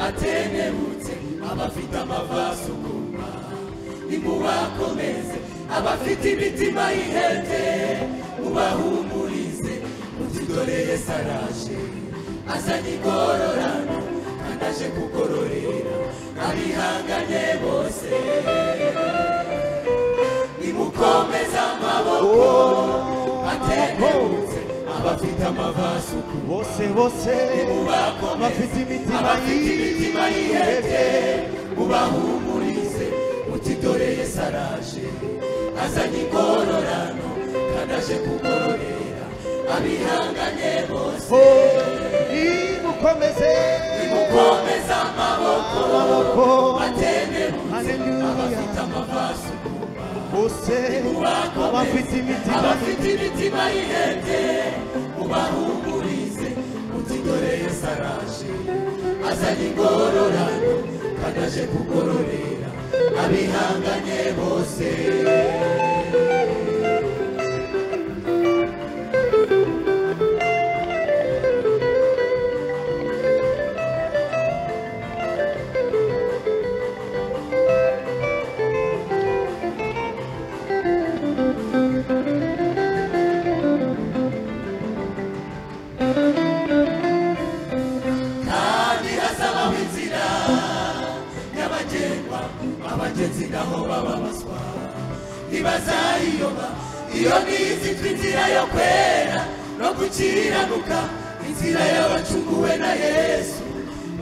abatenebutse abafite amavasukuma nimubakomeze abafite imitima yihete mubahumurize muti dore yesu araje azanye igororano kandi aje kugororera abihanganye bose nimukomeze amaboko atenebutse abafite amavasukuma bose bose bafite imitima abafite imitima yihebye ubahumurize uti dore yesu araje azanye igororano kandi aje kugororera abihanganye bose y'impu nimukomeze mukomeze amaboko amaboko atenebutse Hallelujah. abafite amavasu bose abafite imitima abafite imitima yihebye ubahumurize uti dore yesu araje azanye igororano kandi aje kugororera abihanganye bose kandi hazabaho inzira nyabagendwa abagenzi naho bababazwa ntibazayiyoba iyo nizitwa inzira yo kwera no gukiranuka inzira y'abacunguwe na yesu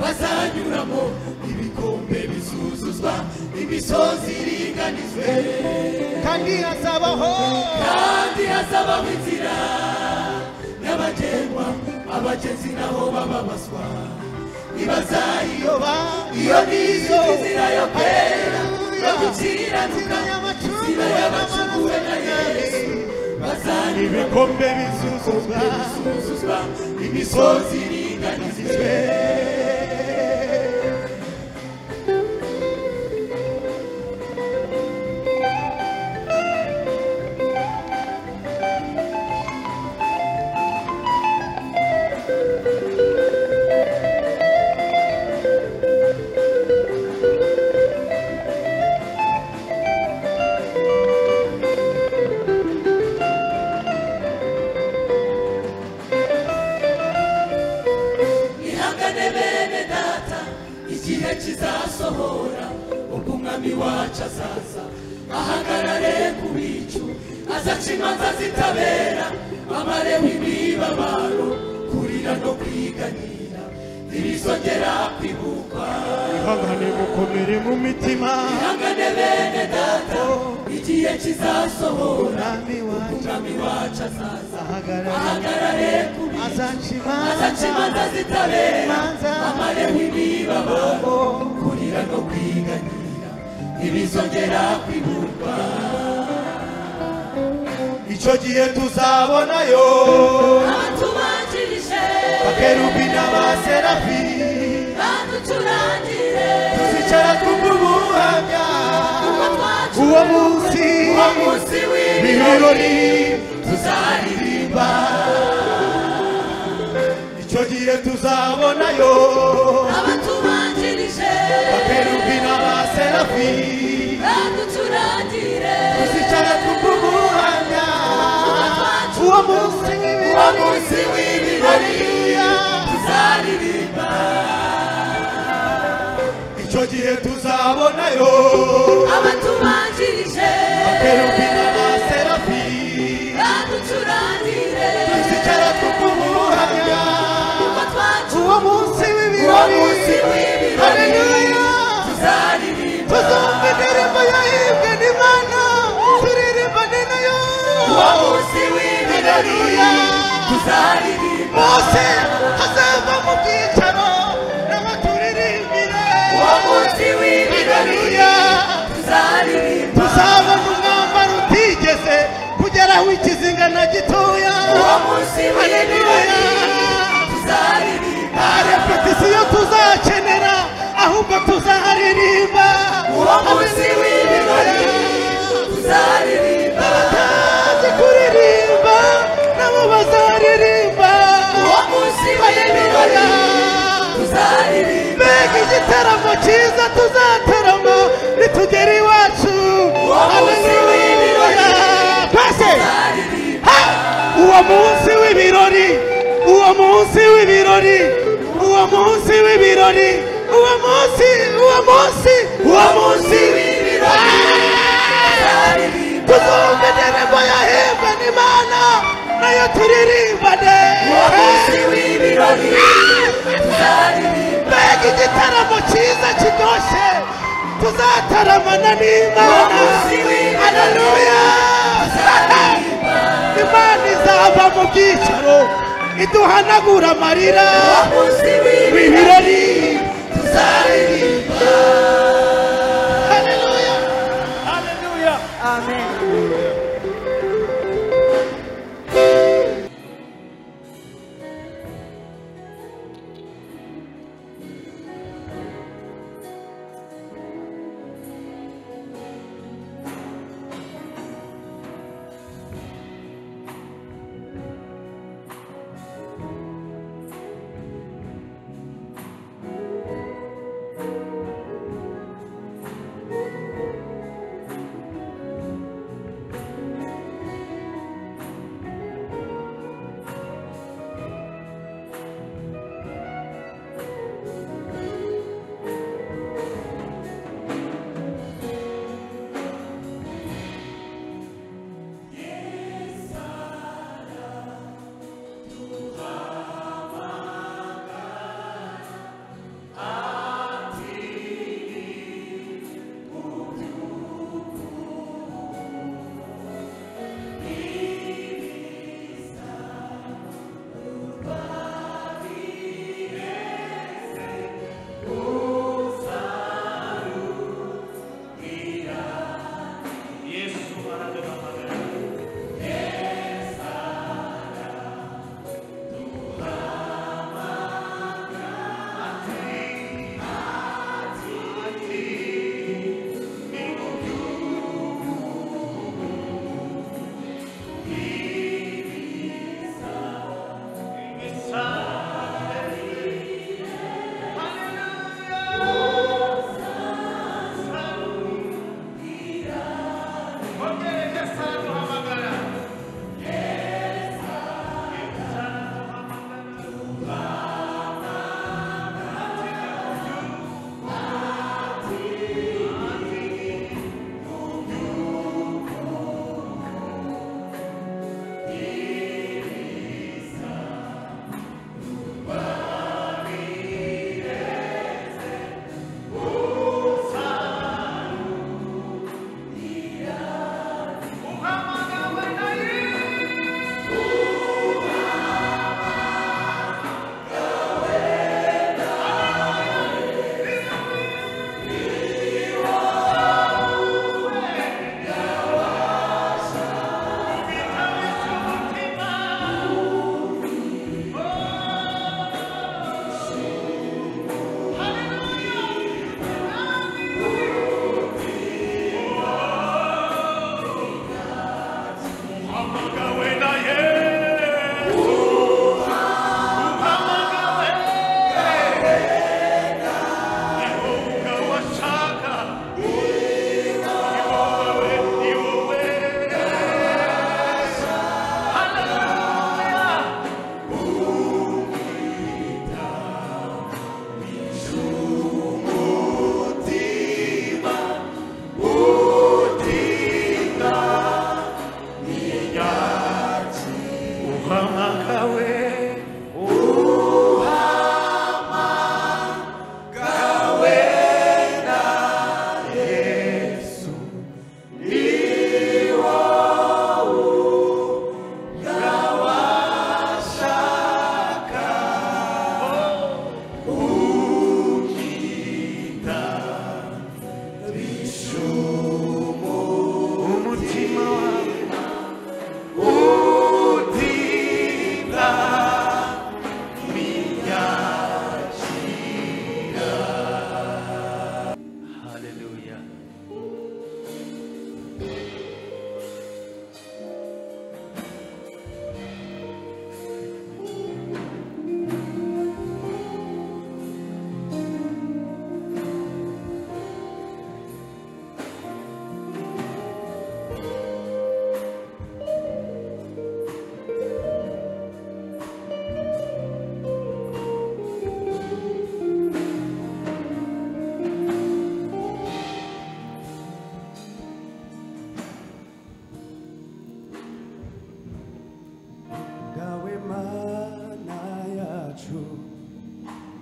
bazanyuramo ibikombe bizuzuzwa imisozi iringanizwe kandi hazabaho kandi hazabaho inzira nyabagendwa abagenzi naho bababazwa ntibazayiyoba yoba iyo nizo inzira yo kwera no inzira gukiranuka inzira y'amacunguwe y'abacunguwe na yesu bazaniwe ibikombe bizuzuzwa bizuzuzwa imisozi iringanizwe ihangane bene data igihe kizasohora ubwo umwami wacu azaza ahagarare ku bicu azaca imanza zitabera amareho imibabaro kurira no kwiganira ntibizongera kwibukwa ihangane mukomere mu mitima ihangane bene data igihe kizasohora umwami wacu umwami wacu azaza ahagarara ahagarare ku bicu azaca azaca imanza imanza zitabera Imanza. amareho imibabaro kurira no kwiganira ntibizongera kwiburwa icyo gihe tuzabonayo abatubanjirije akerubi n'abaserafi baducurangire tuzicara twumva ubuhamya kuko twacu uwo munsi uwo munsi w'ibirori ibirori tuzaririmba icyo gihe tuzabonayo abatubanjirije akerubi n'abaserafi baducurangire tuzicara twumva ubuhamya uwo munsi uwo ibirori munsi w'ibirori tuzaririmba icyo gihe tuzabonayo abatubanjirije akerubi n'abaserafi baducurangire tuzicara twumva ubuhamya kuko twacu uwo munsi uwo w'ibirori munsi w'ibirori Hallelujah. tuzaririmba tuzumva indirimbo yahimbwe n'imana turirimba ni nayo uwo munsi w'ibirori tuzaririmba bose hazava mu byicaro n'abaturirimbira uwo munsi w'ibirori tuzaririmba tuzabona umwambaro utigeze kugeraho ikizinga na gitoya uwo munsi w'ibirori Hallelujah. tuzaririmba nta repetisiyo tuzakenera ahubwo tuzaharirimba uwo munsi w'ibirori tuzaririmba azi kuririmba nabo bazaririmba uwo munsi w'ibirori igitaramo cyiza tuzatarama nitugera iwacu haleluya pase Ha! uwo munsi w'ibirori uwo munsi w'ibirori uwo munsi w'ibirori uwo munsi uwo munsi uwo munsi w'ibirori tuzumva indirimbo yahimba n'imana nayo turirimbane uwo munsi w'ibirori mbega igitaramo cyiza kiryoshye tuzataramana n'imana haleluya imana izava mu byicaro iduhanagura amarira ibirori haleluya haleluya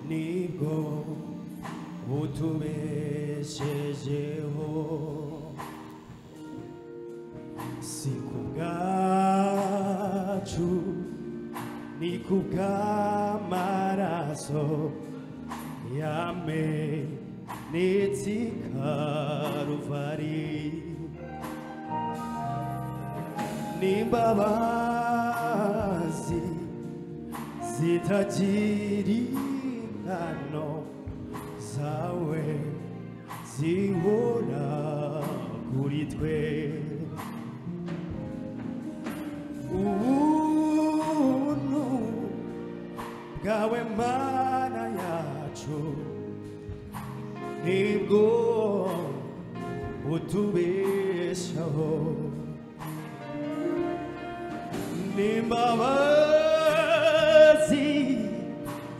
nibwo butubeshejeho si ku bwacu ni ku bw'amaraso yamenetse i karuvari n'imbabazi zitagira ingano zawe zihora kuri twe ubuntu bwawe mana yacu nibwo butubeshaho n'imbabazi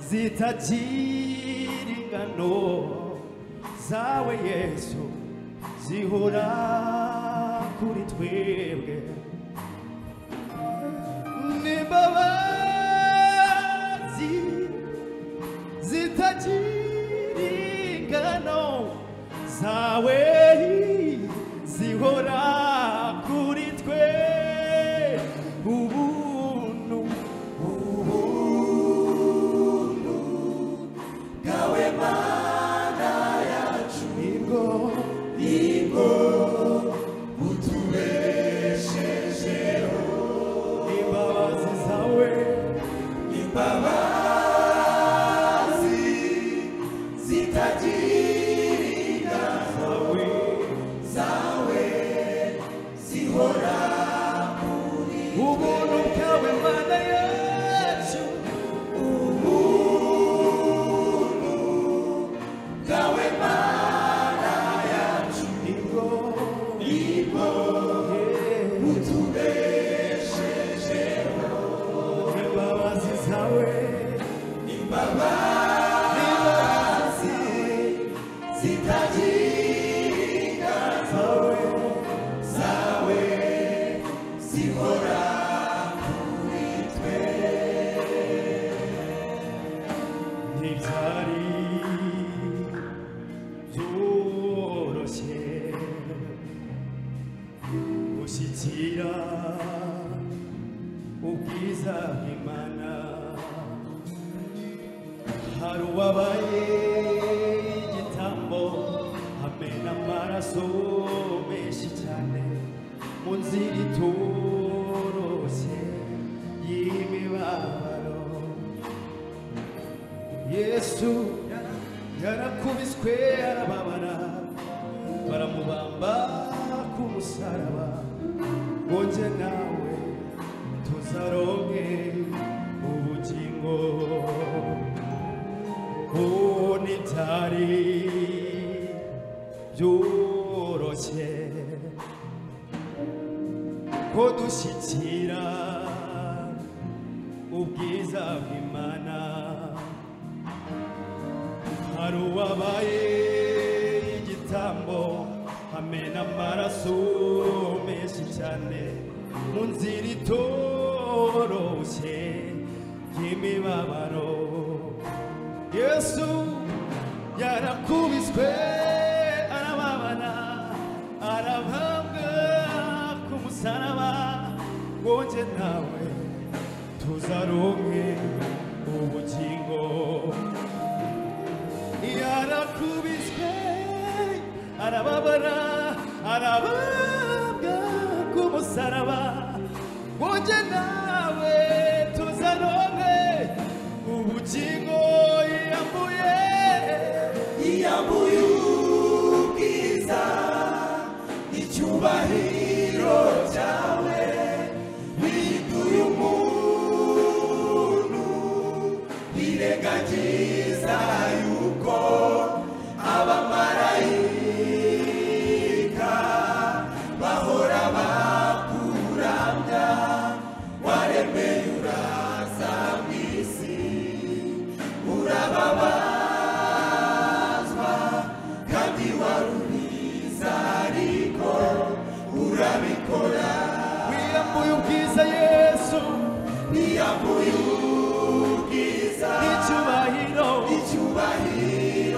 zitagira ingano zawe yesu zihora kuri twebwe n'imbabazi zitagira ingano zawe zihora kuri twe ubuntu Gawe mana yacu nibwo nibwo utubeshejeho imbabazi zawe imbabazi zitagira ingano zawe zawe zihora ubuntu bwawe mana yacu gawe mana yacu nibwo nibwo yeah. utubeshejeho imbabazi zawe imbabazi zitagira ingano zawe zawe zihora kuri twe ntibyari byoroshye gushyikira ubwiza bw'imana hari uwabaye igitambo amena amaraso menshi cyane mu nzira itoroshye y'imibabaro yesu yarakubiswe arababara baramubamba ku musaraba ngo nge nawe tuzaronke ubugingo ku nitari byoroshye ko dushyikira ubwiza bw'imana hari uwabaye igitambo amena amaraso menshi cyane mu nzira itoroshye y'imibabaro yesu yarakubiswe arababara arabambwa ku musaraba ngo nge nawe tuzaronke ubugingo yarakubiswe arababara arababwa ku musaraba wonge nawe tuzaronke ubugingo yambuye yiyambuye ubwiza icyubahiro cyawe biduye umuntu birengagiza yuko abamarayika bahora bakuramya waremeye uraza mu isi urababazwa kandi warubiza ariko urabikora wiyambuye ubwiza yesu niyambuye ubwiza n'icyubahiro icyubahiro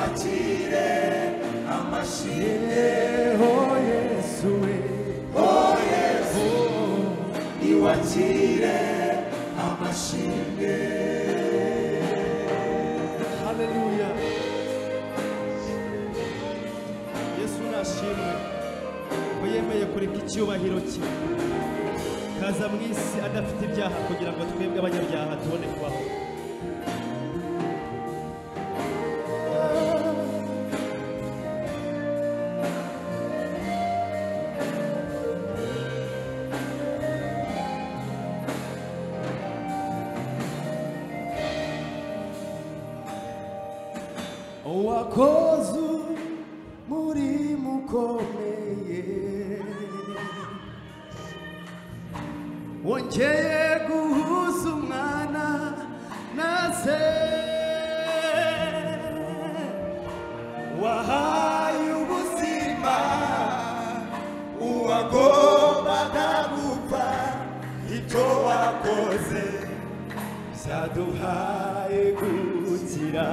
akire amashyi Yeho Yesu we iwakire amashyi haleluya Yesu nashimwe ko yemeye kureka icyubahiro cye kaza mu isi adafite ibyaha kugira ngo twebwe abanyabyaha tubone kubaho wakoze umurimo ukomeye wongeye guhuza umwana na se wahaye ubuzima uwagombaga gupfa ibyo wakoze byaduhaye gukira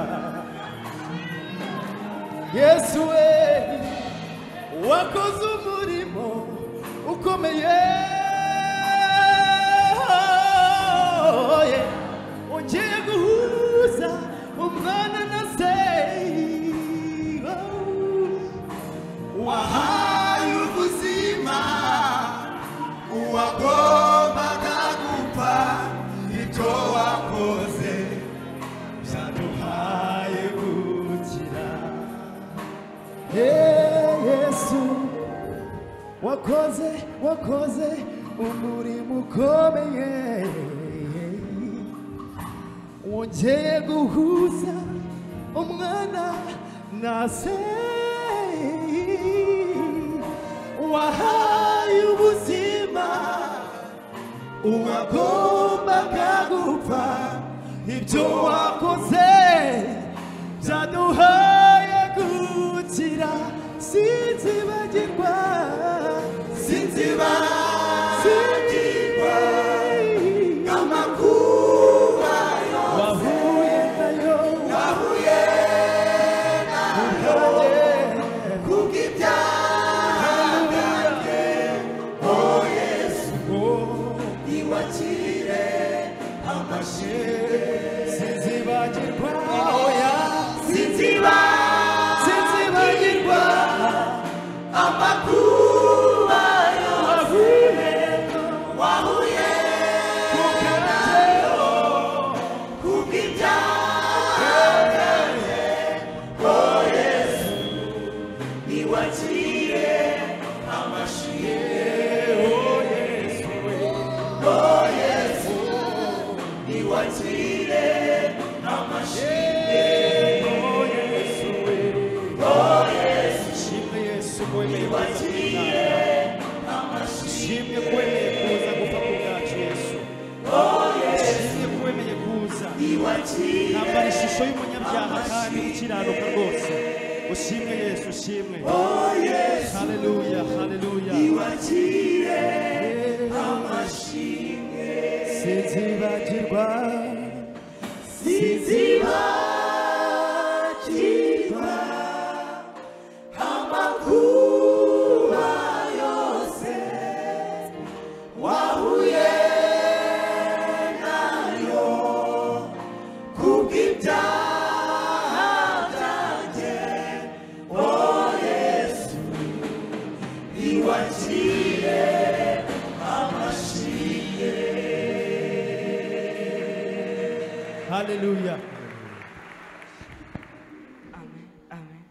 yesu we wakoze umurimo ukomeye ongeye guhuza umwana na se wahaye ubuzima uwagombaga gupfa ibyo wakoze byaduhaye gukira Hey, yesu wakoze wakoze umurimo ukomeye wongeye guhuza umwana na se wahaye ubuzima uwagombaga gupfa ibyo wakoze byaduhaye gukira sinzibagirwa sinzibagirwa sinzibagirwa amakuba wahuye nayo yahuye nayo kubw'ibyaha Haleluya. oh yesu Oh, iwakire amashyi sinzibagirwa oya sinzibagirwa sinzibagirwa amakuba wahuye wahuye nayo kubw'ibyaha oh yesu iwakire amashyi oh yesu oh yesu iwakire amashyi oh yesu oh yesu shimwe yesu ko wemeye kuza iwakire kudutanga. amashyi shimwe ko wemeye kuza gupfa ku bwacu yesu shimwe ko wemeye kuza iwakire nambara ishusho y'umunyabyaha kandi ukiranuka rwose ushimwe yesu ushimwe oh yesu haleluya haleluya iwakire amashimwe sinzibagirwa sinzibagirwa amakuba yose wahuye nayo kubw'ibyaha byanjye oh yesu iwakire amashimwe haleluya Amen. Amen.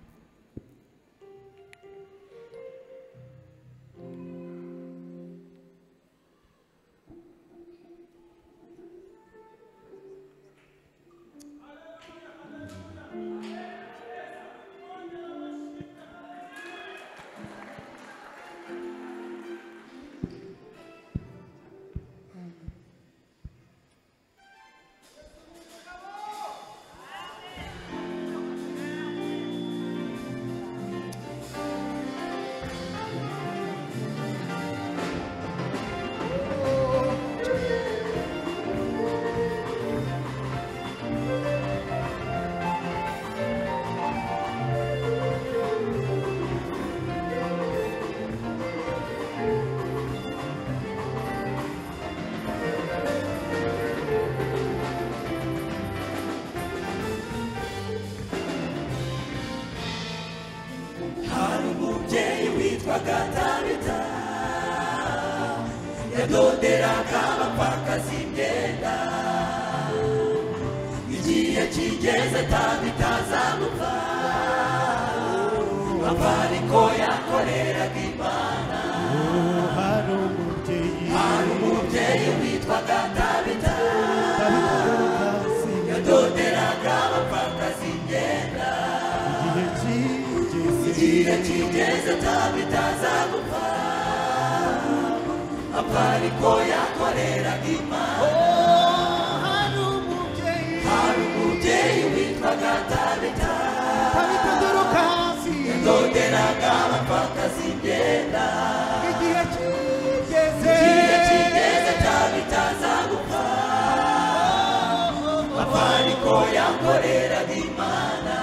agatabita yadoderaga abapfakazi imyenda igihe kigeze tabita azamupfa apfa ariko yakoreraga imana hari umubyeyi hari umubyeyi witwaga tabita abikazi yadoderaga abapfakazi imyenda igihe kigeze igihe kigeze tabita azagupfa apfa ariko yakoreraga imana hari umubyeyi hari umubyeyi witwaga tabita tabita doroka hasi yadoderaga abapfakazi imyenda igihe kigeze igihe kigeze tabita azagupfa apfa ariko yakoreraga imana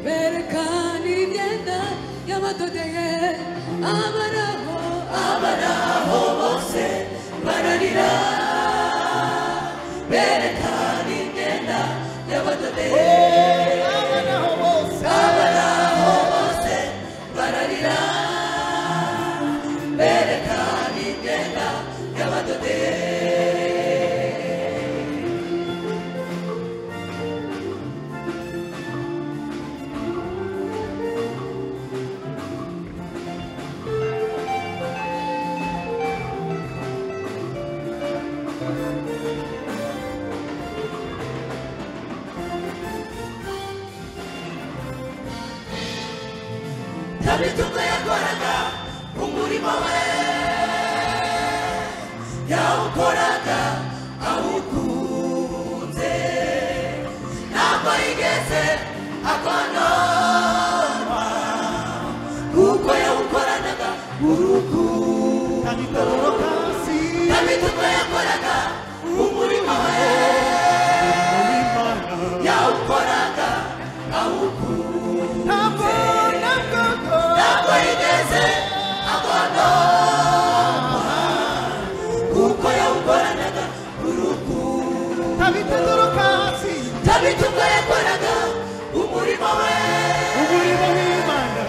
Berekana imyenda y'amadodeye abaraho abaraho aho bose bararira berekana imyenda y'abadodeye abanaho bose bose bararira berekana imyenda y'abadodeye tabita ubwo yakoraga umurimo we yawukoraga awukunze ntabwo yigeze akononwa kuko yawukoranaga urukundo tabita doroka hasi tabita ubwo yakoraga umurimo we yawukoraga awukunze ntabwo nabwo ntabwo yigeze abona kuko yawukoranaga urukundo tabita doroka hasi tabita ubwo yakoraga umurimo we umurimo w'imana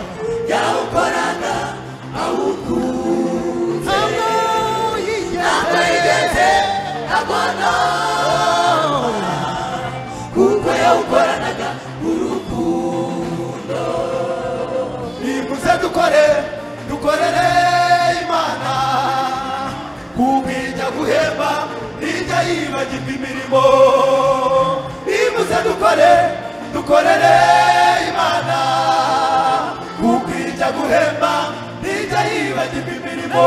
yawukoraga awukunze ntabwo yigeze ntabwo yigeze abona kuko yawukoranaga urukundo bivuze dukore dukorere imana kuko ijya guhemba ijya yibagirwa imirimo bivuze dukore dukorere imana kuko ijya guhemba ijya yibagirwa imirimo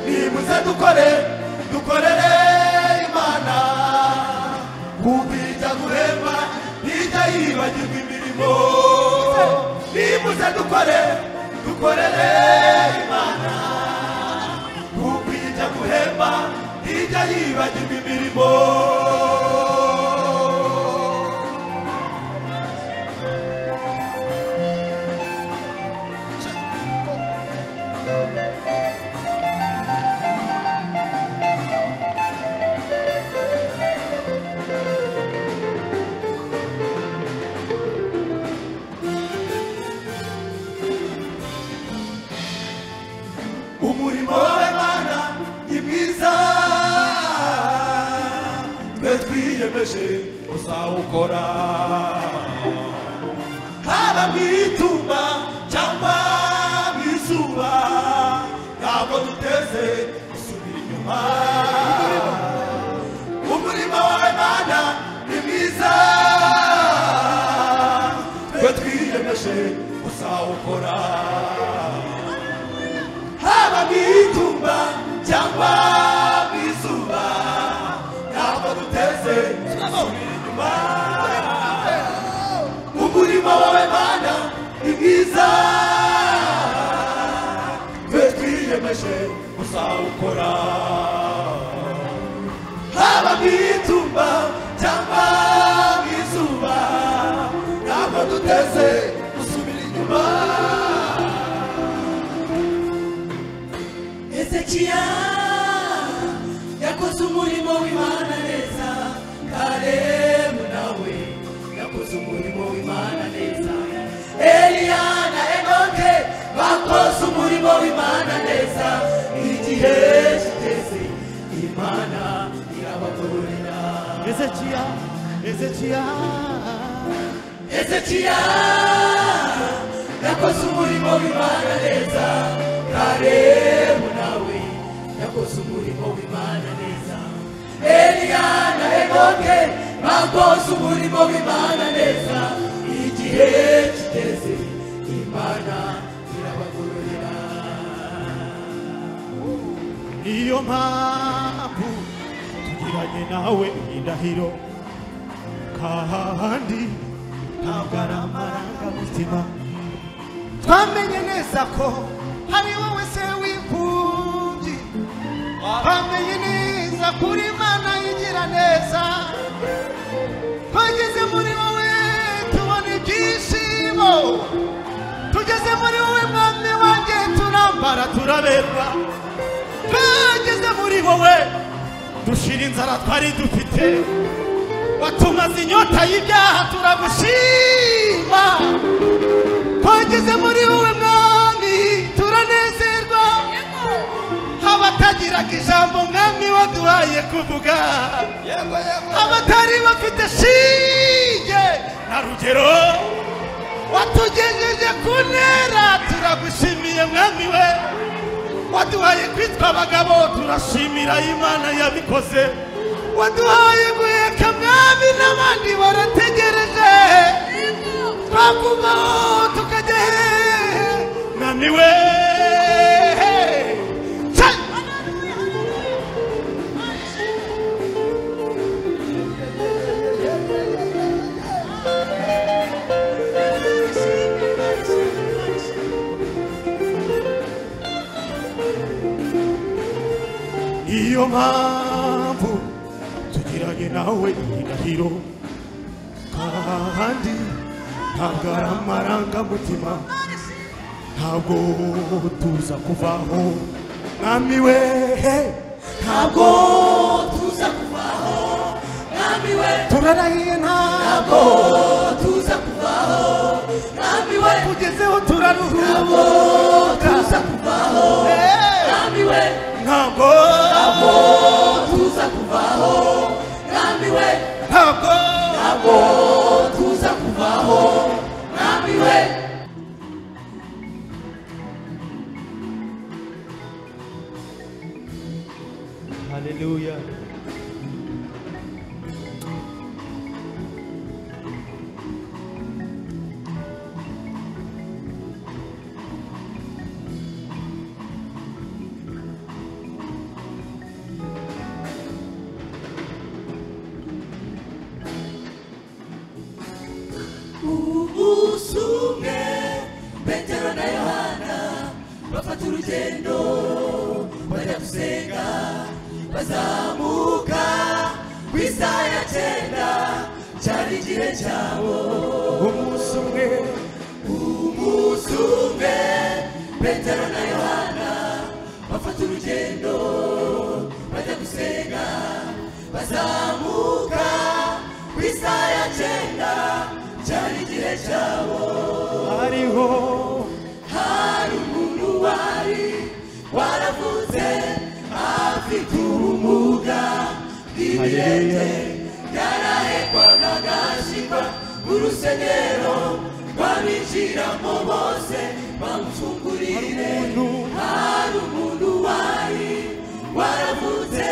bivuze dukore dukorere imana kuko ijya guhemba ijya yibagirwa imirimo nimuze dukore dukorere imana kuko ijya guhemba ijya yibagirwa imirimo umurimo w'imana ni mwiza twe twiyemeje uzawukora haba mu itumba cyangwa mu izuba ntabwo duteze gusubira inyuma umurimo w'imana ni mwiza twe twiyemeje uzawukora haba mu itumba cyangwa mu izuba ntabwo duteze inyuma umurimo wawe mana ni mwiza twe twiyemeje uzawukora hezekiya yakoze umurimo w'imana neza kalebu nawe yakoze umurimo w'imana neza eliya na enoke bakoze umurimo w'imana neza igihe kiteze imana irabagororera ezekiya ezekiya hezekiya yakoze umurimo w'imana neza kalebu nawe yakoze umurimo w'imana neza eliya na enoke bakoze umurimo w'imana neza igihe kiteze imana irabagororera niyo mpamvu tugiranye nawe indahiro kandi ntabwo ari amarangamutima twamenye neza ko hari wowe se w'imfubyi twamenye neza kuri imana yigira neza twageze muri wowe tubona ibyishimo tugeze muri wowe mwami wanjye turambara turaberwa twageze muri wowe dushira inzara twari dufite watumaze inyota y'ibyaha turagushima twageze muri wowe mwami turanezerwa abatagiraga ijambo mwami waduhaye kuvuga abatari bafite shinge na rugero watugejeje ku ntera turagushimiye mwami we waduhaye kwitwa abagabo turashimira imana yabikoze waduhaye guheka mwami n'abandi barategereje twakubaho tukajya hehe mwami we Ca- niyo mpamvu tugiranye nawe indahiro kandi ntabwo ari amarangamutima ntabwo tuza kuvaho mwami we ntabwo tuza kuvaho mwami we turarahiye ntabwo ntabwo tuza kuvaho mwami we tugezeho turaruhuka ntabwo tuza kuvaho mwami we ntabwo ntabwo tuza kuvaho mwami we ntabwo ntabwo tuza kuvaho mwami we Haleluya. umunsi umwe petero na yohana bafata urugendo bajya gusenga bazamuka ku isaha ya cyenda cyari igihe cyabo umunsi umwe umunsi umwe petero na yohana bafata urugendo bajya gusenga bazamuka ku isaha ya cyenda cyari igihe cyabo Hariho hari umuntu wari waravutse afite ubumuga bw'ibirenge yarahekwaga agashyirwa mu rusenero rw'abinjiramo bose bamufungurire hari umuntu wari waravutse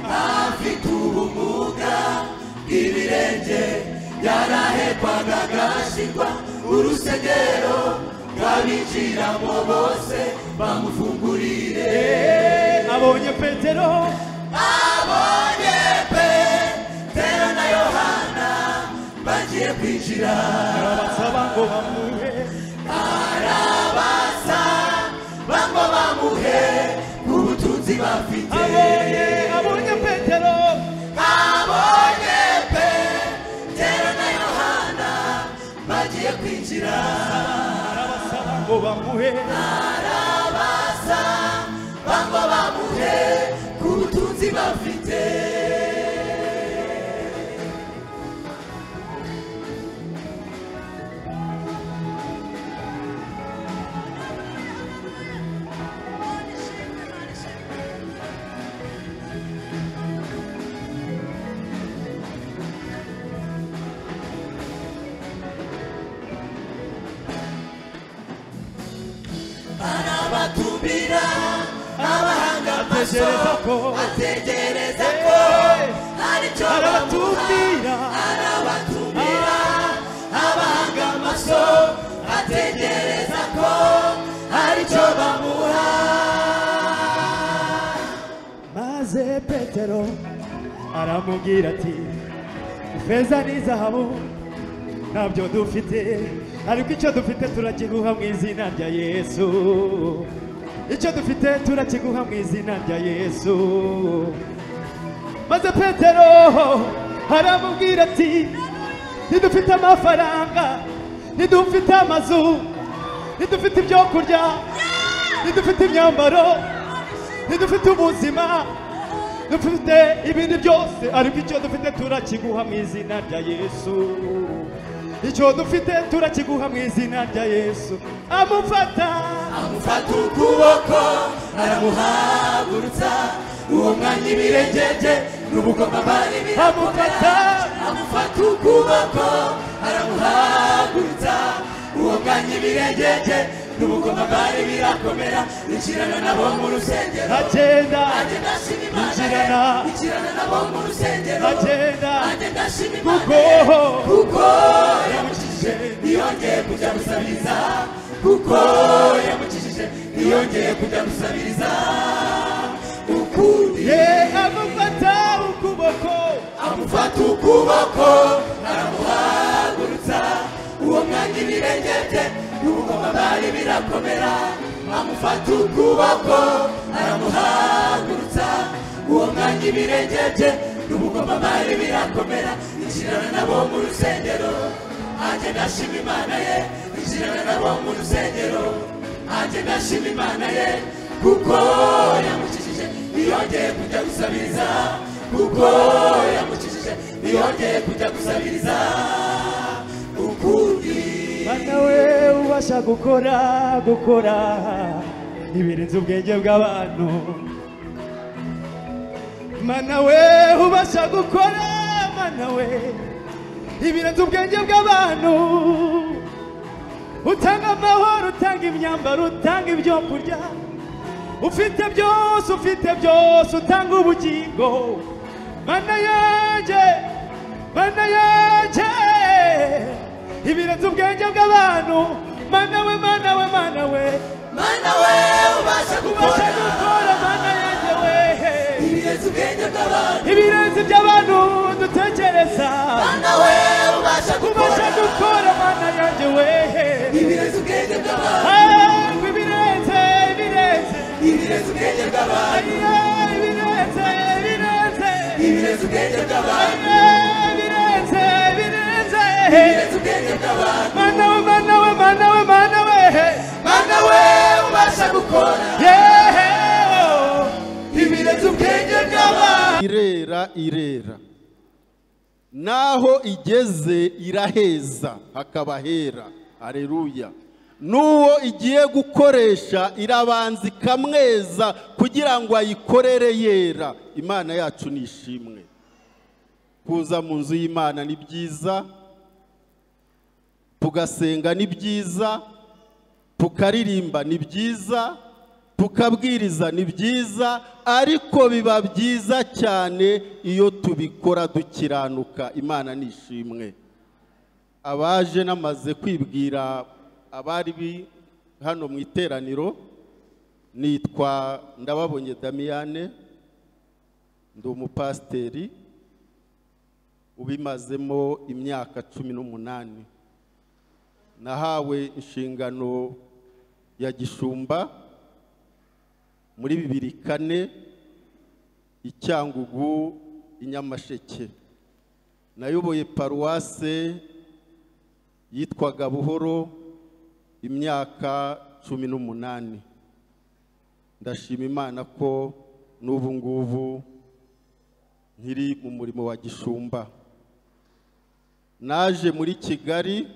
afite ubumuga bw'ibirenge yarahekwaga agashyirwa urusengero rw'abinjiramo bose bamufungurire abonye Petero abonye petero na yohana bagiye kwinjira arabasaba ngo bamuhe arabasa bango bamuhe ubutunzi bafite abonye abonye Petero abonye petero na yohana bagiye kwinjira arabasaba ngo bamuhe arabasa bango bamuhe arabatumira abahanga amaso Ategereza ko ategereza ko Eh, hari icyo bamuha arabatumira arabatumira abahanga amaso ategereza ko hari icyo bamuha maze petero aramubwira ati ifeza n'izahabu ntabyo dufite ariko icyo dufite turakiguha mu izina rya yesu icyo dufite turakiguha mu izina rya yesu maze petero aramubwira ati ntidufite amafaranga ntidufite amazu ntidufite ibyo kurya ntidufite imyambaro ntidufite ubuzima dufite ibindi byose ariko icyo dufite turakiguha mu izina rya yesu icyo dufite turakiguha mu izina rya yesu amufata amufata ukuboko aramuhagurutsa uwo mwanya ibirengeje n'ubukomamari amufata amufata ukuboko aramuhagurutsa uwo mwanya ibirengeje n'ubukomamari birakomera injirana nabo mu rusengero agenda nanjye ndashima imana Injirana. ye, injirana nabo mu rusengero agenda nanjye ndashima imana ye, kuko kuko yamukijije ntiyongeye kujya gusabiriza kuko yamukijije ntiyongeye kujya gusabiriza ukundi ye amufata ukuboko amufata ukuboko aramuhagurutsa uwo mwanya ibirengeje n'ubugoma bari birakomera amufata ukuboko aramuhagurutsa uwo mwanya ibirengeje n'ubugoma bari birakomera injirana nabo mu rusengero nanjye ndashima imana ye injirana nabo mu rusengero nanjye ndashima imana ye kuko yamukijije ntiyongeye kujya gusabiriza kuko yamukijije ntiyongeye kujya gusabiriza ukundi mwana we ubasha gukora gukora ibirenze ubwenge bw'abantu mana we ubasha gukora mana we ibirenze ubwenge bw'abantu utanga amahoro utanga imyambaro utanga ibyo kurya ufite byose ufite byose utanga ubugingo mana yanjye mana yanjye ibirenze ubwenge bw'abantu mana we mana we mana we mana we ubasha ubasha gukora gukora mana yanjye we ibirenze ubwenge bw'abantu ibirenze iby'abantu dutekereza mana we ubasha ubasha gukora gukora mana yanjye we ibirenze ubwenge bw'abantu Ah, ibirenze ibirenze ibirenze ubwenge bw'abantu Ayiye, ibirenze ibirenze ibirenze ubwenge bw'abantu birenze birenze ibirenze ubwenge bw'abantu mana we mana we mana we mana we mana we ubasha gukora ibirenze ubwenge bw'abantu irera irera naho igeze iraheza hakaba hera hareruya n'uwo igiye gukoresha irabanza ikamweza kugira ngo ayikorere yera imana yacu ni ishimwe kuza mu nzu y'imana ni byiza tugasenga ni byiza tukaririmba ni byiza tukabwiriza ni byiza ariko biba byiza cyane iyo tubikora dukiranuka imana ni ishimwe abaje namaze kwibwira abari bi- hano mu iteraniro nitwa ndababonye damiyane ndi umupasiteri ubimazemo imyaka cumi n'umunani nahawe inshingano ya gishumba muri bibiri kane i cyangugu i nyamasheke nayoboye paruwase yitwaga buhoro imyaka cumi n'umunani ndashima imana ko n'ubu ngubu nkiri mu murimo wa gishumba naje muri kigali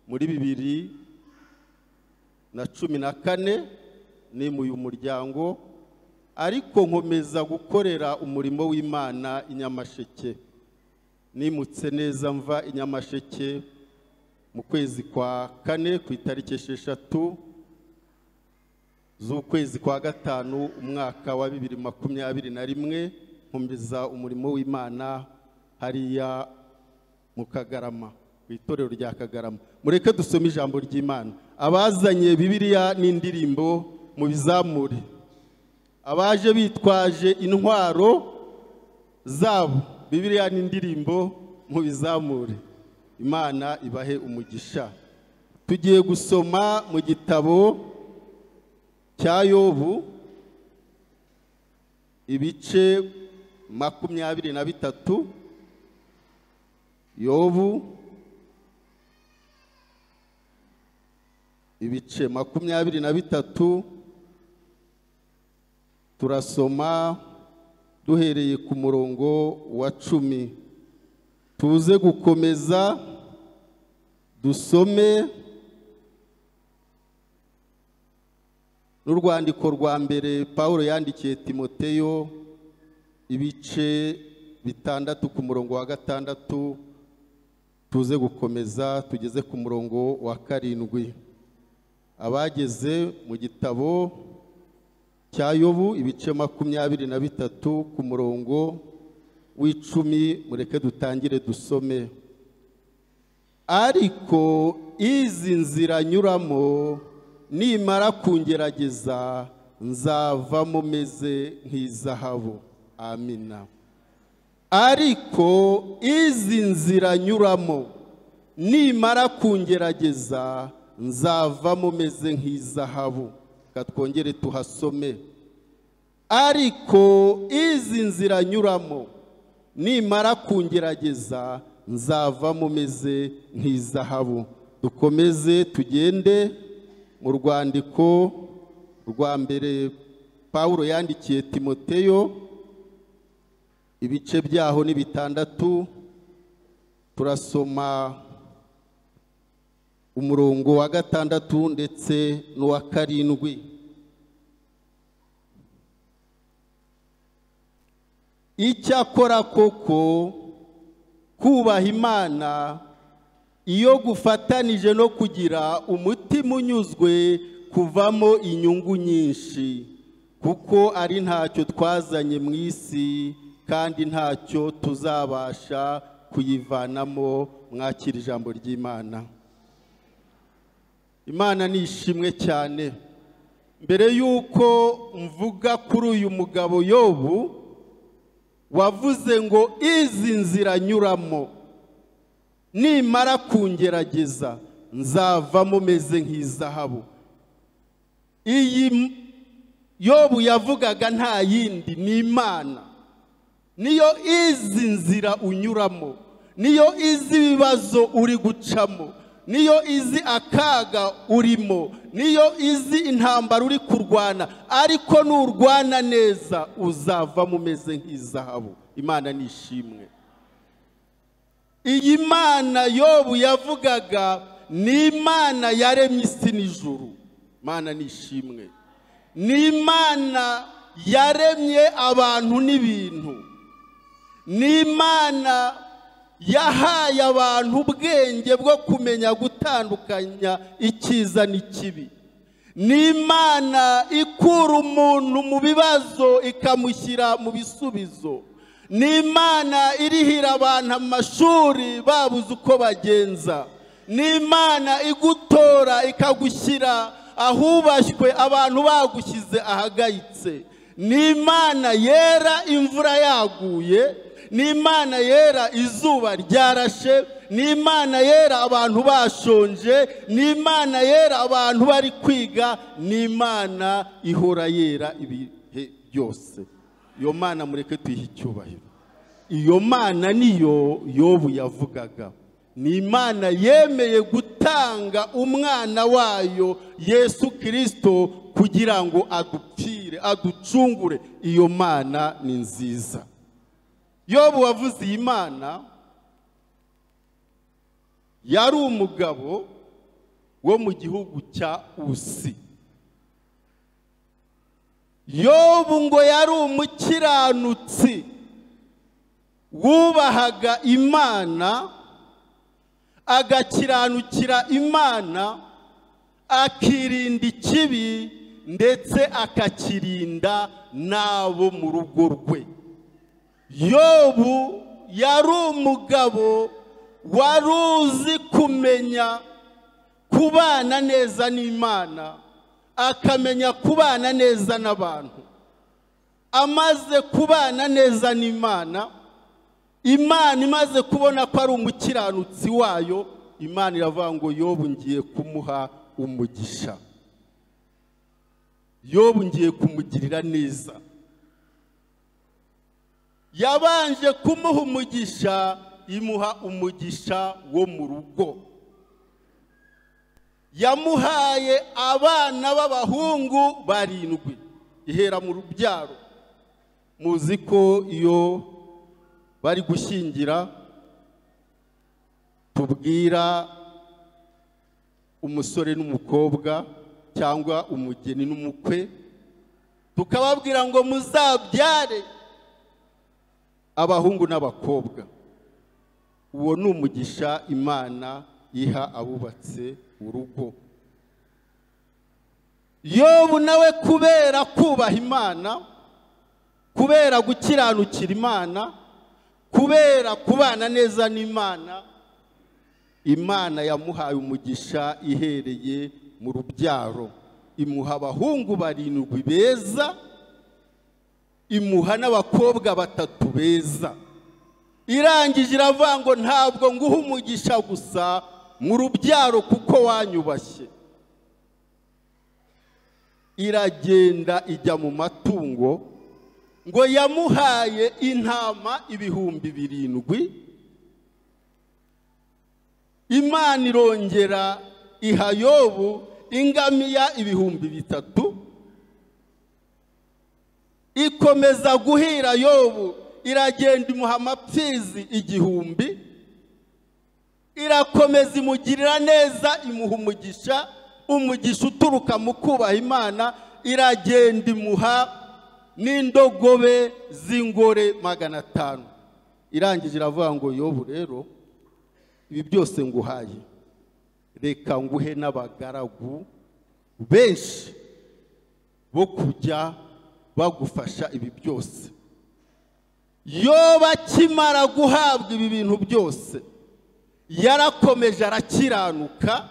muri bibiri na cumi na kane nimuye umuryango ariko nkomeza gukorera umurimo w'imana i nyamasheke nimutse neza mva i nyamasheke mu kwezi kwa kane ku itariki esheshatu z'ukwezi kwa gatanu umwaka wa bibiri makumyabiri na rimwe nkomeza umurimo w'imana hariya mu kagarama ku itorero rya kagarama mureke dusome ijambo ry'imana abazanye bibiliya n'indirimbo mu bizamure abaje bitwaje intwaro zabo bibiliya n'indirimbo mu bizamure imana ibahe umugisha tugiye gusoma mu gitabo cya yobu ibice makumyabiri na bitatu yobu ibice makumyabiri na bitatu turasoma duhereye ku murongo wa cumi tuze gukomeza dusome n'urwandiko rwa mbere paul yandikiye timoteyo ibice bitandatu ku murongo wa gatandatu tuze gukomeza tugeze ku murongo wa karindwi abageze mu gitabo cya yobu ibice makumyabiri na bitatu ku murongo w'icumi mureke dutangire dusome ariko izi nzira nyuramo nimara kungerageza nzavamo meze nk'izahabu amina ariko izi nzira nyuramo nimara kungerageza nzavamo meze nk'izahabu reka twongere tuhasome ariko izi nzira nyuramo nimara kungerageza nzavamo meze nk'izahabu dukomeze tugende mu rwandiko rwa mbere paul yandikiye timoteyo ibice byaho ni bitandatu turasoma umurongo wa gatandatu ndetse n'uwa karindwi icyakora koko kubaha imana iyo gufatanije no kugira umutima unyuzwe kuvamo inyungu nyinshi kuko ari ntacyo twazanye mu isi kandi ntacyo tuzabasha kuyivanamo mwakira ijambo ry'imana imana ni ishimwe cyane mbere y'uko mvuga kuri uyu mugabo yobu wavuze ngo izi nzira anyuramo nimara kungerageza nzavamo meze nk'izahabu iyi yobu yavugaga nta yindi ni imana niyo izi nzira unyuramo niyo izi ibibazo uri gucamo niyo izi akaga urimo niyo izi intambara uri kurwana ariko nurwana neza uzavamo umeze nk'izahabu imana ni ishimwe iyi mana yobu yavugaga ni imana yaremye isi n'ijuru imana ni ishimwe ni imana yaremye abantu n'ibintu ni imana yahaye abantu ubwenge bwo kumenya gutandukanya icyiza n'ikibi ni imana ikura umuntu mu bibazo ikamushyira mu bisubizo ni imana irihira abantu amashuri babuze uko bagenza ni imana igutora ikagushyira ahubashywe abantu bagushyize ahagayitse ni imana yera imvura yaguye ni imana yera izuba ryarashe ni imana yera abantu bashonje ni imana yera abantu bari kwiga ni imana ihora yera ibihe byose iyo mana mureke tuyihe icyubahiro iyo mana niyo yobu yavugaga ni imana yemeye gutanga umwana wayo yesu kirisito kugira ngo adupfire aducungure iyo mana ni nziza yobu wavuze iyi mana yari umugabo wo mu gihugu cya usi yobu ngo yari umukiranutsi wubahaga imana agakiranukira imana akirinda ikibi ndetse akakirinda n'abo mu rugo rwe yobu yari umugabo wari uzi kumenya kubana neza n'imana akamenya kubana neza n'abantu amaze kubana neza n'imana imana imaze kubona ko ari umukiranutsi wayo imana iravuga ngo yobu ngiye kumuha umugisha yobu ngiye kumugirira neza yabanje kumuha umugisha imuha umugisha wo mu rugo yamuhaye abana b'abahungu barindwi ihera mu rubyaro muzi ko iyo bari gushyingira tubwira umusore n'umukobwa cyangwa umugeni n'umukwe tukababwira ngo muzabyare abahungu n'abakobwa uwo ni umugisha imana iha abubatse urugo yobu nawe kubera kubaha imana kubera gukiranukira imana kubera kubana neza n'imana imana yamuhaye umugisha ihereye mu rubyaro imuha abahungu barindwi beza imuha n'abakobwa batatu beza irangije iravuga ngo ntabwo nguha umugisha gusa mu rubyaro kuko wanyubashye iragenda ijya mu matungo ngo yamuhaye intama ibihumbi birindwi imana irongera iha yobu ingamiya ibihumbi bitatu ikomeza guhira yobu iragenda imuha amapfizi igihumbi irakomeza imugirira neza imuha umugisha umugisha uturuka mu kubaha imana iragenda imuha n'indogobe z'ingore magana atanu irangije iravuga ngo yobu rero ibi byose nguhaye reka nguhe n'abagaragu benshi bo kujya bagufasha ibi byose yoba akimara guhabwa ibi bintu byose yarakomeje arakiranuka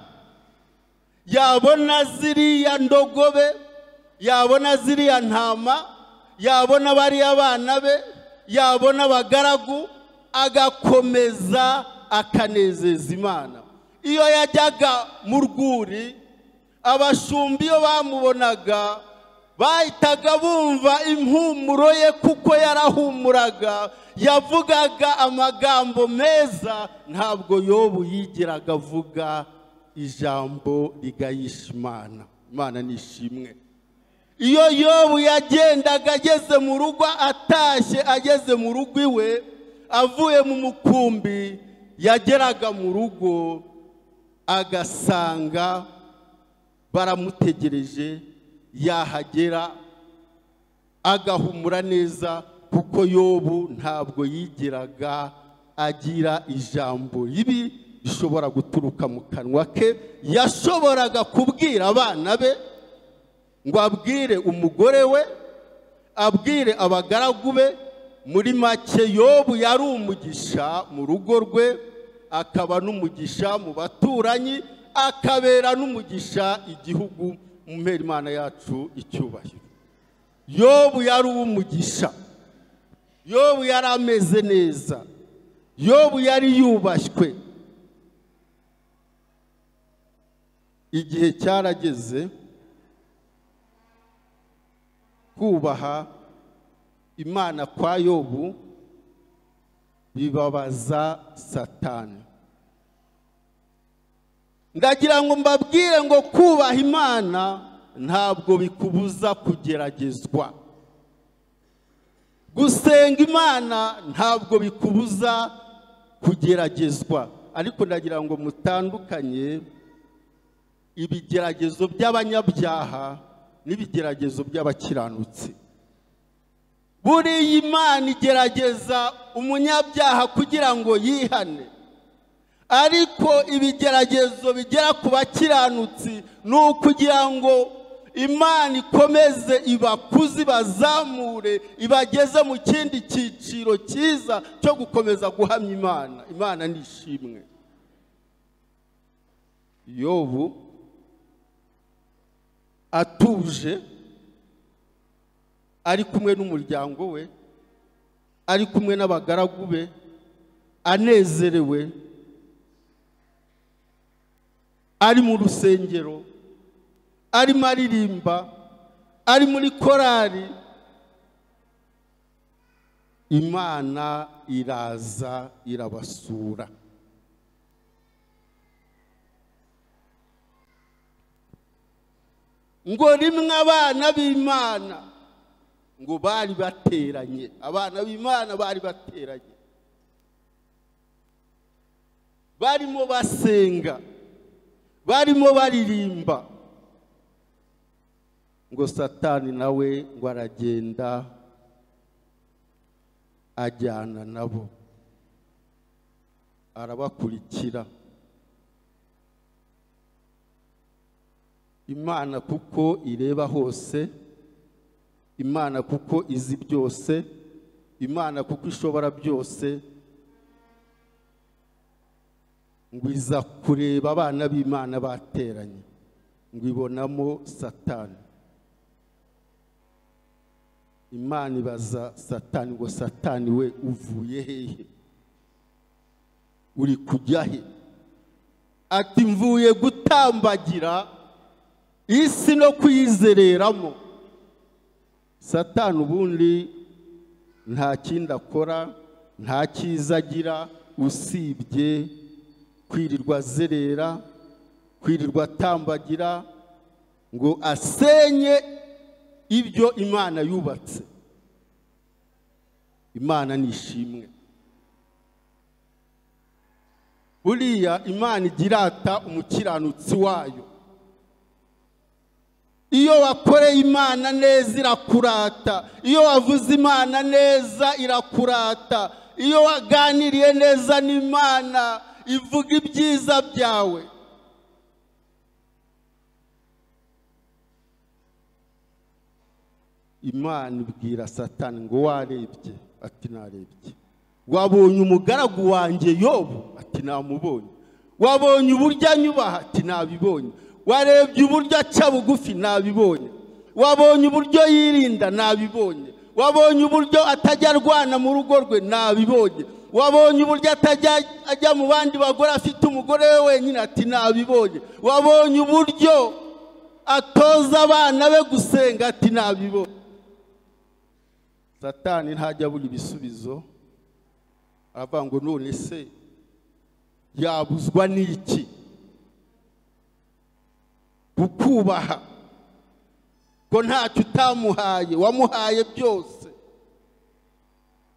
yabona ziriya ndogobe yabona ziriya ntama yabona bariya bana be yabona abagaragu agakomeza akanezeza imana iyo yajyaga mu rwuri abashumbi iyo bamubonaga bahitaga bumva impumuro ye kuko yarahumuraga yavugaga amagambo meza ntabwo yobu yigeraga avuga ijambo rigayisha imana imana nishimwe iyo yobu yagendaga ageze mu rugo atashye ageze mu rugo iwe avuye mu mukumbi yageraga mu rugo agasanga baramutegereje yahagera agahumura neza kuko yobu ntabwo yigeraga agira ijambo ribi rishobora guturuka mu kanwa ke yashoboraga kubwira abana be ngo abwire umugore we abwire abagaragu be muri make yobu yari umugisha mu rugo rwe akaba n'umugisha mu baturanyi akabera n'umugisha igihugu umubera imana yacu icyubahiro yobu yari uw'umugisha yobu yari ameze neza yobu yari yubashywe igihe cyarageze kubaha imana kwa yobu bibabaza satani ndagira ngo mbabwire ngo kubaha imana ntabwo bikubuza kugeragezwa gusenga imana ntabwo bikubuza kugeragezwa ariko ndagira ngo mutandukanye ibigeragezo by'abanyabyaha n'ibigeragezo by'abakiranutsi buriya imana igerageza umunyabyaha kugira ngo yihane ariko ibigeragezo bigera ku bakiranutsi ni ukugira ngo imana ikomeze ibakuze ibazamure ibageze mu kindi cyiciro cyiza cyo gukomeza guhamya imana imana ni ishimwe yobu atuje ari kumwe n'umuryango we ari kumwe n'abagaragu be anezerewe ari mu rusengero arimo aririmba ari muri korari imana iraza irabasura ngo rimwe abana b'imana ngo bari bateranye abana b'imana bari bateranye barimo basenga barimo baririmba ngo satani nawe ngo aragenda ajyana nabo arabakurikira imana kuko ireba hose imana kuko izi byose imana kuko ishobora byose ngo iza kureba abana b'imana bateranye ngo ibonamo satani imana ibaza satani ngo satani we uvuye hehe uri kujya he ati mvuye gutambagira isi no kuyizereramo satani ubundi nta kindi akora nta cyiza agira usibye kwirirwa azerera kwirirwa atambagira ngo asenye ibyo imana yubatse imana ni ishimwe buriya imana igirata umukiranutsi wayo iyo wakoreye imana neza irakurata iyo wavuze imana neza irakurata iyo waganiriye neza n'imana ivuga ibyiza byawe imana ibwira satani ngo warebye ati narebye wabonye umugaragu wanjye yobu ati namubonye wabonye uburyo anyubaha ati nabibonye warebye uburyo aca bugufi nabibonye wabonye uburyo yirinda nabibonye wabonye uburyo atajya arwana mu rugo rwe nabibonye wabonye uburyo atajya ajya mu bandi bagore afite umugore we wenyine ati nabibonye wabonye uburyo atoza abana be gusenga ati nabibonye satani ntajya abura ibisubizo aravuga ngo none se yabuzwa n'iki kukubaha ko ntacyo utamuhaye wamuhaye byose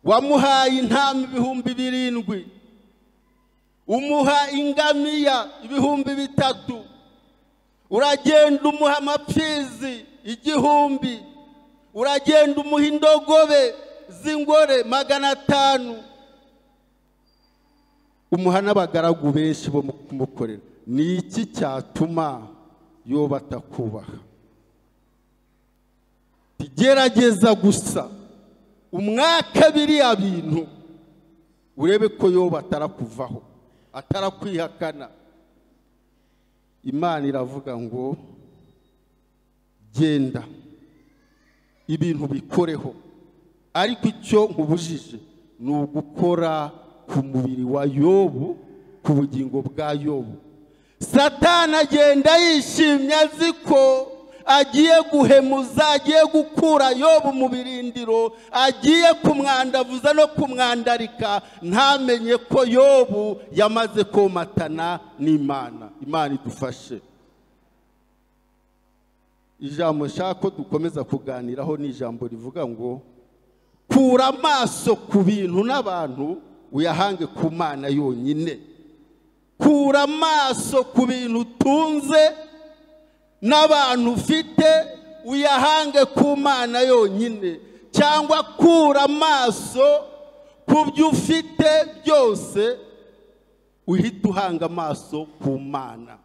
wamuhaye intama ibihumbi birindwi umuha ingamiya ibihumbi bitatu uragenda umuha amapfizi igihumbi uragenda umuha indogobe z'ingore magana atanu umuha n'abagaragu benshi bo mu kumukorera ni iki cyatuma yo batakubaha tugerageza gusa umwaka biriya bintu urebe ko yo batarakuvaho atarakwihakana imana iravuga ngo genda ibintu bikoreho ariko icyo nkubujije ni ugukora ku mubiri wa yobu ku bugingo bwa yobu satana agenda yishimye azi ko agiye guhemuza agiye gukura yobu mu birindiro agiye kumwandavuza no kumwandarika ntamenye ko yobu yamaze komatana n'imana imana idufashe ijambo nshaka ko dukomeza kuganiraho ni ijambo rivuga ngo kura amaso ku bintu n'abantu uyahange ku mana yonyine kura amaso ku bintu utunze n'abantu ufite uyahange ku mana yonyine cyangwa kura amaso ku byo ufite byose uhita uhanga amaso ku mana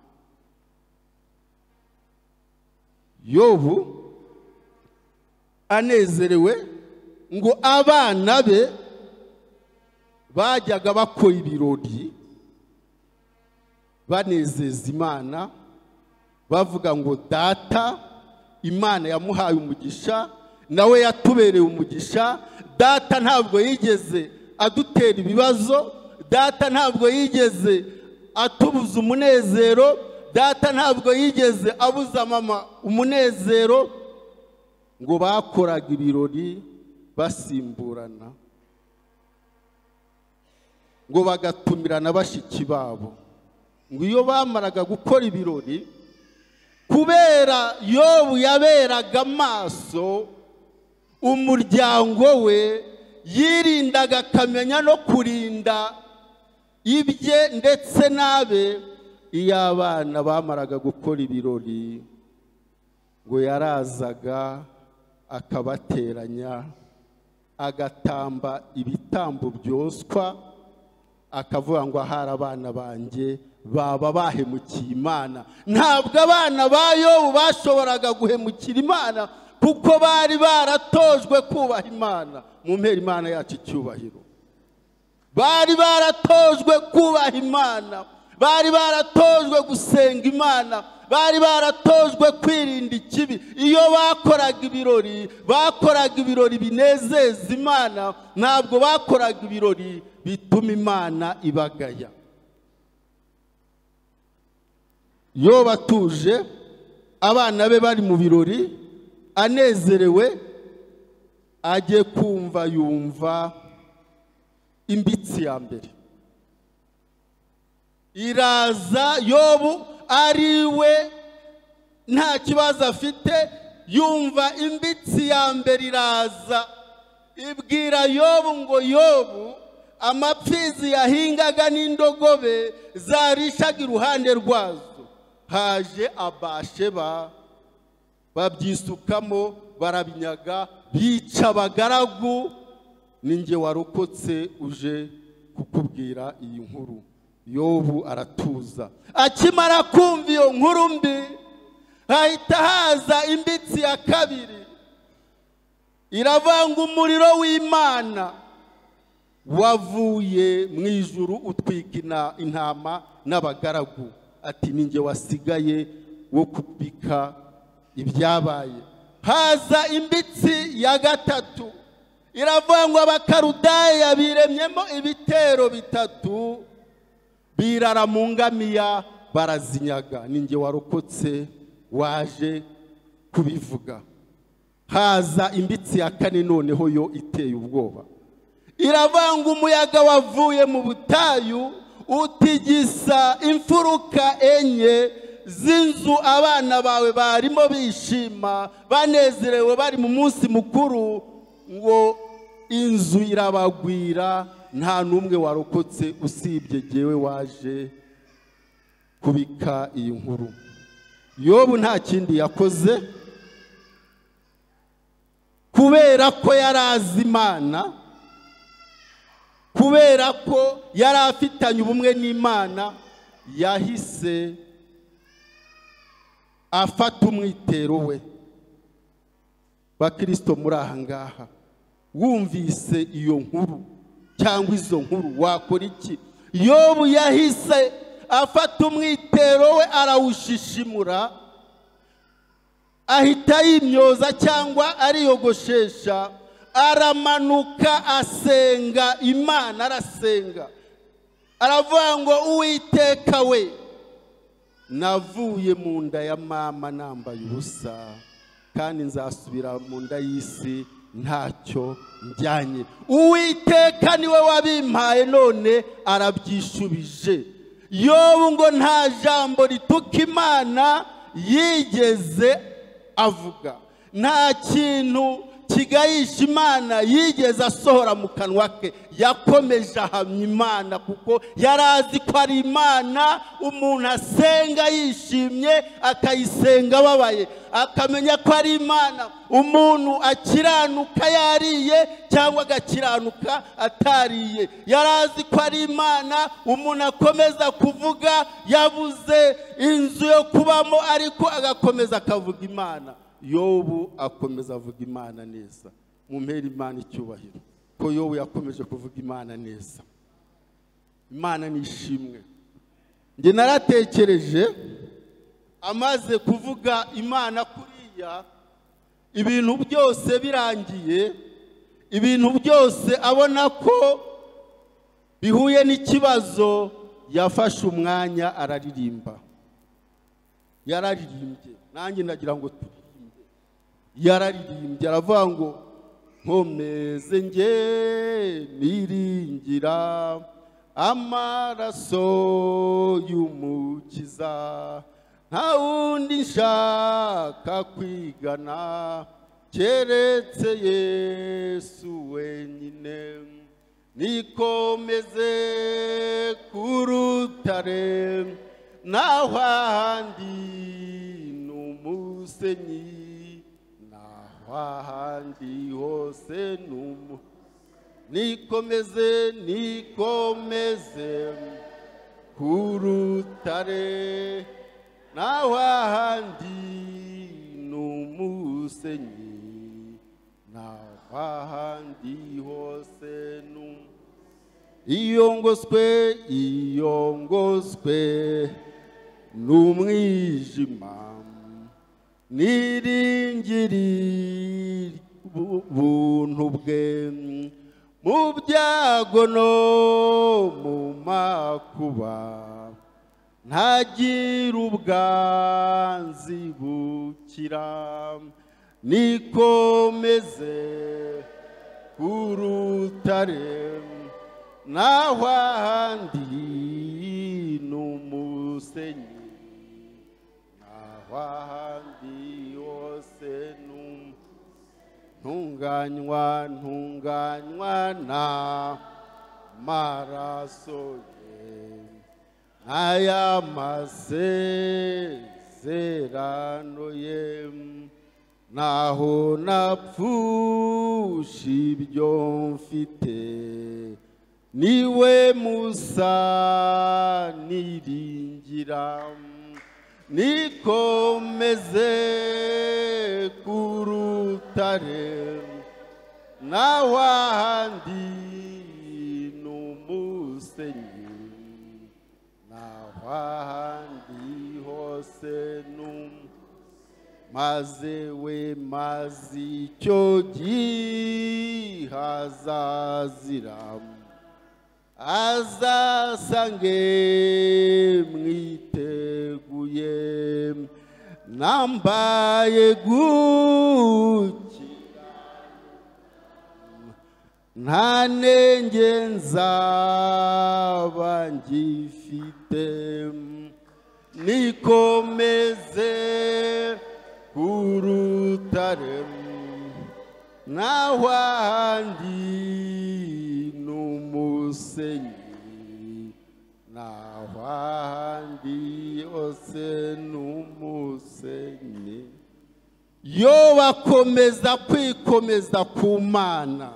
yobu anezerewe ngo abana be bajyaga bakora ibirori banezeza imana bavuga ngo data imana yamuhaye umugisha nawe yatubereye umugisha data ntabwo yigeze adutera ibibazo data ntabwo yigeze atubuza umunezero data ntabwo yigeze abuza mama umunezero ngo bakoraga ibirori basimburana ngo bagatumirana bashiki babo ngo iyo bamaraga gukora ibirori kubera yobu yaberaga amaso umuryango we yirindaga akamenya no kurinda ibye ndetse n'abe iyo abana bamaraga gukora ibirori ngo yarazaga akabateranya agatamba ibitambo byoswa akavuga ngo ahari abana banjye baba bahemukiye imana ntabwo abana ba yobu bashoboraga guhemukira imana kuko bari baratojwe kubaha imana mu mpera imana yacu icyubahiro bari baratojwe kubaha imana bari baratojwe gusenga imana bari baratojwe kwirinda ikibi iyo bakoraga ibirori bakoraga ibirori binezeza imana ntabwo bakoraga ibirori bituma imana ibagaya yo batuje abana be bari mu birori anezerewe ajye kumva yumva imbitsi ya mbere iraza yobu ari we nta kibazo afite yumva imbitsi ya mbere iraza ibwira yobu ngo yobu amapfizi yahingaga n'indogobe zarishaga iruhande rwazo haje abasheba babyisukamo barabinyaga bica abagaragu ninjye warokotse uje kukubwira iyi nkuru yobu aratuza akimara kumva iyo nkuru mbi hahita haza imbitsi ya kabiri iravanga umuriro w'imana wavuye mu ijuru utwika ina- intama n'abagaragu ati ninjye wasigaye wo kubika ibyabaye haza imbitsi ya gatatu iravuga ngo abakarudaya biremyemo ibitero bitatu birara mu ngamiya barazinyaga ninjye warokotse waje kubivuga haza imbitsi ya kane noneho yo iteye ubwoba iravanga umuyaga wavuye mu butayu utigisa imfuruka enye z'inzu abana bawe barimo bishima banezerewe bari mu munsi mukuru ngo inzu irabagwira nta n'umwe warokotse usibye jyewe waje kubika iyi nkuru yobu nta kindi yakoze kubera ko yari azi imana kubera ko yari afitanye ubumwe n'imana yahise afata umwitero we bakirisito muri aha ngaha wumvise iyo nkuru cyangwa izo nkuru wakora iki yobu yahise afata umwitero we arawushishimura ahita yimyoza cyangwa ariyogoshesha aramanuka asenga imana arasenga aravuga ngo uwiteka we navuye mu nda ya mama nambaye ubusa kandi nzasubira mu nda y'isi ntacyo njyanye uwiteka niwe wabimpaye none arabyishubije yobu ngo nta jambo rituka imana yigeze avuga nta kintu kigayisha imana yigeze asohora mu kanwa ke yakomeje ahamya imana kuko yari azi ko ari imana umuntu asenga yishimye akayisenga ababaye akamenya ko ari imana umuntu akiranuka yariye cyangwa agakiranuka atariye yari azi ko ari imana umuntu akomeza kuvuga yabuze inzu yo kubamo ariko agakomeza akavuga imana yobu akomeza avuga imana neza mumpera imana icyubahiro ko yobu yakomeje kuvuga imana neza imana ni ishimwe njye naratekereje amaze kuvuga imana kuriya ibintu byose birangiye ibintu byose abona ko bihuye n'ikibazo yafashe umwanya araririmba yararirimbye nanjye ndagira ngo turi yararirimbye aravuga ngo nkomeze nge niringira amaraso y'umukiza nta wundi nshaka kwigana keretse yesu wenyine nikomeze ku rutare naho ahandi ni umusenyi ahandi hose ni umu nikomeze nikomeze ku rutare naho ahandi ni umusenyi naho ahandi hose ni umu iyongoswe iyongoswe ni umwijima niringiri ubuntu bwe mu byago no mu makuba ntagira ubwanzibukira nikomeze ku rutare naho ahandi ni umusenyi ahandi hose ntunganywa ntunganywa na maraso ye n'aya masezerano ye naho napfusha ibyo mfite niwe musa niringiramu nikomeze ku rutare naho ahandi ni umusenyi naho ahandi hose ni umu maze we maze icyo gihazaziramu azasange mwiteguye nambaye gukira nta nenge nzaba ngifite nikomeze ku rutare naho ahandi umusenyi naho ahandi hose ni umusenyi yo bakomeza kwikomeza ku mana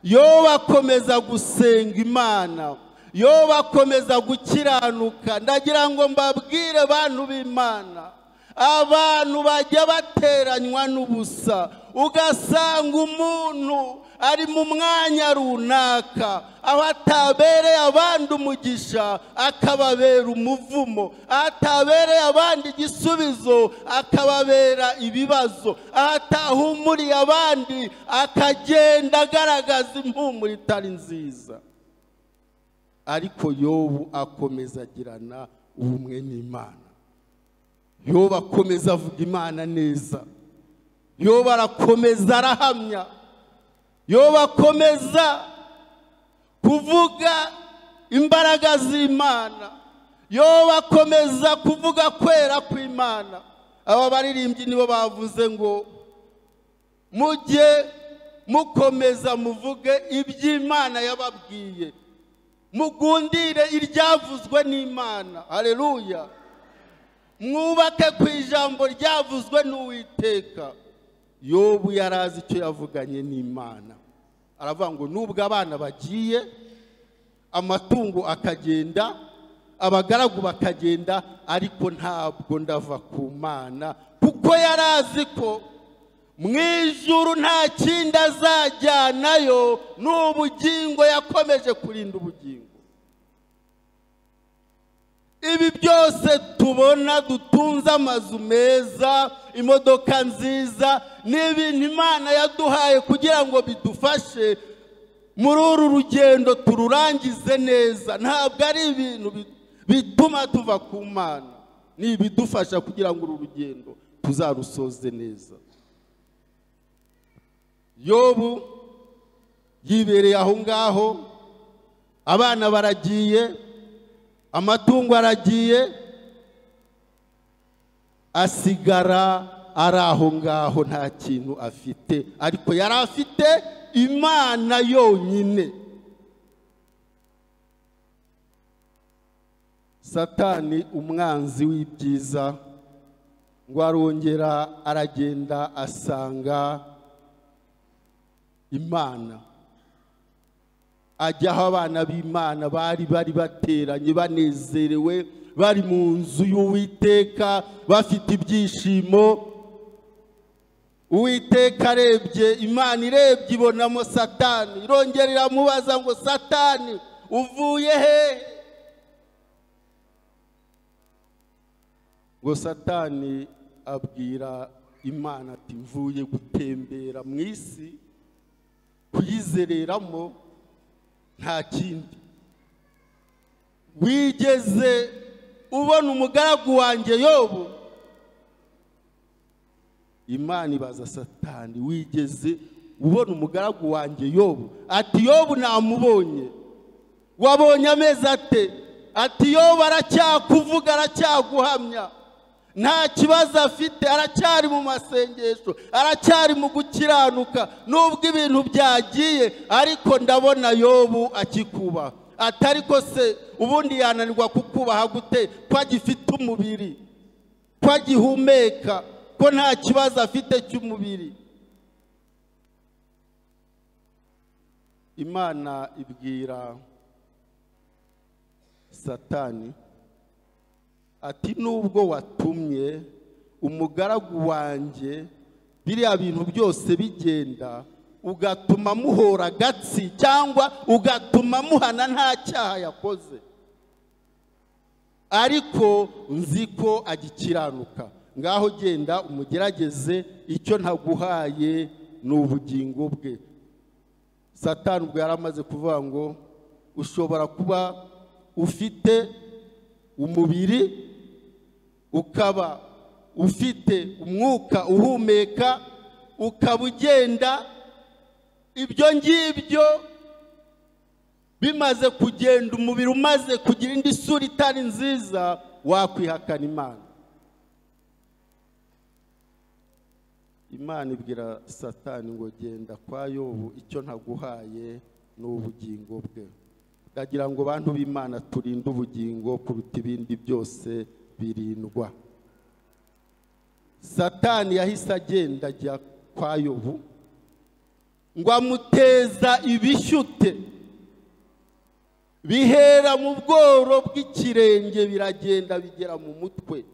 yo bakomeza gusenga imana yo bakomeza gukiranuka ndagira ngo mbabwire bantu b'imana abantu bajya bateranywa n'ubusa ugasanga umuntu ari mu mwanya runaka aho atabereye abandi umugisha akababera umuvumo aho atabereye abandi igisubizo akababera ibibazo aho atahumuriye abandi akagenda agaragaza impumuro itari nziza ariko yobu akomeza agirana ubumwe n'imana yobu akomeza avuga imana neza yobu arakomeza arahamya yo bakomeza kuvuga imbaraga z'imana yo bakomeza kuvuga kwera kw'imana aba baririmbyi nibo bavuze ngo mujye mukomeza muvuge iby'imana yababwiye mugundire iryavuzwe n'imana hareruya mwubake ku ijambo ryavuzwe n'uwiteka yobu yari azi icyo yavuganye n'imana aravuga ngo nubwo abana bagiye amatungo akagenda abagaragu bakagenda ariko ntabwo ndava ku mana kuko yari azi ko mu ijuru nta kindi azajyanayo ni ubugingo yakomeje kurinda ubugingo ibi byose tubona dutunze amazu meza imodoka nziza ni ibintu imana yaduhaye kugira ngo bidufashe muri uru rugendo tururangize neza ntabwo ari ibintu bi- bituma tuva ku mana ni ibidufasha kugira ngo uru rugendo tuzarusoze neza yobu yibereye aho ngaho abana baragiye amatungo aragiye asigara ari aho ngaho nta kintu afite ariko yari afite imana yonyine satani umwanzi w'ibyiza ngo arongera aragenda asanga imana ajya aho abana b'imana bari bari bateranye banezerewe bari mu nzu y'uwiteka bafite ibyishimo uwiteka arebye imana irebye ibonamo satani irongera iramubaza ngo satani uvuye hehe ngo satani abwira imana ati mvuye gutembera mu isi kuyizereramo nta kindi wigeze ubona umugaragu wanjye yobu imana ibaza satani wigeze ubona umugaragu wanjye yobu ati yobu namubonye wabonye amezi ate ati yobu aracyakuvuga aracyaguhamya nta kibazo afite aracyari mu masengesho aracyari mu gukiranuka nubwo ibintu byagiye ariko ndabona yobu akikubaha atari ko se ubundi yananirwa kukubaha gute ko agifite umubiri ko agihumeka ko nta kibazo afite cy'umubiri imana ibwira satani ati nubwo watumye umugaragu wanjye biriya bintu byose bigenda ugatuma muhora agatsi cyangwa ugatuma muhana nta cyaha yakoze ariko nzi ko agikiranuka ngaho genda umugerageze icyo ntaguhaye ni ubugingo bwe satani ubwo yari amaze kuvuga ngo ushobora kuba ufite umubiri ukaba ufite umwuka uhumeka ukaba ugenda ibyo ngibyo bimaze kugenda umubiri umaze kugira indi sura itari nziza wakwihakana imana imana ibwira satani ngo genda kwa yobu icyo ntaguhaye ni ubugingo bwe ndagira ngo bantu b'imana turinde ubugingo kuruta ibindi byose birindwa satani yahise agenda ajya kwa yobu ngo amuteza ibishyute bihera mu bworo bw'ikirenge biragenda bigera mu mutwe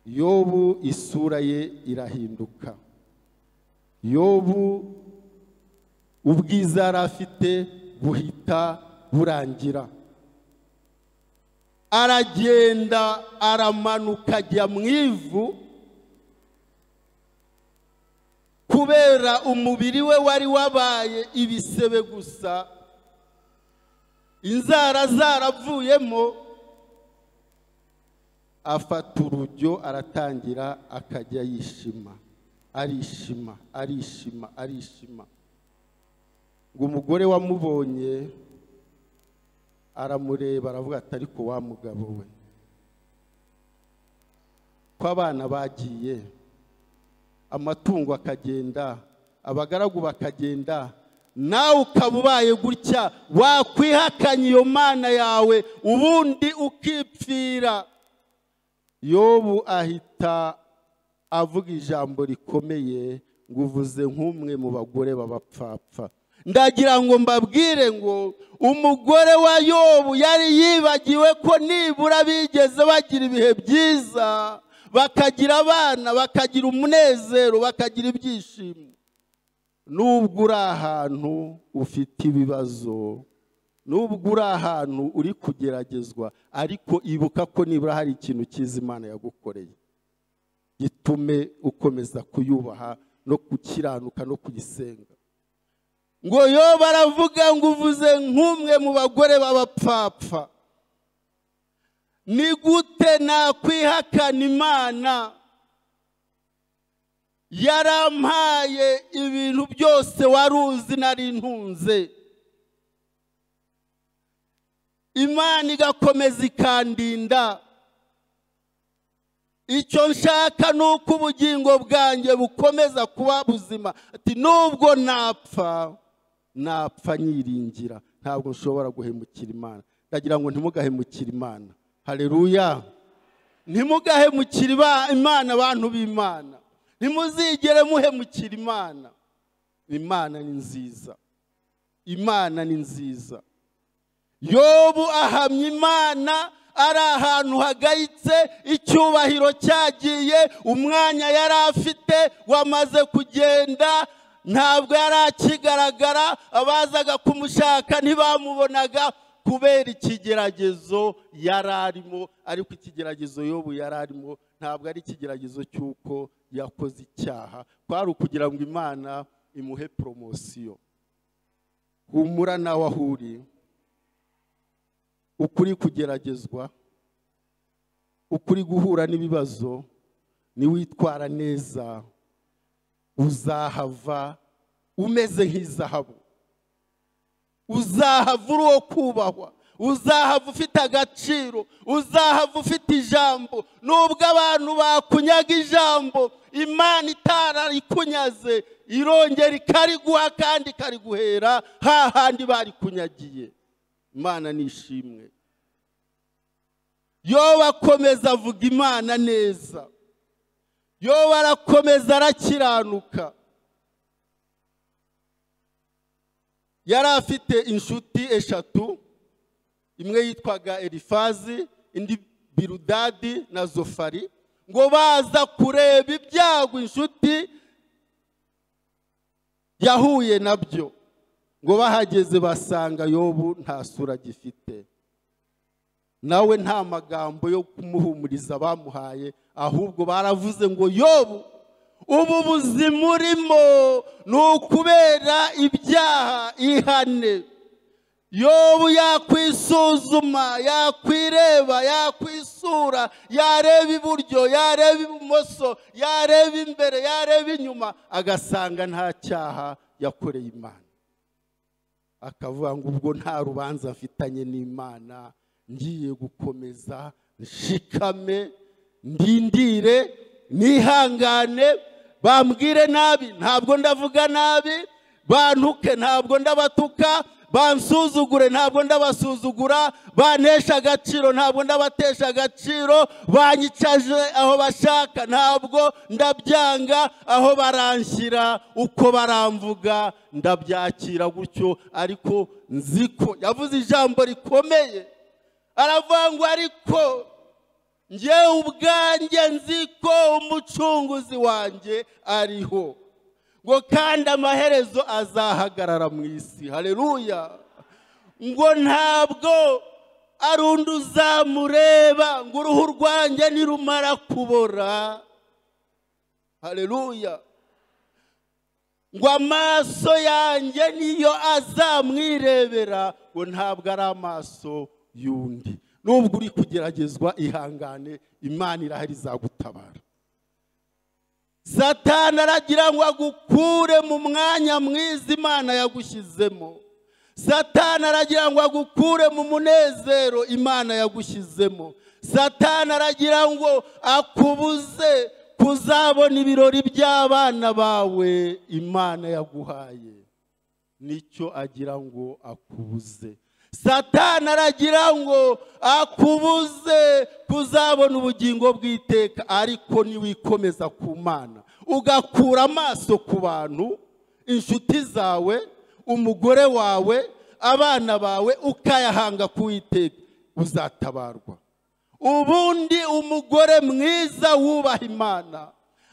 yobu isura ye irahinduka yobu ubwiza yari afite buhita burangira aragenda aramanuka ajya mu ivu kubera umubiri we wari wabaye ibisebe gusa inzara zaravuyemo afata urujyo aratangira akajya yishima arishima arishima arishima ngo umugore wamubonye aramureba aravuga ati ariko wa mugabo we ko abana bagiye amatungo akagenda abagaragu bakagenda nawe ukaba ubaye gutya wakwihakanya iyo mana yawe ubundi ukipfira yobu ahita avuga ijambo rikomeye ngo uvuze nk'umwe mu bagore b'abapfapfa ndagira ngo mbabwire ngo umugore wa yobu yari yibagiwe ko nibura bigeze bagira ibihe byiza bakagira abana bakagira umunezero bakagira ibyishimo nubwo uri ahantu ufite ibibazo nubwo uri ahantu uri kugeragezwa ariko ibuka ko nibura hari ikintu cyiza imana yagukoreye gitume ukomeza kuyubaha no gukiranuka no kuyisenga ngo yo baravuga ngo uvuze nk'umwe mu bagore b'abapfapfa ni gute nakwihakana imana yarampaye ibintu byose wari uzi nari ntunze imana igakomeza ikandinda icyo nshaka ni uko ubugingo bwanjye bukomeza kuba buzima ati nubwo napfa napfa nyiringira ntabwo nshobora guhemukira imana ndagira ngo ntimugahemukire imana hareruya ntimugahemukire imana abantu b'imana ntimuzigere muhemukira imana imana ni nziza imana ni nziza yobu ahamya imana ari ahantu hagayitse icyubahiro cyagiye umwanya yari afite wamaze kugenda ntabwo yari akigaragara abazaga kumushaka ntibamubonaga kubera ikigeragezo yari arimo ariko ikigeragezo yobu yari arimo ntabwo ari ikigeragezo cy'uko yakoze icyaha kwari ukugira ngo imana imuhe poromosiyo humura nawe aho uri ukuri kugeragezwa ukuri guhura n'ibibazo niwitwara neza uzahava umeze nk'izahabu uzahava uri uwo kubahwa uzahava ufite agaciro uzahava ufite ijambo nubwo abantu bakunyaga ijambo imana itararikunyaze irongera ikariguha kandi ikariguhera hahandi barikunyagiye imana ni ishimwe yoba akomeza avuga imana neza yoba arakomeza arakiranuka yari afite inshuti eshatu imwe yitwaga elifazi indi birudadi na zofari ngo baza kureba ibyago inshuti yahuye nabyo ngo bahageze basanga yobu nta sura agifite nawe nta magambo yo kumuhumuriza bamuhaye ahubwo baravuze ngo yobu ubu buzima urimo ni ukubera ibyaha ihane yobu yakwisuzuma yakwireba yakwisura yareba iburyo yareba ibumoso yareba imbere yareba inyuma agasanga nta cyaha yakoreye imana akavuga ngo ubwo nta rubanza mfitanye n'imana ngiye gukomeza nshikame ndindire nihangane bambwire nabi ntabwo ndavuga nabi bantuke ntabwo ndabatuka bansuzugure ntabwo ndabasuzugura banesha agaciro ntabwo ndabatesha agaciro banyicaje aho bashaka ntabwo ndabyanga aho baranshyira uko baramvuga ndabyakira gutyo ariko nzi ko yavuze ijambo rikomeye aravuga ngo ariko ngewe ubwanjye nzi ko umucunguzi wanjye ariho ngo kandi amaherezo azahagarara mu isi hareruya ngo ntabwo ari undi uzamureba ngo uruhu rwanjye nirumara kubora hareruya ngo amaso yanjye niyo azamwirebera ngo ntabwo ari amaso y'undi nubwo uri kugeragezwa ihangane imana irahari izagutabara satani aragira ngo agukure mu mwanya mwiza imana yagushyizemo satani aragira ngo agukure mu munezero imana yagushyizemo satani aragira ngo akubuze kuzabona ibirori by'abana bawe imana yaguhaye nicyo agira ngo akubuze satani aragira ngo akubuze kuzabona ubugingo bw'iteka ariko niwikomeza ku mana ugakura amaso ku bantu inshuti zawe umugore wawe abana bawe ukayahanga ku iteka uzatabarwa ubundi umugore mwiza wubaha imana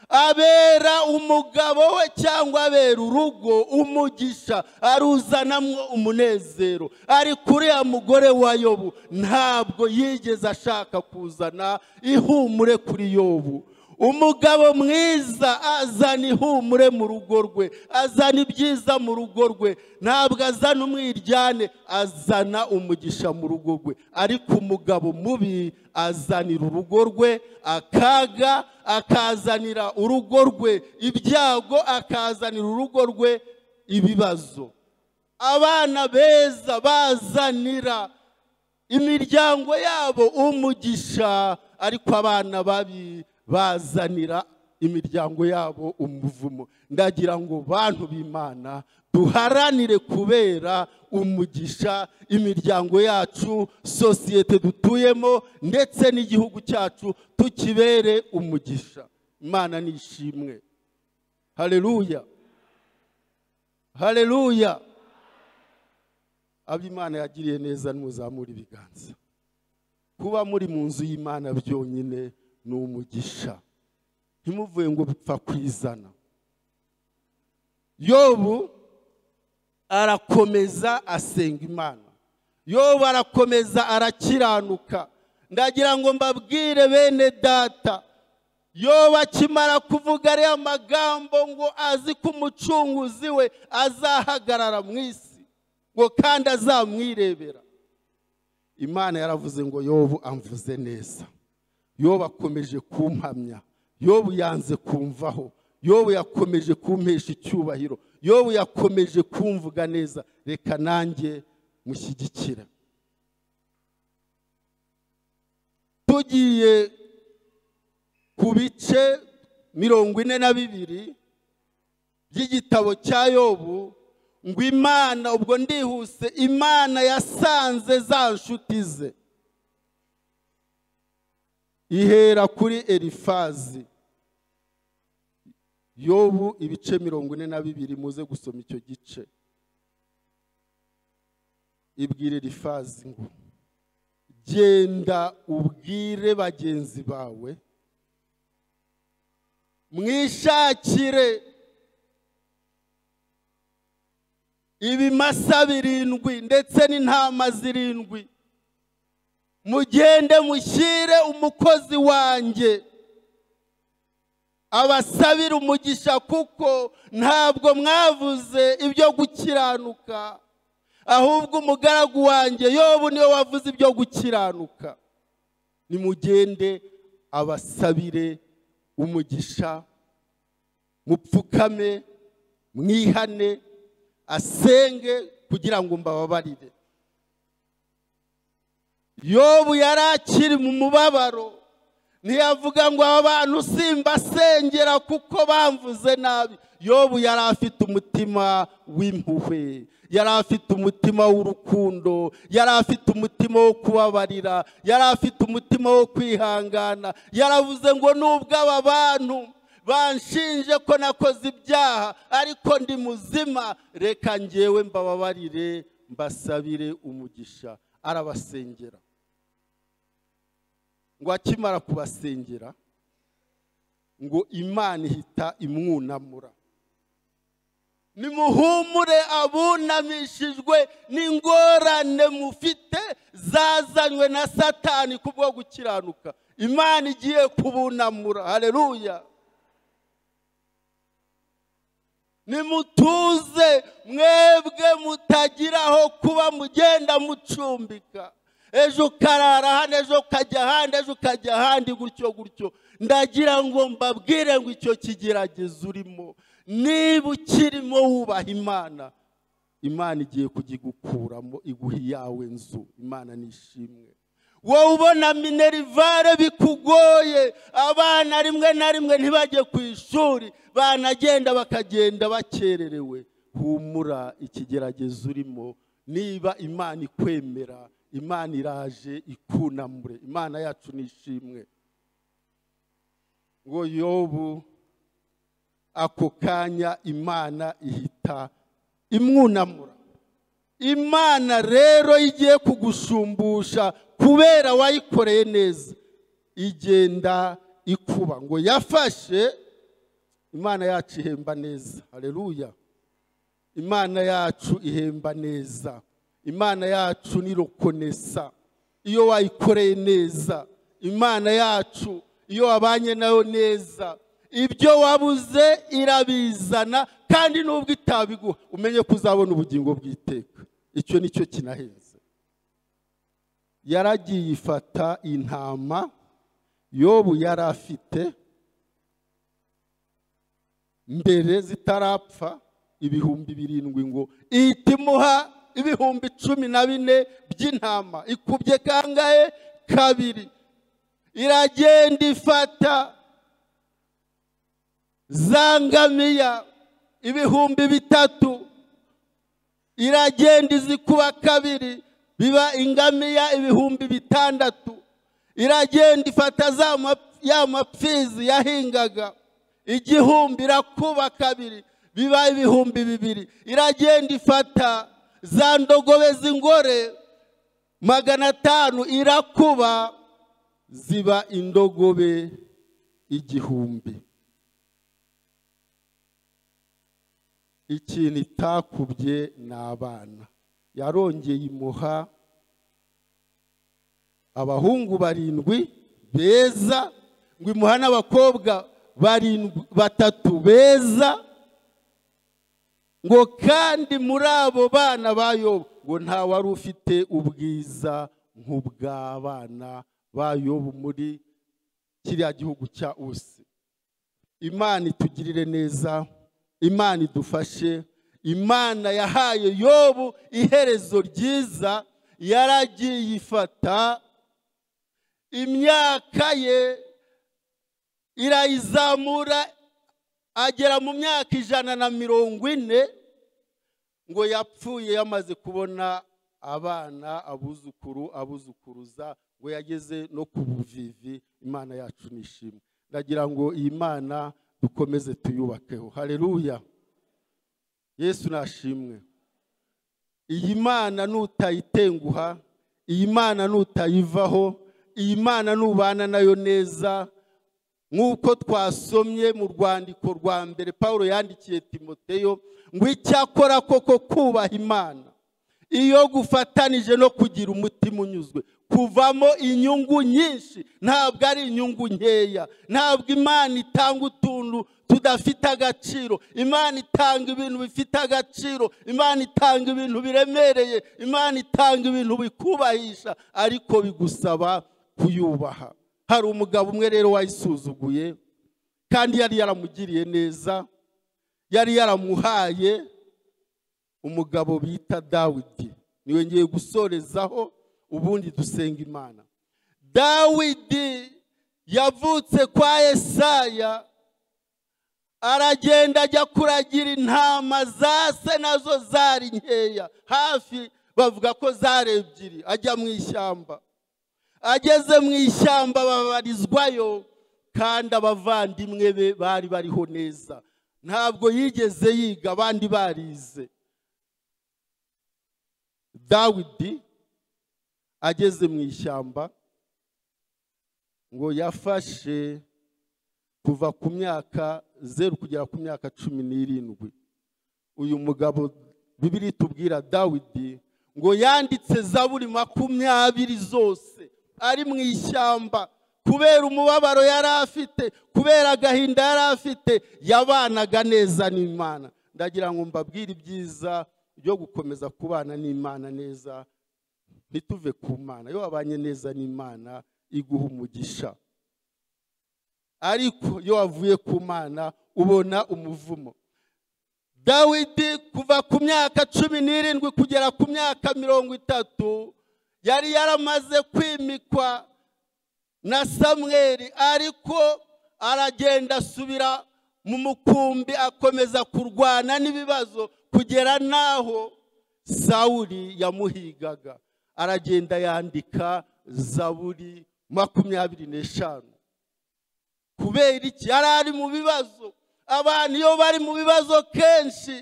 abera umugabo we cyangwa abera urugo umugisha aruzanamo umunezero ariko uriya mugore wa yobu ntabwo yigeze ashaka kuzana ihumure kuri yobu umugabo mwiza azana ihumure mu rugo rwe azana ibyiza mu rugo rwe ntabwo azana umwiryane azana umugisha mu rugo rwe ariko umugabo mubi azanira urugo rwe akaga akazanira urugo rwe ibyago akazanira urugo rwe ibibazo abana beza bazanira imiryango yabo umugisha ariko abana babi bazanira imiryango yabo umuvumo ndagira ngo bantu b'imana duharanire kubera umugisha imiryango yacu sosiyete dutuyemo ndetse n'igihugu cyacu tukibere umugisha imana ni ishimwe hareruya hareruya abo imana yagiriye neza ntuzamure ibiganza kuba muri mu nzu y'imana byonyine ni umugisha ntimuvuye ngo bipfa kwizana yobu arakomeza asenga imana yobu arakomeza arakiranuka ndagira ngo mbabwire bene data yobu akimara kuvuga ariya magambo ngo azi ko umucunguzi we azahagarara mu isi ngo kandi azamwirebera imana yaravuze ngo yobu amvuze neza yobu akomeje kumpamya yobu yanze kumvaho yobu yakomeje kumpesha icyubahiro yobu yakomeje kumvuga neza reka nanjye mushyigikira tugiye ku bice mirongo ine na bibiri by'igitabo cya yobu ngo imana ubwo ndihuse imana yasanze za nshuti ze ihera kuri elifazi yobu ibice mirongo ine na bibiri muze gusoma icyo gice ibwira elifazi ngo genda ubwire bagenzi bawe mwishakire ibimasa birindwi ndetse n'intama zirindwi mugende mushyire umukozi wanjye abasabire umugisha kuko ntabwo mwavuze ibyo gukiranuka ahubwo umugaragu wanjye yobu niwe wavuze ibyo gukiranuka nimugende abasabire umugisha mupfukame mwihane asenge kugira ngo mbababarire yobu yari akiri mu mubabaro ntiyavuga ngo aba bantu simbasengera kuko bamvuze nabi yobu yari afite umutima w'impuhwe yari afite umutima w'urukundo yari afite umutima wo kubabarira yari afite umutima wo kwihangana yaravuze ngo nubwo aba bantu banshinje ko nakoze ibyaha ariko ndi muzima reka ngewe mbababarire mbasabire umugisha arabasengera ngo akimara kubasengera ngo imana ihita imwunamura nimuhumure abunamishijwe n'ingorane mufite zazanywe na satani kubwo gukiranuka imana igiye kubunamura hareruya nimutuze mwebwe mutagiraho kuba mugenda mucumbika ejo ukarara hano ejo ukajya ahandi ejo ukajya ahandi gutyo gutyo ndagira ngo mbabwire ngo icyo kigeragezo urimo niba ukirimo wubaha imana imana igiye kugikukuramo iguha iyawe nzu imana nishimwe wowe ubona minerivare bikugoye abana rimwe na rimwe ntibajye ku ishuri banagenda bakagenda bakererewe humura ikigeragezo urimo niba imana ikwemera imana iraje ikunamure imana yacu ni ishimwe ngo yobu ako kanya imana ihita imwunamura imana rero igiye kugushumbusha kubera wayikoreye neza igenda ikuba ngo yafashe imana yacu ihemba neza hareruya imana yacu ihemba neza imana yacu ni rokonesa iyo wayikoreye neza imana yacu iyo wabanye nayo neza ibyo wabuze irabizana kandi nubwo itabiguha umenye ko uzabona ubugingo bw'iteka icyo ni cyo kinahenze yaragiye ifata intama yobu yari afite mbere zitarapfa ibihumbi birindwi ngo ihita imuha ibihumbi cumi na bine by'intama ikubye kangahe kabiri iragenda ifata zangamiya ibihumbi bitatu iragenda izikuba kabiri biba ingamiya ibihumbi bitandatu iragenda ifata za ma- ya mapfizi yahingaga igihumbi irakuba kabiri biba ibihumbi bibiri iragenda ifata za ndogobe z'ingore magana atanu irakuba ziba indogobe igihumbi ikintu itakubye ni abana yarongeye imuha abahungu barindwi beza ngo imuha n'abakobwa barindwi batatu beza ngo kandi muri abo bana ba yobu ngo nta wari ufite ubwiza nk'ubw'abana ba yobu muri kiriya gihugu cya usi imana itugirire neza imana idufashe imana yahaye yobu iherezo ryiza yaragiye ifata imyaka ye irayizamura agera mu myaka ijana na mirongo ine ngo yapfuye yamaze kubona abana abuzukuru abuzukuruza ngo yageze no ku buvivi imana yacu ni ishimwe ndagira ngo iyi mana dukomeze tuyubakeho hareruya yesu nashimwe iyi mana nutayitenguha iyi mana nutayivaho iyi mana nubana nayo neza nk'uko twasomye mu rwandiko rwa mbere paul yandikiye timoteyo ngo icyakora koko kubaha imana iyo gufatanije no kugira umutima unyuzwe kuvamo inyungu nyinshi ntabwo ari inyungu nkeya ntabwo imana itanga utuntu tudafite agaciro imana itanga ibintu bifite agaciro imana itanga ibintu biremereye imana itanga ibintu bikubahisha ariko bigusaba kuyubaha hari umugabo umwe rero wayisuzuguye kandi yari yaramugiriye neza yari yaramuhaye umugabo bita dawidi niwe ngiye gusorezaho ubundi dusenga imana dawidi yavutse kwa esaya aragenda ajya kuragira intama za se nazo zari nkeya hafi bavuga ko zari ebyiri ajya mu ishyamba ageze mu ishyamba babarizwayo kandi abavandimwe be bari bariho neza ntabwo yigeze yiga abandi barize dawidi ageze mu ishyamba ngo yafashe kuva ku myaka zeru kugera ku myaka cumi n'irindwi uyu mugabo bibiri tubwira dawidi ngo yanditse zaburi makumyabiri zose ari mu ishyamba kubera umubabaro yari afite kubera agahinda yari afite yabanaga neza n'imana ndagira ngo mbabwire ibyiza byo gukomeza kubana n'imana neza ntituve ku mana iyo wabanye neza n'imana iguha umugisha ariko iyo wavuye ku mana ubona umuvumo dawidi kuva ku myaka cumi n'irindwi kugera ku myaka mirongo itatu yari yaramaze kwimikwa na samweri ariko aragenda asubira mu mukumbi akomeza kurwana n'ibibazo kugera n'aho sawuri yamuhigaga aragenda yandika zaburi makumyabiri n'eshanu kubera iki yari ari mu bibazo abantu iyo bari mu bibazo kenshi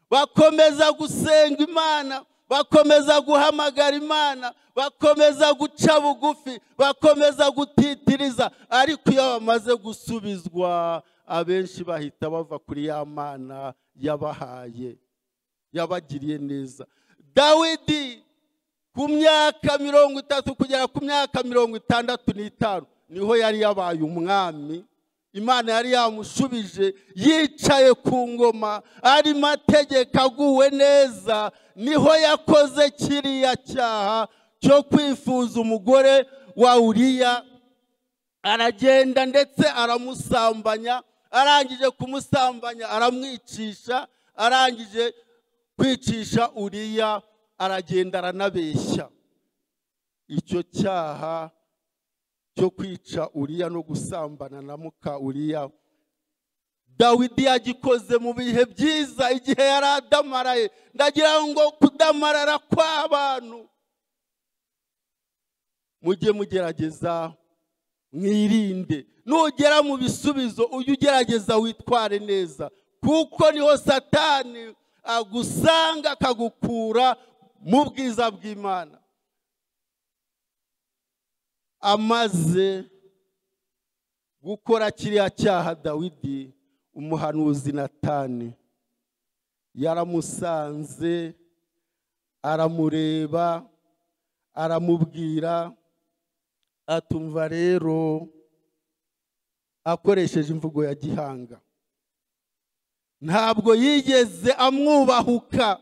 bakomeza gusenga imana bakomeza guhamagara imana bakomeza guca bugufi bakomeza gutitiriza ariko iyo bamaze gusubizwa abenshi bahita bava kuri ya mana yabahaye yabagiriye neza dawidi ku myaka mirongo itatu kugera ku myaka mirongo itandatu n'itanu niho yari yabaye umwami imana yari yamushubije yicaye ku ngoma ari mategeko aguwe neza niho yakoze kiriya cyaha cyo kwifuza umugore wa uriya aragenda ndetse aramusambanya arangije kumusambanya aramwicisha arangije kwicisha uriya aragenda aranabeshya icyo cyaha cyo kwica uriya no gusambana na muka uriya dawidi yagikoze mu bihe byiza igihe yari adamaraye ndagira ngo kudamarara kw'abantu mujye mugerageza mwirinde nugera mu bisubizo ujye ugerageza witware neza kuko niho satani agusanga akagukura mu bwiza bw'imana amaze gukora kiriya cyaha dawidi umuhanuzi natani yaramusanze aramureba aramubwira atumva rero akoresheje imvugo ya gihanga ntabwo yigeze amwubahuka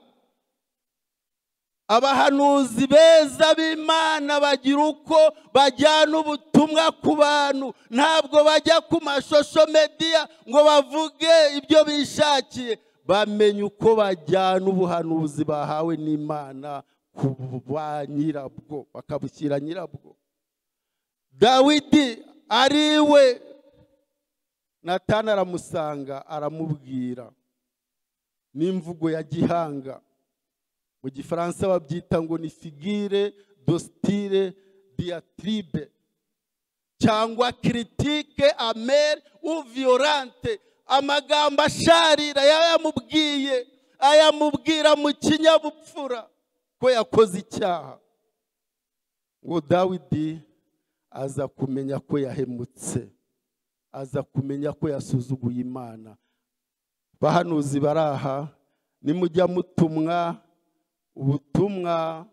abahanuzi beza b'imana bagira uko bajyana ubutumwa ku bantu ntabwo bajya ku mashusho mediya ngo bavuge ibyo bishakiye bamenye uko bajyana ubuhanuzi bahawe n'imana ku ba nyirabwo bakabushyira nyirabwo dawidi ari we natana aramusanga aramubwira n'imvugo ya gihanga mu gifaransa babyita ngo ni figire dostire diatribe cyangwa kiritike amere u viyorante amagambo asharira yayamubwiye ayamubwira mu kinyabupfura ko yakoze icyaha ngo dawidi aza kumenya ko yahemutse aza kumenya ko yasuzuguye imana bahanuzi baraha nimujya mutumwa ubutumwa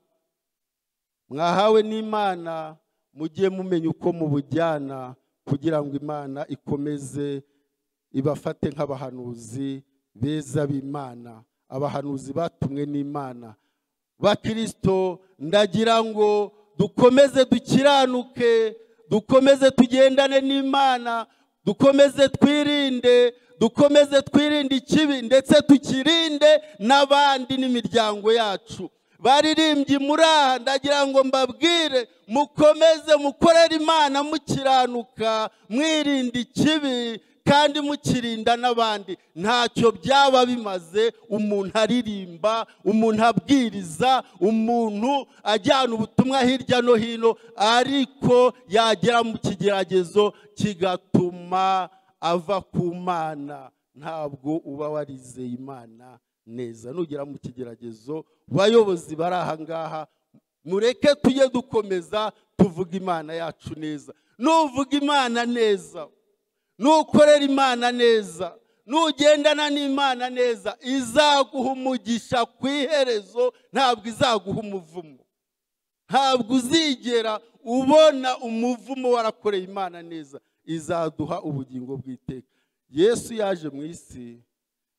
mwahawe n'imana mujye mumenya uko mubujyana kugira ngo imana ikomeze ibafate nk'abahanuzi beza b'imana abahanuzi batumwe n'imana bakirisito ndagira ngo dukomeze dukiranuke dukomeze tugendane n'imana dukomeze twirinde dukomeze twirinde ikibi ndetse tukirinde n'abandi n'imiryango yacu baririmbye muri aha ndagira ngo mbabwire mukomeze mukorere imana mukiranuka mwirinda ikibi kandi mukirinda n'abandi ntacyo byaba bimaze umuntu aririmba umuntu abwiriza umuntu ajyana ubutumwa hirya no hino ariko yagera mu kigeragezo kigatuma ava ku mana ntabwo uba warizeye imana neza nugera mu kigeragezo bayobozi bari aha ngaha mureke tujye dukomeza tuvuga imana yacu neza nuvuga imana neza nukorera imana neza nugendana n'imana neza izaguha umugisha ku iherezo ntabwo izaguha umuvumo ntabwo uzigera ubona umuvumo warakoreye imana neza izaduha ubugingo bw'iteka yesu yaje mu isi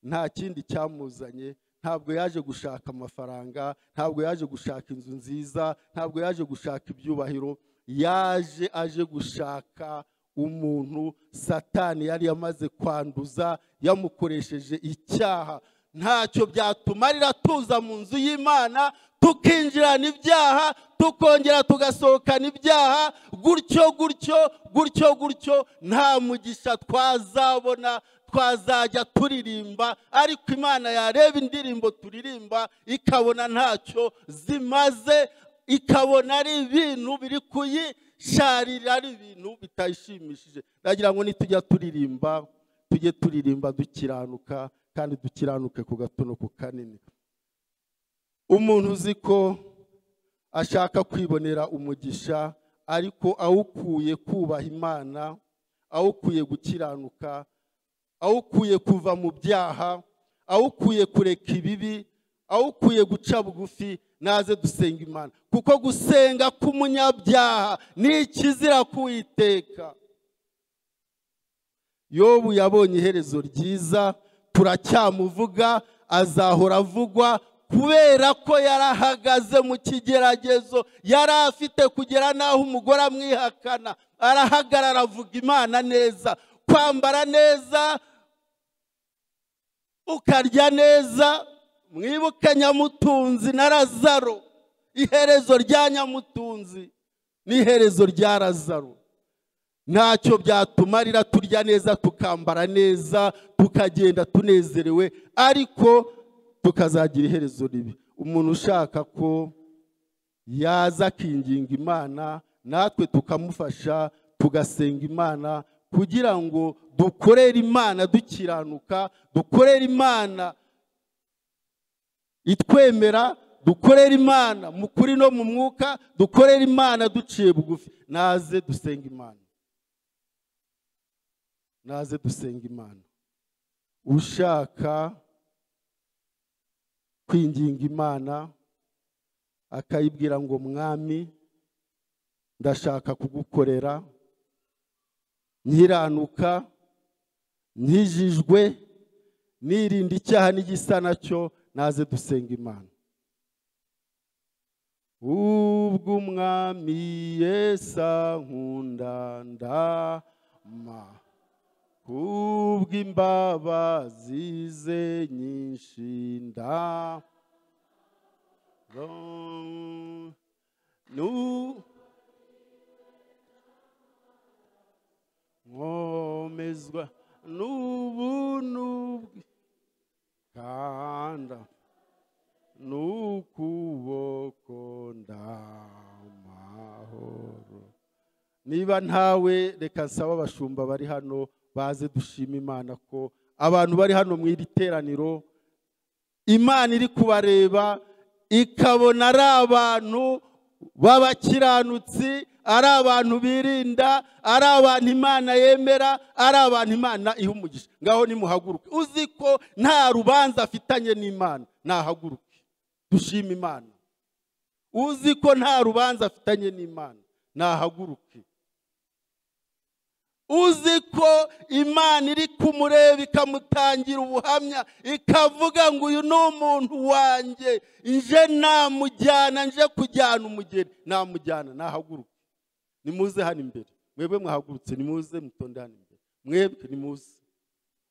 nta kindi cyamuzanye ntabwo yaje gushaka amafaranga ntabwo yaje gushaka inzu nziza ntabwo yaje gushaka ibyubahiro yaje aje gushaka umuntu satani yari yamaze kwanduza yamukoresheje icyaha ntacyo byatuma arira tuza mu nzu y'imana tukinjirana ibyaha tukongera tugasohokana ibyaha gutyo gutyo gutyo gutyo nta mugisha twazabona twazajya turirimba ariko imana yareba indirimbo turirimba ikabona ntacyo zimaze ikabona ari ibintu biri kuyisharira ari ibintu bitayishimishije ndagira ngo nitujya turirimba tujye turirimba dukiranuka kandi dukiranuke ku gatunuku kanini umuntu uzi ko ashaka kwibonera umugisha ariko awukuye kubaha imana awukuye gukiranuka awukuye kuva mu byaha awukuye kureka ibibi awukuye guca bugufi naze dusenga imana kuko gusenga k'umunyabyaha ni ikizira kuwiteka yobu yabonye iherezo ryiza turacyamuvuga azahora avugwa kubera ko yarahagaze mu kigeragezo yari afite kugera n'aho umugore amwihakana arahagarara avuga imana neza kwambara neza ukarya neza mwibuke nyamutunzi na razaro iherezo rya nyamutunzi n'iherezo rya razaro ntacyo byatumarira turya neza tukambara neza tukagenda tunezerewe ariko tukazagira iherezo ribi umuntu ushaka ko yaza akinginga imana natwe tukamufasha tugasenga imana kugira ngo dukorere imana dukiranuka dukorere imana itwemera dukorere imana mu kuri no mu mwuka dukorere imana duciye bugufi naze dusenga imana naze dusenga imana ushaka kwinginga imana akayibwira ngo mwami ndashaka kugukorera nkiranuka nkijijwe nirinda icyaha n'igisa nacyo naze dusenga imana ubwo umwami yesa nkundandama ubwo imbabazi ze nyinshi nda nkomezwa n'ubuntu bwe kanda n'ukuboko ndamahoro niba ntawe reka nsaba abashumba bari hano baze dushima imana ko abantu bari hano mu iri teraniro imana iri kubareba ikabona ari abantu b'abakiranutsi ari abantu birinda ari abantu imana yemera ari abantu imana iha umugisha ngaho nimuhaguruke uzi ko nta rubanza afitanye n'imana nahaguruke dushima imana uzi ko nta rubanza afitanye n'imana nahaguruke uzi ko imana iri kumureba ikamutangira ubuhamya ikavuga ngo uyu ni umuntu wanjye nje namujyana nje kujyana umugeni namujyana nahaguruke nimuze hano imbere mwebwe mwahagurutse nimuze mutonde hano imbere mwebwe nimuze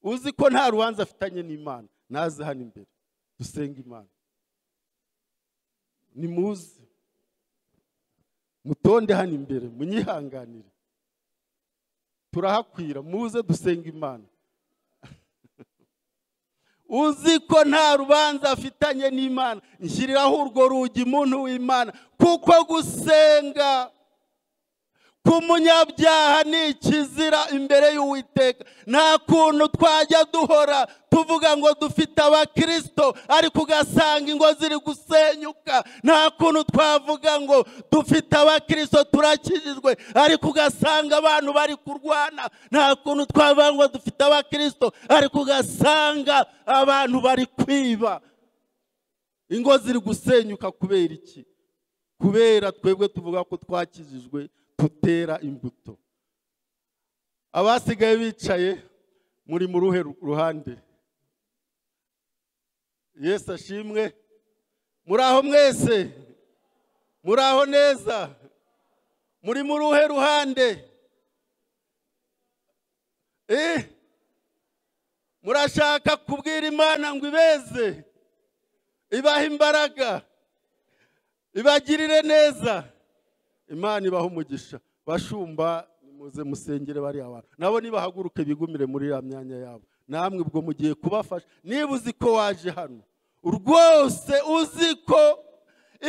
uzi ko nta rubanza afitanye n'imana naze hano imbere dusenga imana nimuze mutonde hano imbere munyihanganire turahakwira muze dusenga imana uzi ko nta rubanza afitanye n'imana nshyiriraho urwo rugi muntu w'imana kuko gusenga k'umunyabyaha ni ikizira imbere y'uwiteka nta kuntu twajya duhora tuvuga ngo dufite abakirisito ariko ugasanga ingo ziri gusenyuka nta kuntu twavuga ngo dufite abakirisito turakijijwe ariko ugasanga abantu bari kurwana nta kuntu twavuga ngo dufite abakirisito ariko ugasanga abantu bari kwiba ingo ziri gusenyuka kubera iki kubera twebwe tuvuga ko twakijijwe tutera imbuto abasigaye bicaye muri mu ruhe ruhande yesu ashimwe muri aho mwese muri aho neza muri mu ruhe ruhande murashaka kubwira imana ngo ibeze ibaha imbaraga ibagirire neza imana ibaha umugisha bashumba muze musengere bariya bantu nabo nibahaguruke bigumire muri ya myanya yabo namwe ubwo mugiye kubafasha niba uzi ko waje hano rwose uzi ko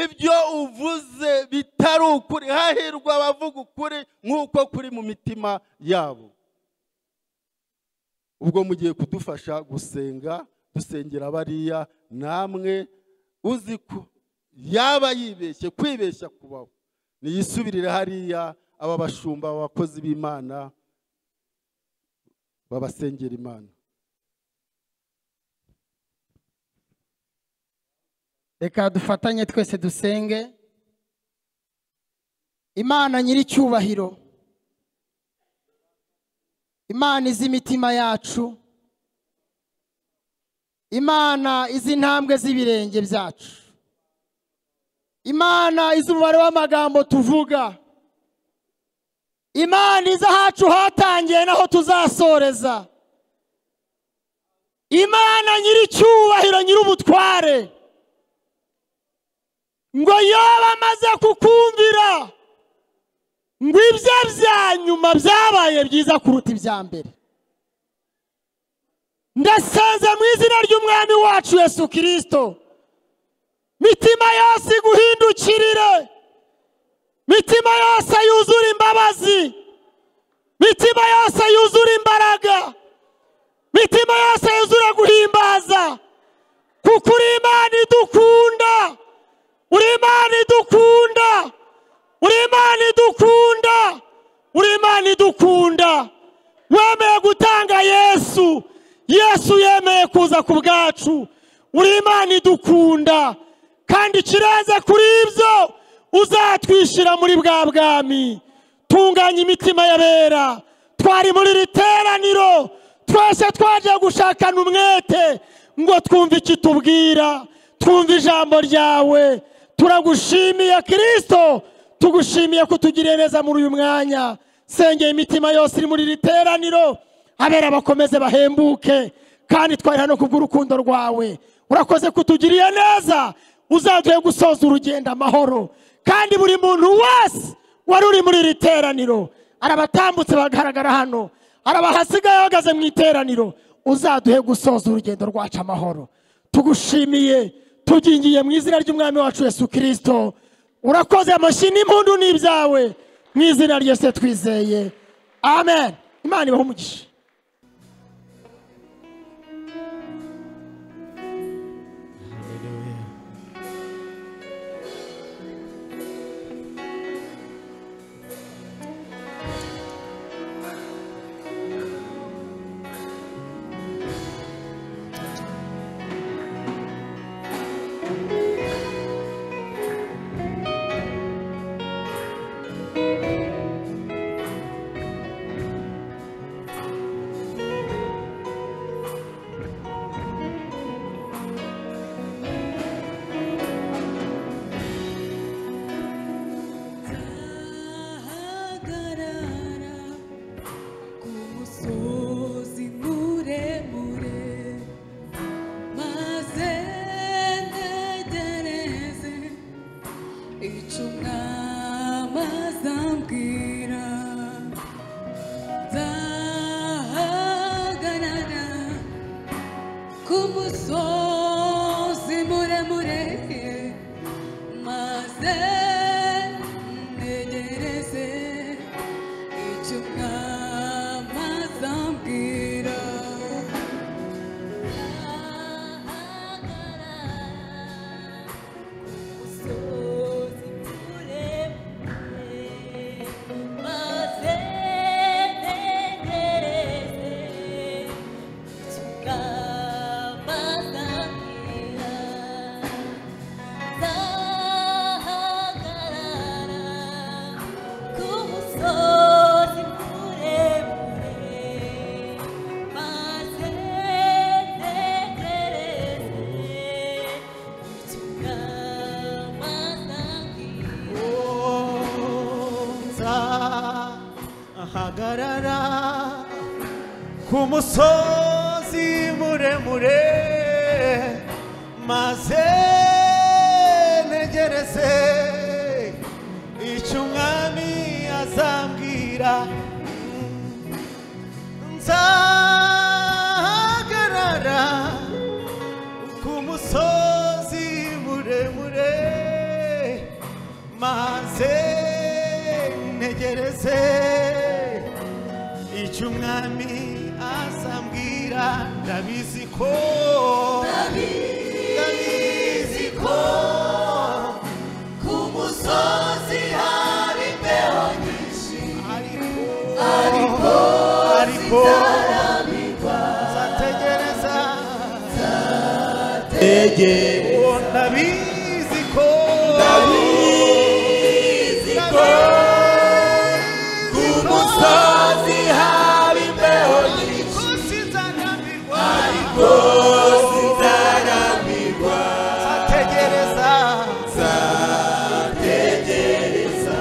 ibyo uvuze bitari ukuri hahirwa abavuga ukuri nk'uko kuri mu mitima yabo ubwo mugiye kudufasha gusenga dusengera bariya namwe uzi ko yaba yibeshye kwibeshya kubaho niyisubirire hariya aba bashumba aba bakozi b'imana babasengera imana reka dufatanye twese dusenge imana nyir'icyubahiro imana izi imitima yacu imana izi intambwe z'ibirenge byacu imana izi umubare w'amagambo tuvuga imana izi ahacu hatangiye n'aho tuzasoreza imana nyir'icyubahiro nyir'ubutware ngo yoba amaze kukumvira ngo ibye bya nyuma byabaye byiza kuruta ibya mbere ndasenze mu izina ry'umwami wacu yesu kirisito mitima yose iguhindukirire mitima yose yuzura imbabazi mitima yose yuzura imbaraga mitima yose yuzura guhimbaza kuko uri imana idukunda uri imana idukunda uri imana idukunda uri imana idukunda wemeye gutanga yesu yesu yemeye kuza ku bwacu uri imana idukunda kandi ikirenze kuri ibyo uzatwishyira muri bwa bwami tunganya imitima y'abera twari muri iri teraniro twese twaje gushakana umwete ngo twumve ikitubwira twumve ijambo ryawe turagushimiye kirisito tugushimiye kutugirira neza muri uyu mwanya sengeye imitima yose iri muri iri teraniro abera bakomeze bahembuke kandi twari hano kubw'urukundo rwawe urakoze kutugirira neza uzaduhe gusoza urugendo amahoro kandi buri muntu wese wari uri muri iri teraniro arabatambutse bagaragara hano arabahasigaye ahagaze mu iteraniro uzaduhe gusoza urugendo rwacu amahoro tugushimiye tugingiye mu izina ry'umwami wacu yesu kirisito urakoze amashyi n'impundu n'ibyawe mu izina ryose twizeye amen imana ibahe umugisha ahagarara ku musozi muremure maze ntegereze icyo umwami azambwira nzahagarara ku musozi muremure maze ntegereze icyo umwami azambwira ahagarara umusozi muremure maze ntegereze tukabazanira Sahagarara ahagarara kumusozi muremure maze ntegereze tukamazangira ku musozi muremure maze ntegereze ntegereze icyo umwami azambwira nzahagarara ku musozi muremure maze ntegereze icyo umwami azambwira ndabizi ko ndabizi ko ku musozi hari imbeho nyinshi ariko ariko nzategereza nzategereza ndabizi ko ndabizi ko ku musozi hari imbeho nyinshi sinzarambirwa ariko sinzarambirwa nzategereza nzategereza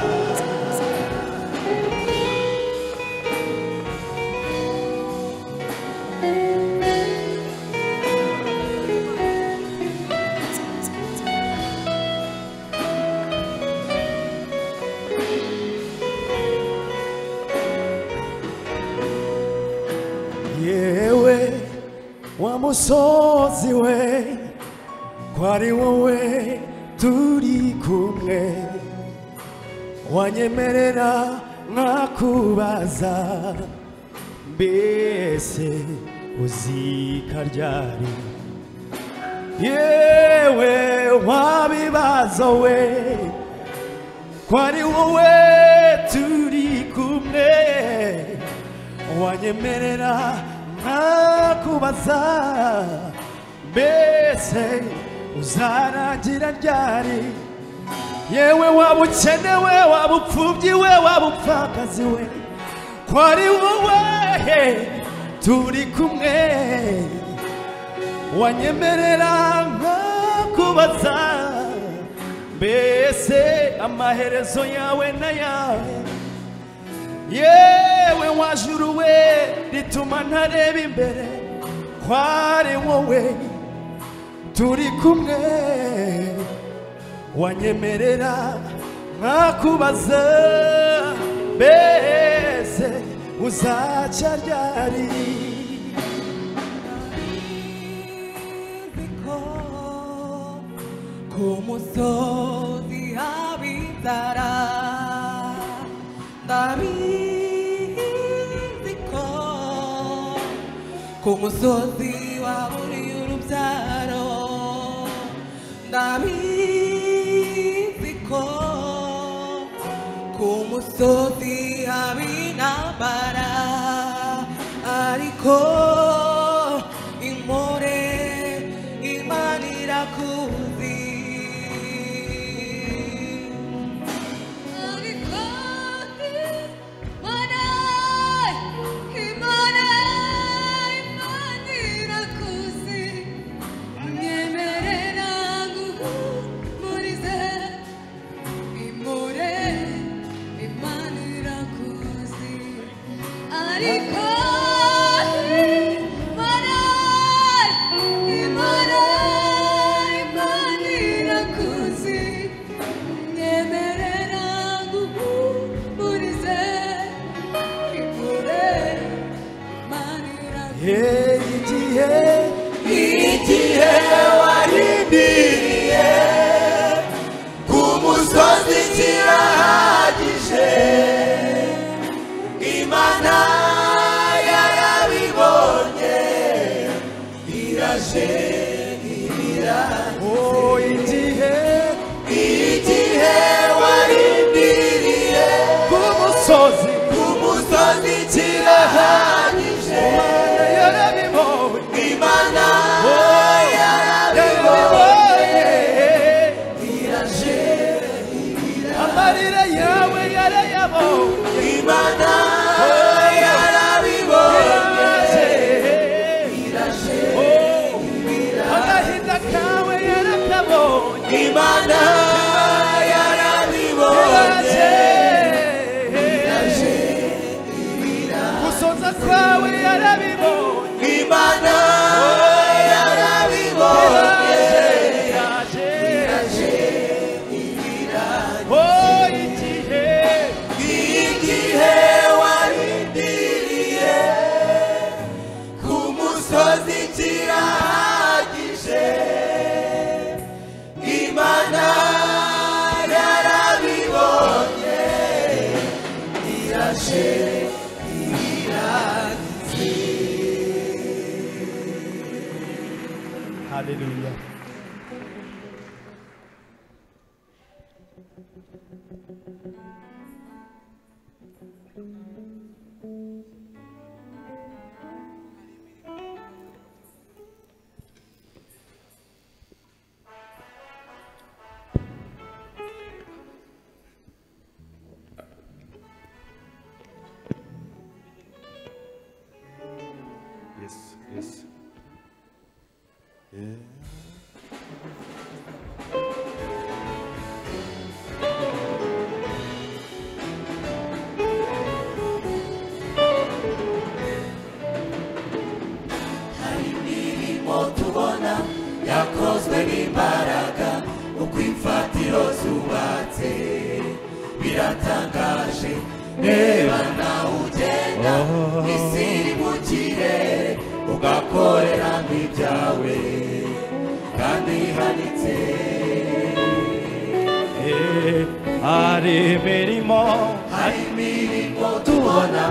yewe wa musozi we ko ari wowe turi kumwe wanyemerera nkakubaza mbese uzika ryari yewe wa bibazo we ko ari wowe turi kumwe wanyemerera ntakubaza mbese uzarangira ryari yewe waba ukenewe waba upfubyi we waba upfakazi we ko ari wowe turi kumwe wanyemerera ntakubaza mbese amaherezo yawe n'ayawe yewe wajuru we rituma ntareba imbere kwari wowe turi kumwe wanyemerera nkakubaza mbese uzaca ryari Como soy habitará David Como soy va a morir un zarro David Como soy habitará Ariko imore imanira kuzi Hey, igihe igihe warindiriye ku musozi kirahagije imana yarabibonye iraje oh igihe igihe warindiriye ku musozi ku musozi kirahagije yarabibonye imana amarira yawe yarayabonye imana yarabibonye agahinda kawe yarakabonye imana yarabibonye gusoza kwawe yarabibonye imana yarabibonye Yaje, musozi kirahagije imana yarabibonye irashe haleluya Yes, yes. hari imirimo tubona yakozwe n'imbaraga uko imfatiro zubatse biratangaje reba nawe ugenda isi iri mu kirere ugakoreramo ibyawe kandi ihanitse hari imirimo hari imirimo tubona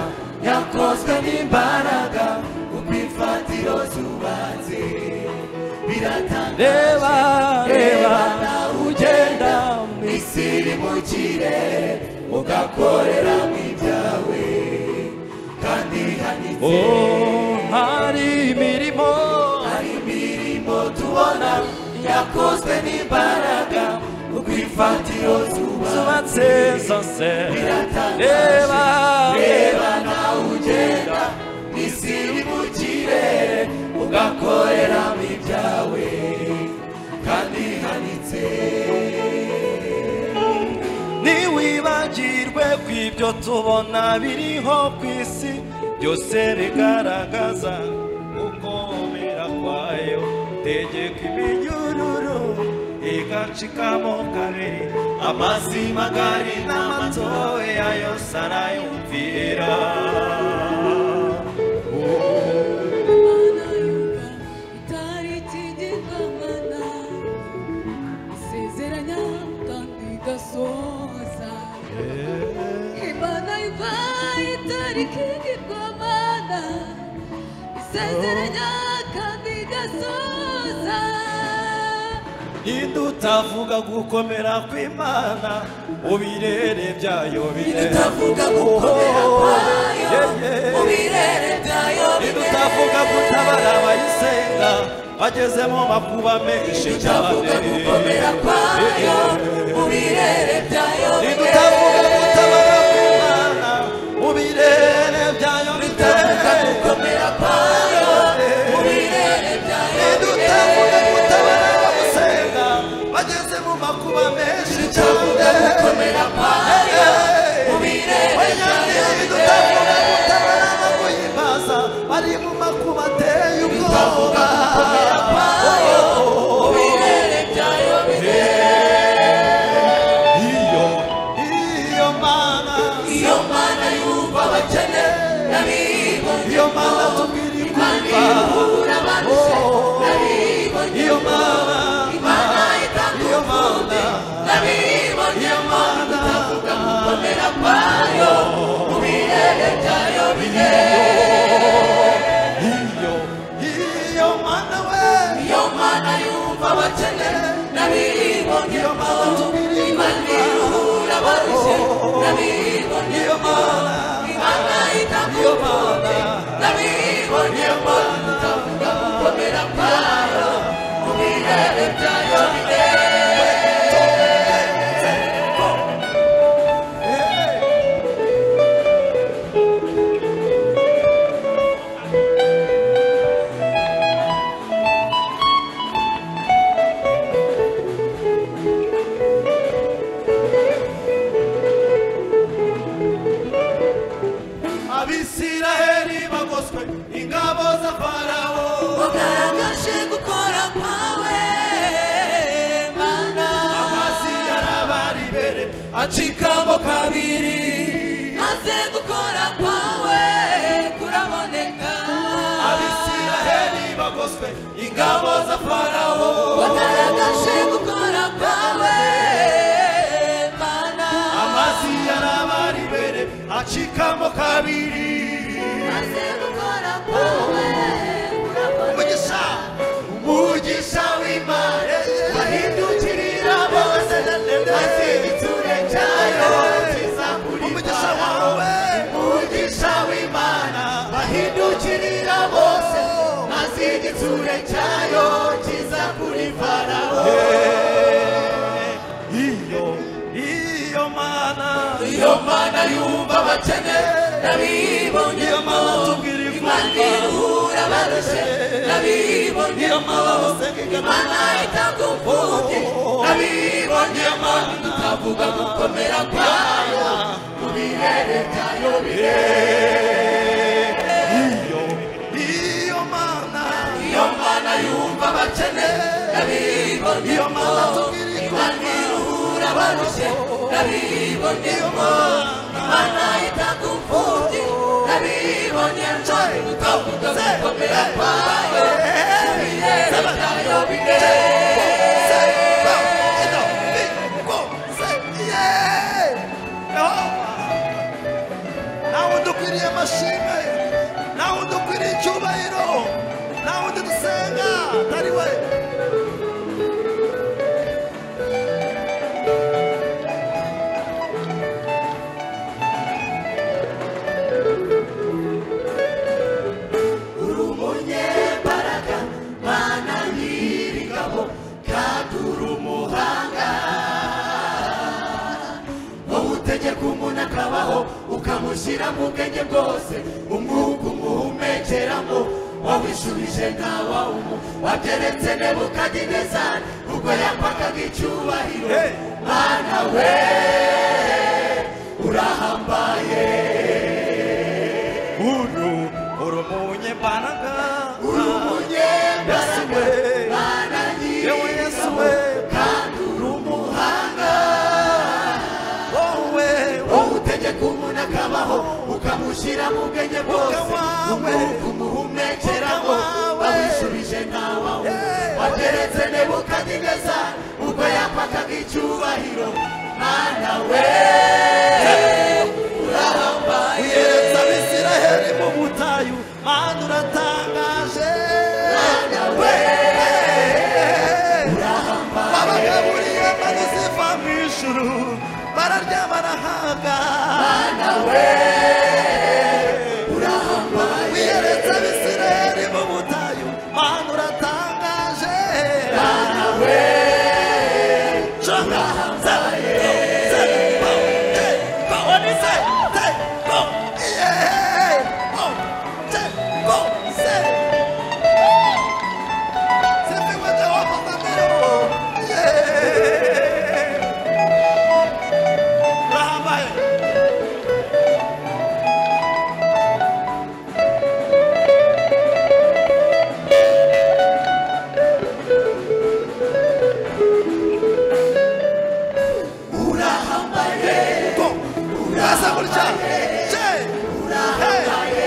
yakozwe n'imbaraga uko imfatiro zubatse biratangaje reba reba Rebana ugenda isi iri mu kirere ugakorera mu ibyawe kandi hanitse oh hari imirimo hari imirimo tubona yakozwe n'imbaraga ubwo imfatiro zuba zubatse zose biratangaje reba reba nawe ugenda isi iri mu kirere ugakorera mu ibyawe kandi hanitse ntiwibagirwe ku ibyo tubona biriho ku isi byose bigaragaza gukomera kwayo tegeka iminyururu igacikamo kabiri amazi magari n'amatoya yose arayumvira isezeranya kandi igasoza imana yuka itari ikigirwamana isezeranya kandi igasoza idutavuga gukomera kw'imana ubirere byayo birere Nidutavuga gukomera kwayo mu birere byayo ntidutavuga gutabara abayisenga bageze mu makuba menshi cyane Nidutavuga gukomera kwayo mu birere byayo ntidutavuga gutabara kw'imana mu birere byayo Nidutavuga gukomera kwayo mu birere byayo ntidutavuga gutabara abayisenga bageze mu makuba menshi Nidutavuga cyane gukomera kwayo mu birere byayo ntidutavuga gutabara abayimaza bari mu makuba ateye ubwoba mu birere byayo iyo iyo mana iyo mana yumva abakene n'abibone iyo mana tubwira imana ikumva ihura abarushye n'abibone iyo mana imana itanga iyo urukundo mana n'abibonye mana utavuga gukomera kwayo mu birere byayo bine iyo iyo mana we iyo mana yumva abakene n'abibonye iyo mana tubwira imana ikumva ihura abarushye n'abibonye iyo mana imana itanga iyo urukundo mana n'abibonye mana utavuga gukomera kwayo mu birere byayo bine abisiraheli bagoswe ingabo za farawo ugaragaje gukora kwawe mana amazi yarabari imbere acikamo kabiri maze gukora kwawe kuraboneka abisiraheli bagoswe ingabo za farawo bagaragaje gukora kwawe mana amazi yarabari mbere acikamo kabiri maze gukora kwawe umugisha umugisha w'imana wahindukirira bose maze igitsure cyayo kiza kuri umugisha wawe umugisha w'imana wahindukirira bose maze igitsure cyayo kiza kuri farawo iyo iyo mana iyo mana yumva abakene n'abibonyemo imana ihura barushe n'abibonyemo imana itagupfubye n'abibonyemo ikavuga gukomera kwayo mu birere byayo bire iyo iyo mana iyo mana yumva abakene n'abibonyemo imana ihura barushe n'abibonyemo imana itagupfubye n'abibonye nshobora utavuga gukomera kwayo mu birere byayo nawe udukwiriye amashimwe nawe udukwiriye icyubahiro nawe undi dusenga atari we uri umunyembaraga mana nyir'ingabo kandi uri umuhanga wowe utegeka umuntu akabaho ukamushyira mu bwenge bwose umwuka umuhumekeramo wawishubije nta wawumu wabyeretse nebukadinezari ubwo yapakaga icyubahiro mana we urahambaye uru uri umunyembaraga uri umunyembaraga mana nyir'ingabo kandi uri umuhanga wowe wowe utegeka umuntu akabaho ukamushyira mu bwenge bwose umwuka umuhumekeramo wawusubije ntawe wateretse nebukadineza ubwo yapakaga icyubahiro mana we urahambaye uyeretsa abisiraheli mu butayu mana uratangaje mana we urahambaye abagaburiye mana ziva mu ijuru bararya barahaga mana we urahambaye wiyeretse abisiraheli mu butayu mana uratangaje mana we urahambaye Yeah. Rahambaye. Urahambaye. Go. Uraza gutya. Je. Urahambaye.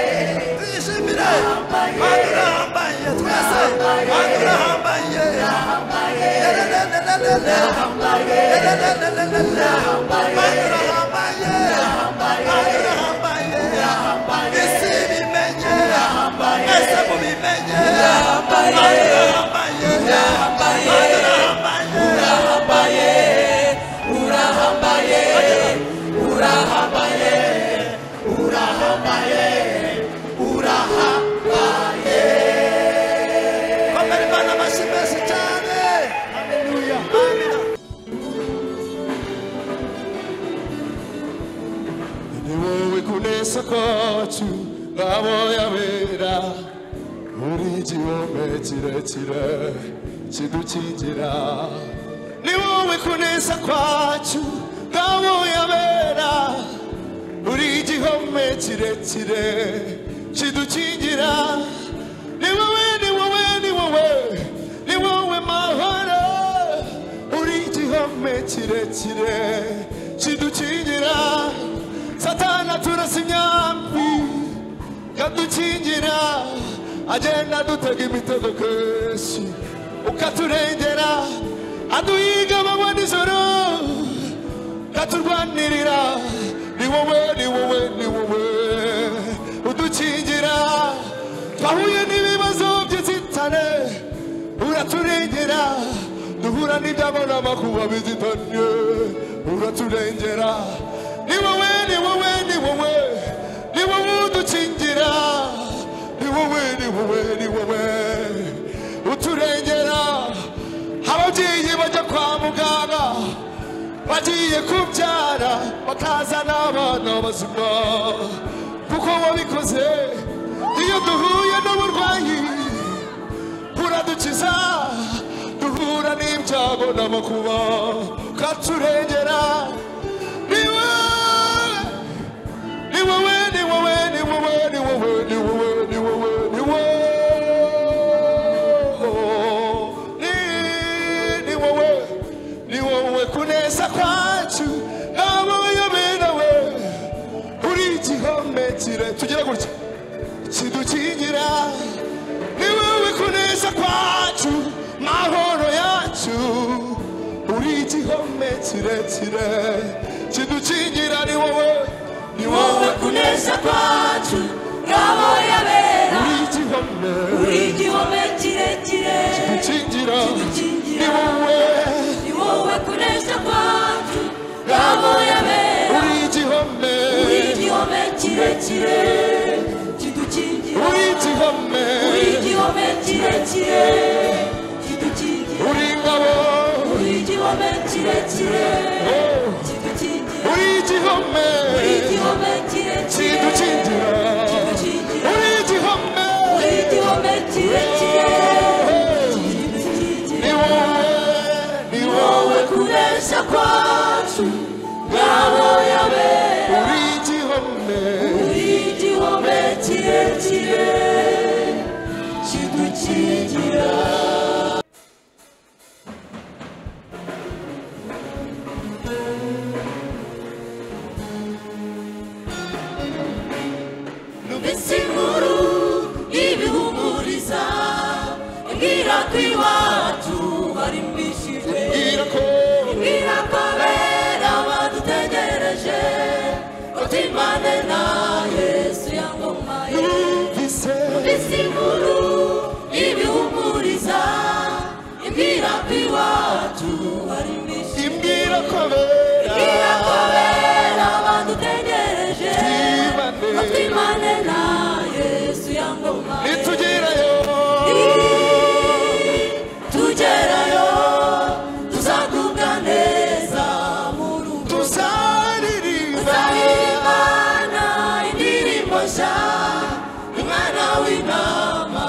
Twishimire. Mana urahambaye twese. Mana urahambaye. Urahambaye. Urahambaye. Urahambaye. ni wowe kunesa kwacu aboyabera muri igihome kirekire kidukingira ni wowe kunesa kwacu aboyabera muri igihome kirekire kidukingira ni wowe ni wowe ni wowe ni wowe mahoro uri igihome kirekire kidukingira satana turasa imyambi kadukingira agenda adutega imitego kenshi ukaturengera aduhiga amanywa nijoro ukaturwanirira ni wowe ni wowe ni wowe udukingira twahuye n'ibibazo by'inzitane uraturengera duhura n'ibyabona amakuba bizitanye uraturengera ni wowe ni wowe ni wowe ni wowe udukingira ni wowe ni wowe ni wowe uturengera ababyeyi bajya kwa muganga bagiye kubyara bakazana abana bazima kuko wabikoze iyo duhuye n'uburwayi uradukiza duhura n'ibyago n'amakuba ukaturengera ni wowe ni wowe ni wowe ni wowe ni wowe ni wowe ni wowe ni wowe Ni- ni wowe ni wowe kuneza kwacu nabo yoberewe uri igihome kire tugira gutya kidukingira ni wowe kuneza kwacu mahoro yacu uri igihome kirekire kidukingira ni wowe ni wowe kuneza kwacu ngabo yabera uri igihome uri igihome kirekire kidukingira Kidukingira. ni wowe ni wowe kunesha kwacu ngabo yabera uri igihome uri igihome kirekire kidukingira uri igihome uri igihome kirekire kidukingira uri ingabo uri igihome kirekire kidukingira uri igihome uri igihome kirekire kidukingira kidukingira uri igihome uri igihome kirekire kidukingira ni wowe ni wowe wowe kunesha kwacu ngabo yabera uri igihome igihome kirekire kidukingira numvise inkuru y'ibihumuriza imbwira ko iwacu barimbishijwe imbwira ko bera badutegereje utimane na yesu yangomaye numvise inkuru y'ibihumuriza imbwira ko iwacu barimbishijwe imbwira ko bera Twibane. nitugerayo tuzaririmba Imana w'intama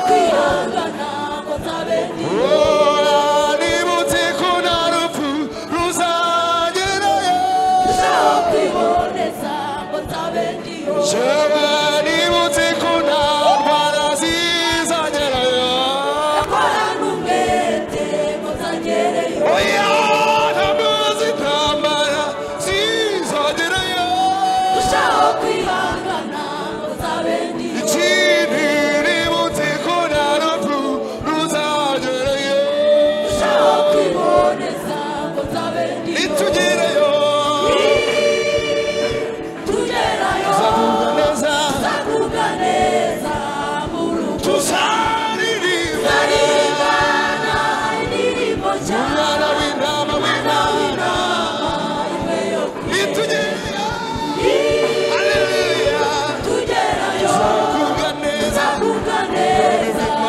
kwihangana ngo ntabe ndi nibutse ko nta rupfu ruzagerayo ndushaho kwiboneza ngo ntabe ndiho Jewe nibutse ko nta ndwara zizagerayo akora n'umwete ngo nzagereyo oya ntabwo zitambara zizagerayo ndushaho kwihangana ngo ntabe ndiho ikindi nibutse ko nta rupfu ruzagerayo ndushaho kwiboneza ngo ntabe ndiho nitugereyo tugerayo tuzavuga neza tuzavuga neza mu rugo tuzaririmba turarigana indirimbo cyane umwana w'intama w'imana imwe yo kwibuka. nitugereyo haleluya tugerayo tuzavuga neza mu rugo turarigana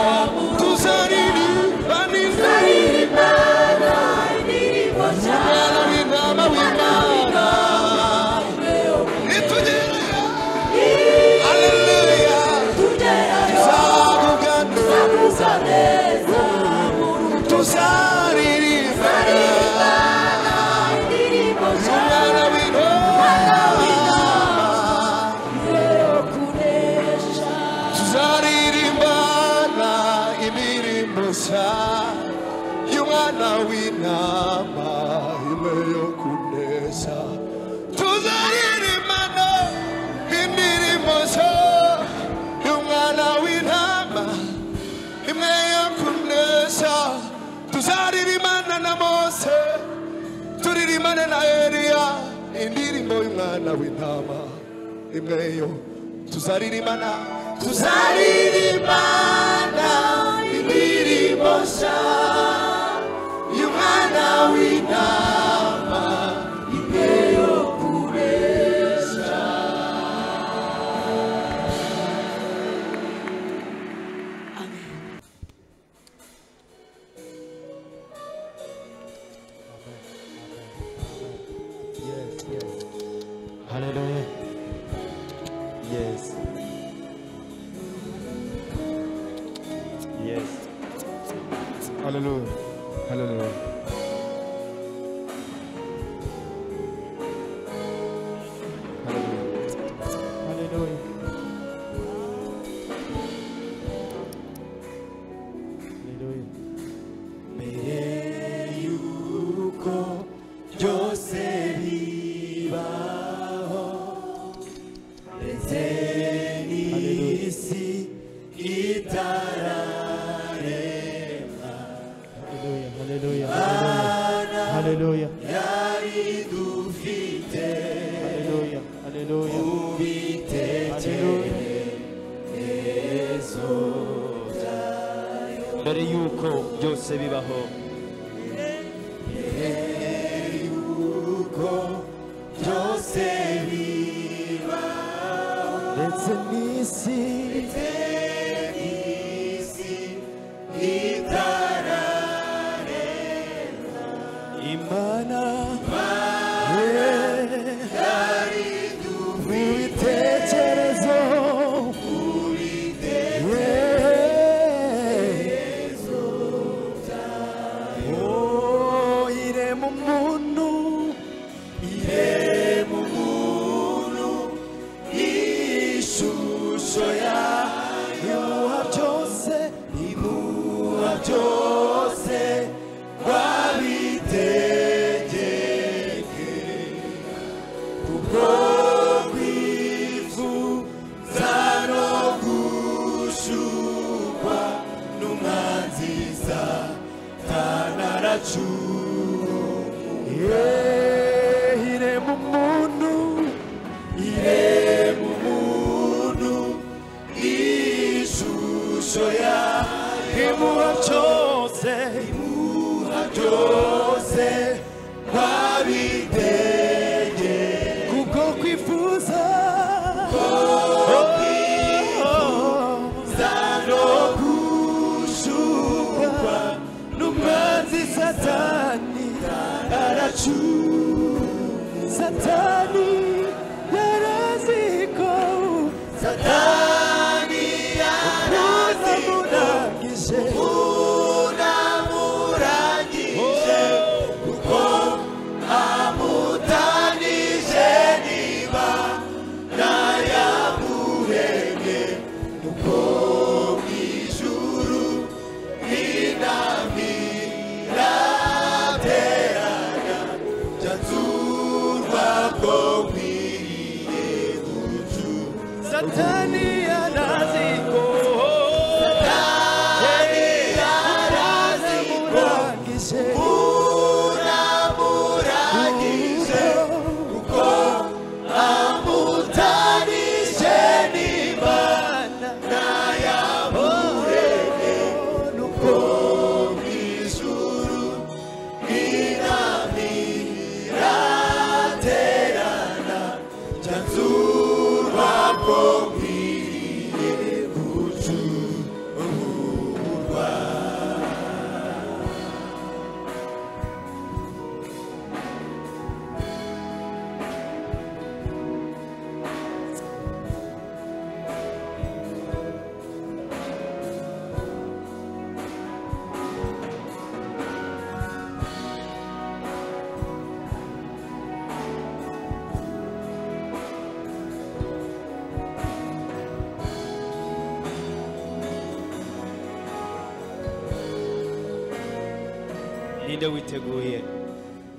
indirimbo cyane imwe yo kwibuka. tugerayo tuzavuga neza mu rugo turarigana indirimbo cyane imwe yo kunesha tuzaririmbana imirimbo sa y'umwana w'intama imwe yo kuneza tuzaririmbana indirimbo sa y'umwana w'intama imwe yo kuneza tuzaririmbana na mose turirimbane na eliya indirimbo y'umwana w'intama imwe yo tuzaririmbana tuzaririmbana indirimbo nshya y'umwana w'intama imwe yo kunesha Hallelujah. Yes. Yes. Hallelujah. Hallelujah. Hallelujah. Hallelujah. Hallelujah. Hallelujah. Hallelujah. Hallelujah. Hallelujah. Hallelujah. Hallelujah. mbere yuko byose bibaho ndetse n'isi imana ubitekerezo Oh, irema umuntu irema umuntu ishusho yayo muha byose imuha byose wabitegeke kubwo kwifuza no gushukwa n'umwanziza tanaracumuye irema umuntu irema umuntu ishusho yayo imuha byose imuha byose wabitege kubwo kwifuza kubwo kwifuza no gushukwa n'umwanzi satani ninde witeguye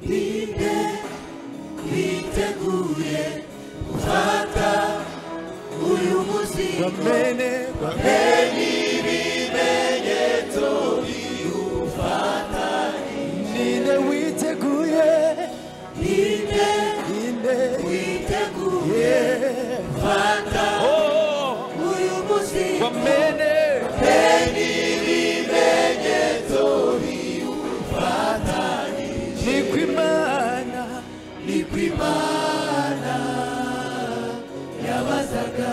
ninde witeguye gufata uyu munsi bamene be n'ibimenyetso biwufata ninde witeguye ninde ninde witeguye yeah. gufata Oh, uyu munsi wamene be n'ibimenyetso biwufata ni kw'imana ni ku imana yabazaga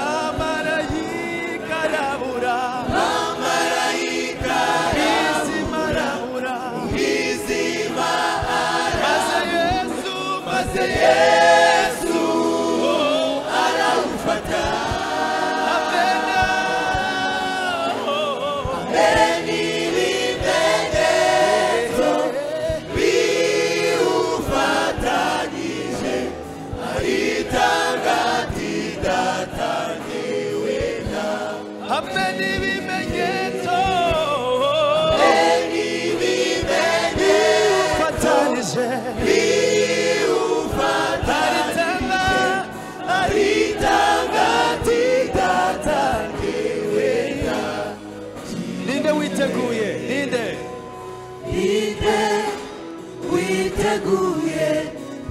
amarayika arabura izima arabura maze yesu maze yesu amena hamwe n'ibimenyetso biwufatanije aritanga aritangatindatangiwe ninde witeguye ninde ninde witeguye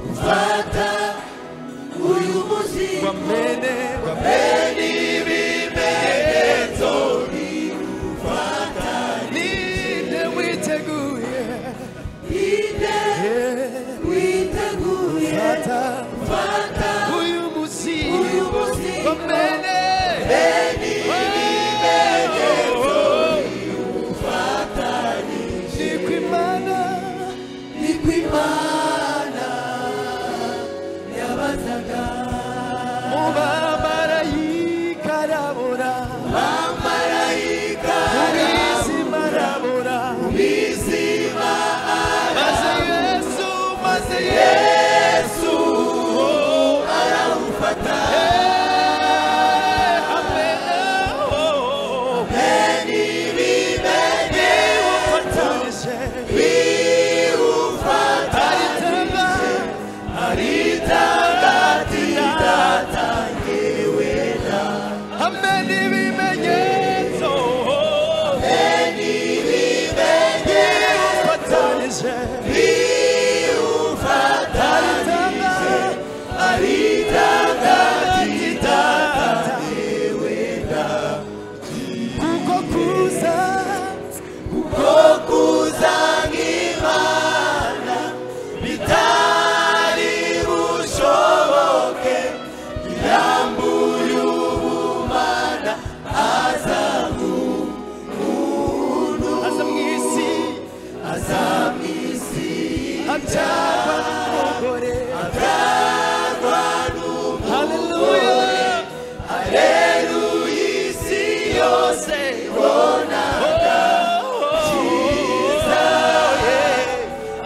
gufata uyu muzingo bamene n'ibimenyetso ninde witeguye ninde witeguye fata gufata uyu uyu muzingo muzingo bamene ni kw'imana ni ku imana yabazaga mubamarayika arabura amarayika ubuzima arabura bizima maze yesu maze yesu arawufata amena niwufatanyije aritanga aritagatindatangiwe na hamwe n'ibimenyetso niwufatanyije biwufatanyije aritagatindatangiwe kuko kuza kuko kuza nk'imana bitari bushoboke irambuye ubumana aza umuntu aza mu isi aza mu isi abyarwa n'umugore abyarwa haleluya n'umuheruye isi yose ibona cyiza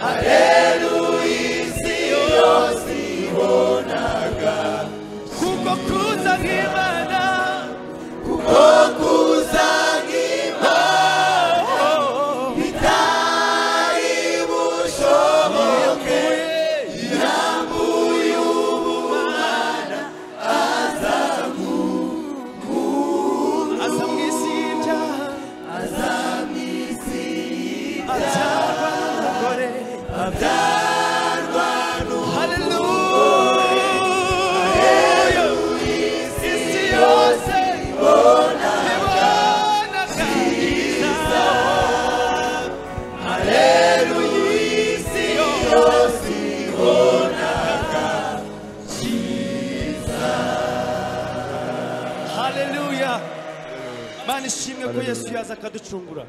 aheruye isi yose ibonaga kuko kuza nk'imana kuko kuza nk'imana bitari bushoboke irambuye ubumana aza mu isi y'ibyaha aza mu isi abyarwa n'umugore abyarwa haleluya isi yose ibona ibona n'umuheruye isi yose ibonaga haleluya mana ishimwe ko yesu yaza akaducungura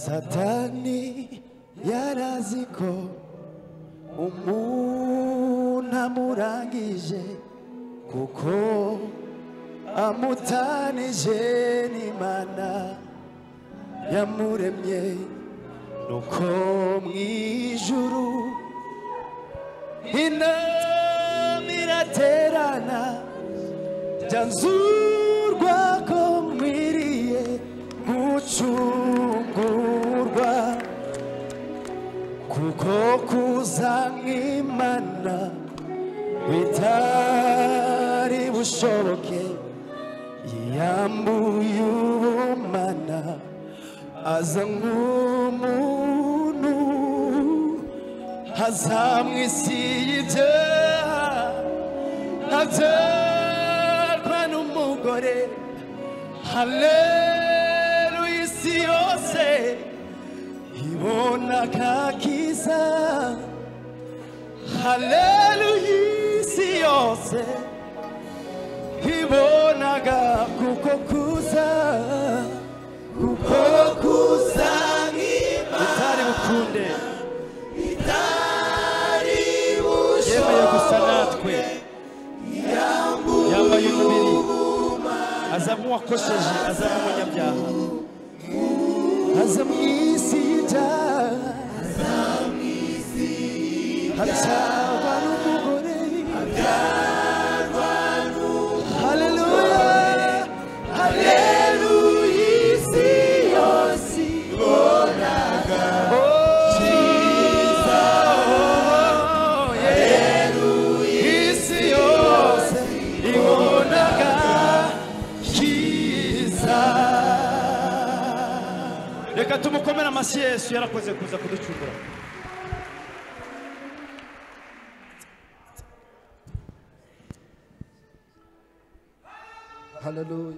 satani yarazi ko umuntu amurangije kuko amutanije n'imana yamuremye nuko mu ijuru inama iraterana byanzurwa ko mwiriye gucungurwa ko kuza nk'imana bitari bushoboke yiyambuye ubumana aza nk'umuntu azamwisi y'ibyaha abyarwa n'umugore haleluya isi yose ibona akakiza haleluya isi yose ibonaga kuko kuza kuko kuza bitari bukunde yemeye gusa natwe yambaye umubiri aza nk'uwakosheje aza nk'umunyabyaha aza mu isi y'ibyaha abyarwa n'umugore haleluya haleluya isi yose ibonaga cyiza haleluya isi yose ibonaga cyiza reka tumukomere amashyi yesu yarakoze kuza kuducungura haleluya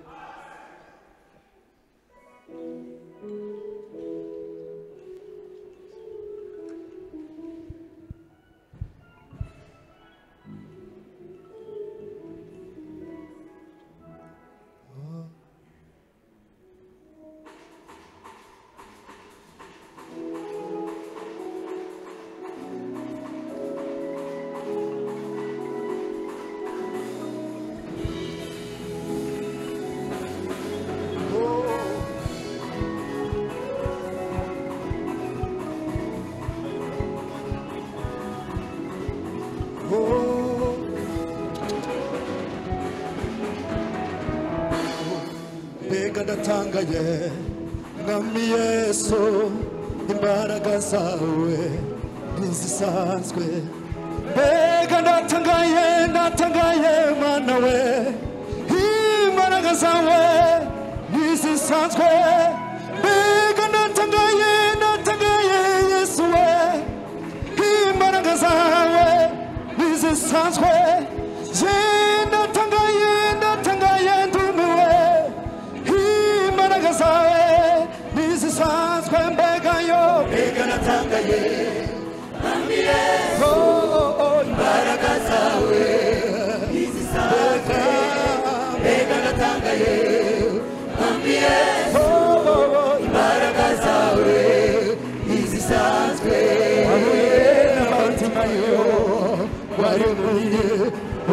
mbega ndatangaye mwami yesu imbaraga zawe ntizisanzwe mbega ndatangaye ndatangaye mana we imbaraga zawe ntizisanzwe mbega ndatangaye ndatangaye yesu we imbaraga zawe ntizisanzwe yenda tanga yenda tanga yendumiwe imbaraga zawe ntizisanzwe mbega yo mbega natangaye n'amatima yo waremuye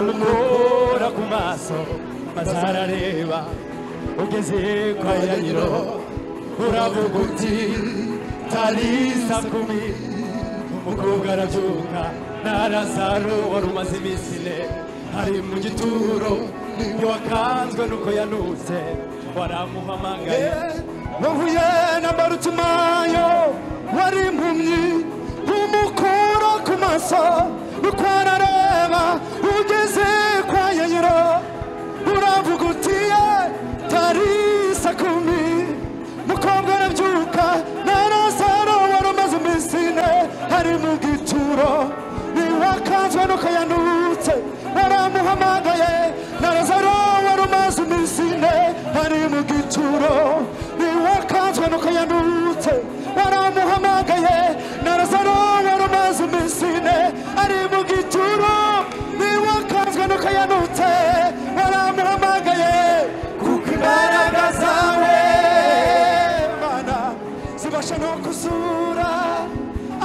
umukora ku maso maze arareba ugeze kwa yayiro uravuga uti tarisa kumi umukobwa arabyuka na lazaro wari umaze iminsi ine ari mu gituro ntiwakanzwe nuko yanutse waramuhamagaye wahuye na barutimayo wari impumyi umukura ku maso uko arareba ugeze kwa yayiro uravuga uti ye tarisa kumi mukobwa arabyuka na lazaro wari umaze iminsi ine ari mu gituro ntiwakanzwe nuko yanutse waramuhamagaye na lazaro wari umaze iminsi ine ari mu gituro ntiwakanzwe nuko yanutse waramuhamagaye na lazaro wari umaze iminsi ine ari mu gituro ntiwakanzwe nuko yanutse waramuhamagaye kuko imbaraga zawe mana zibasha no kuzura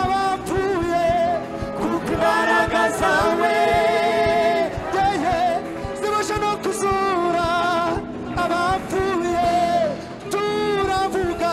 abapfuye kuko imbaraga zawe yeye zibasha no kuzura abapfuye turavuga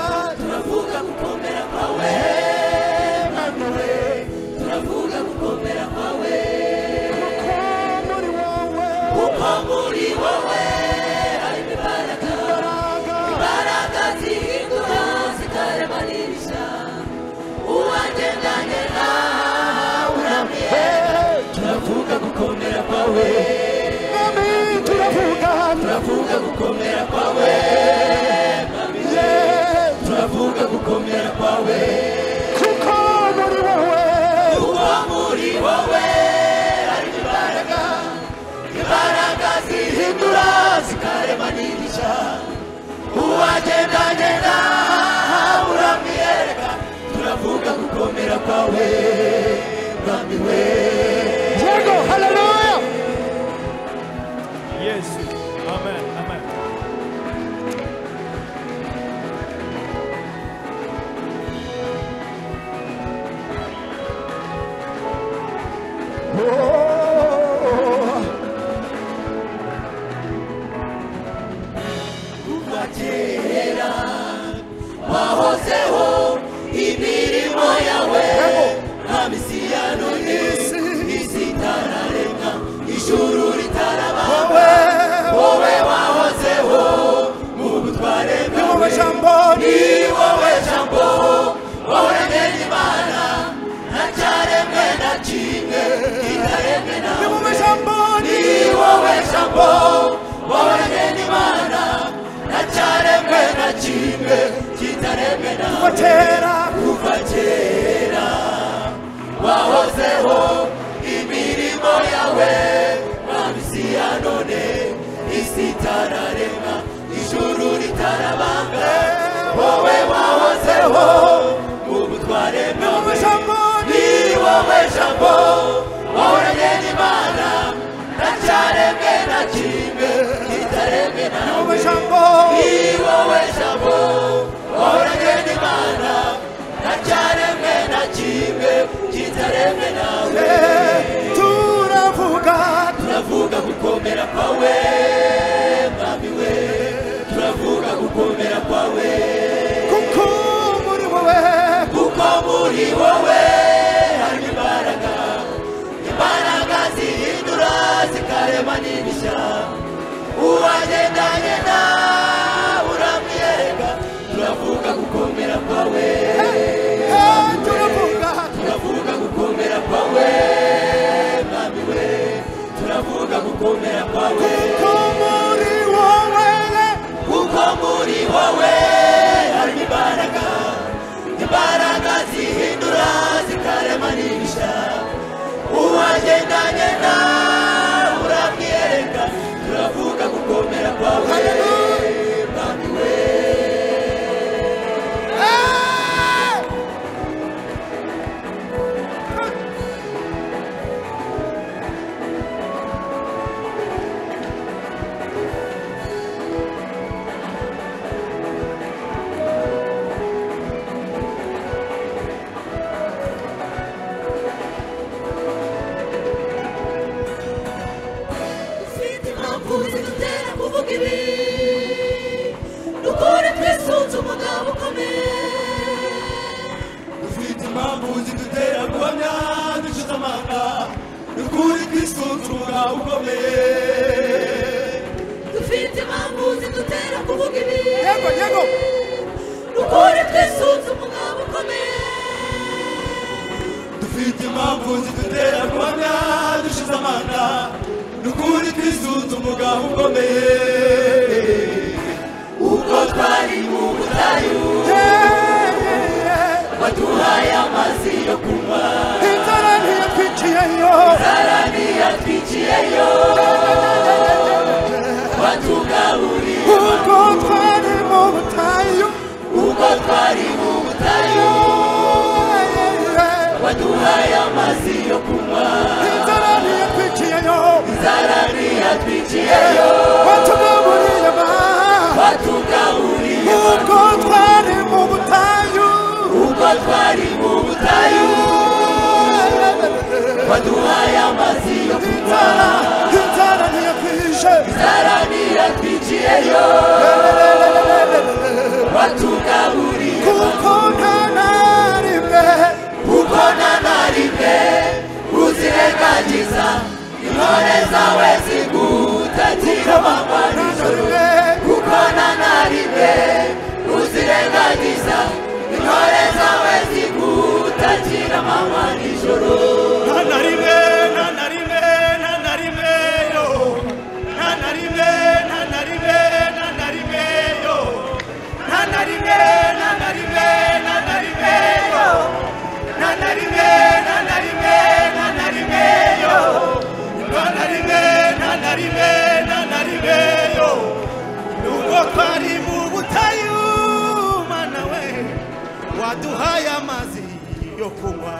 ngo wabaranye n'imana na cyaremwe na kimwe kitaremwe na kuva kera kuva kera wahozeho imirimo yawe mwabisi ya none isi itararema ijuru ritarabanga wowe wahozeho mu butware bwawe ni wowe jambo wahoranye n'imana nta cyaremwe na kimwe kitaremwe na wowe jambo ni wowe jambo wahoranye n'imana nta cyaremwe na kimwe kitaremwe nawe turavuga turavuga gukomera kwawe mwami we turavuga gukomera kwawe kuko muri wowe kuko muri wowe hari imbaraga imbaraga zihindura zikarema n'ibishya uwagendanye nawe uramwiyereka turavuga gukomera kwawe turavuga turavuga gukomera kwawe mwami we turavuga gukomera kwawe kuko muri wowe kuko muri wowe harimo imbaraga imbaraga zihindura zikarema n'ibishya uwagendanye nawe uramwiyereka turavuga gukomera kwawe mwami we ufite impamvu zidutera kuvuga ibi dukore twisunze umugabo ukomeye dufite impamvu zidutera guhamya ducuze amanga ni ukuri twisunze umugabo ukomeye dufite impamvu zidutera kuvuga ibi yego yego dukore twisunze umugabo ukomeye dufite impamvu zidutera guhamya ducuze amanga ni ukuri twisunze umugabo ukomeye ubwo twari mu butayu waduhaye amazi yo kunywa inzara ntiyatwiciyeyo inzara ntiyatwiciyeyo watugaburiye ubwo twari mu butayu ubwo twari mu butayu waduhaye amazi yo kunywa inzara ntiyatwiciyeyo inzara ntiyatwiciyeyo watugaburiye ma watugaburiye ubwo twari mu butayu ubwo twari mu butayu waduhaye amazi yo kunywa inzara ntiyatwije inzara ntiyatwiciyeyo watugaburiye kuko nta na rimwe kuko nta na rimwe uzirengagiza intore zawe zigutagira amanywa nijoro kuko nta na rimwe uzirengagiza intore zawe zigutagira amanywa nijoro nta na rimwe nta na rimwe nta na rimwe yo nta na rimwe nta na rimwe nta na rimwe yo nta na rimwe nta na rimwe nta na rimwe yo nta na rimwe nta na rimwe nta na rimwe yo nta na rimwe nta na rimwe nta na rimwe yo nubwo twari mu butayu mana we waduhaye amazi yo kunywa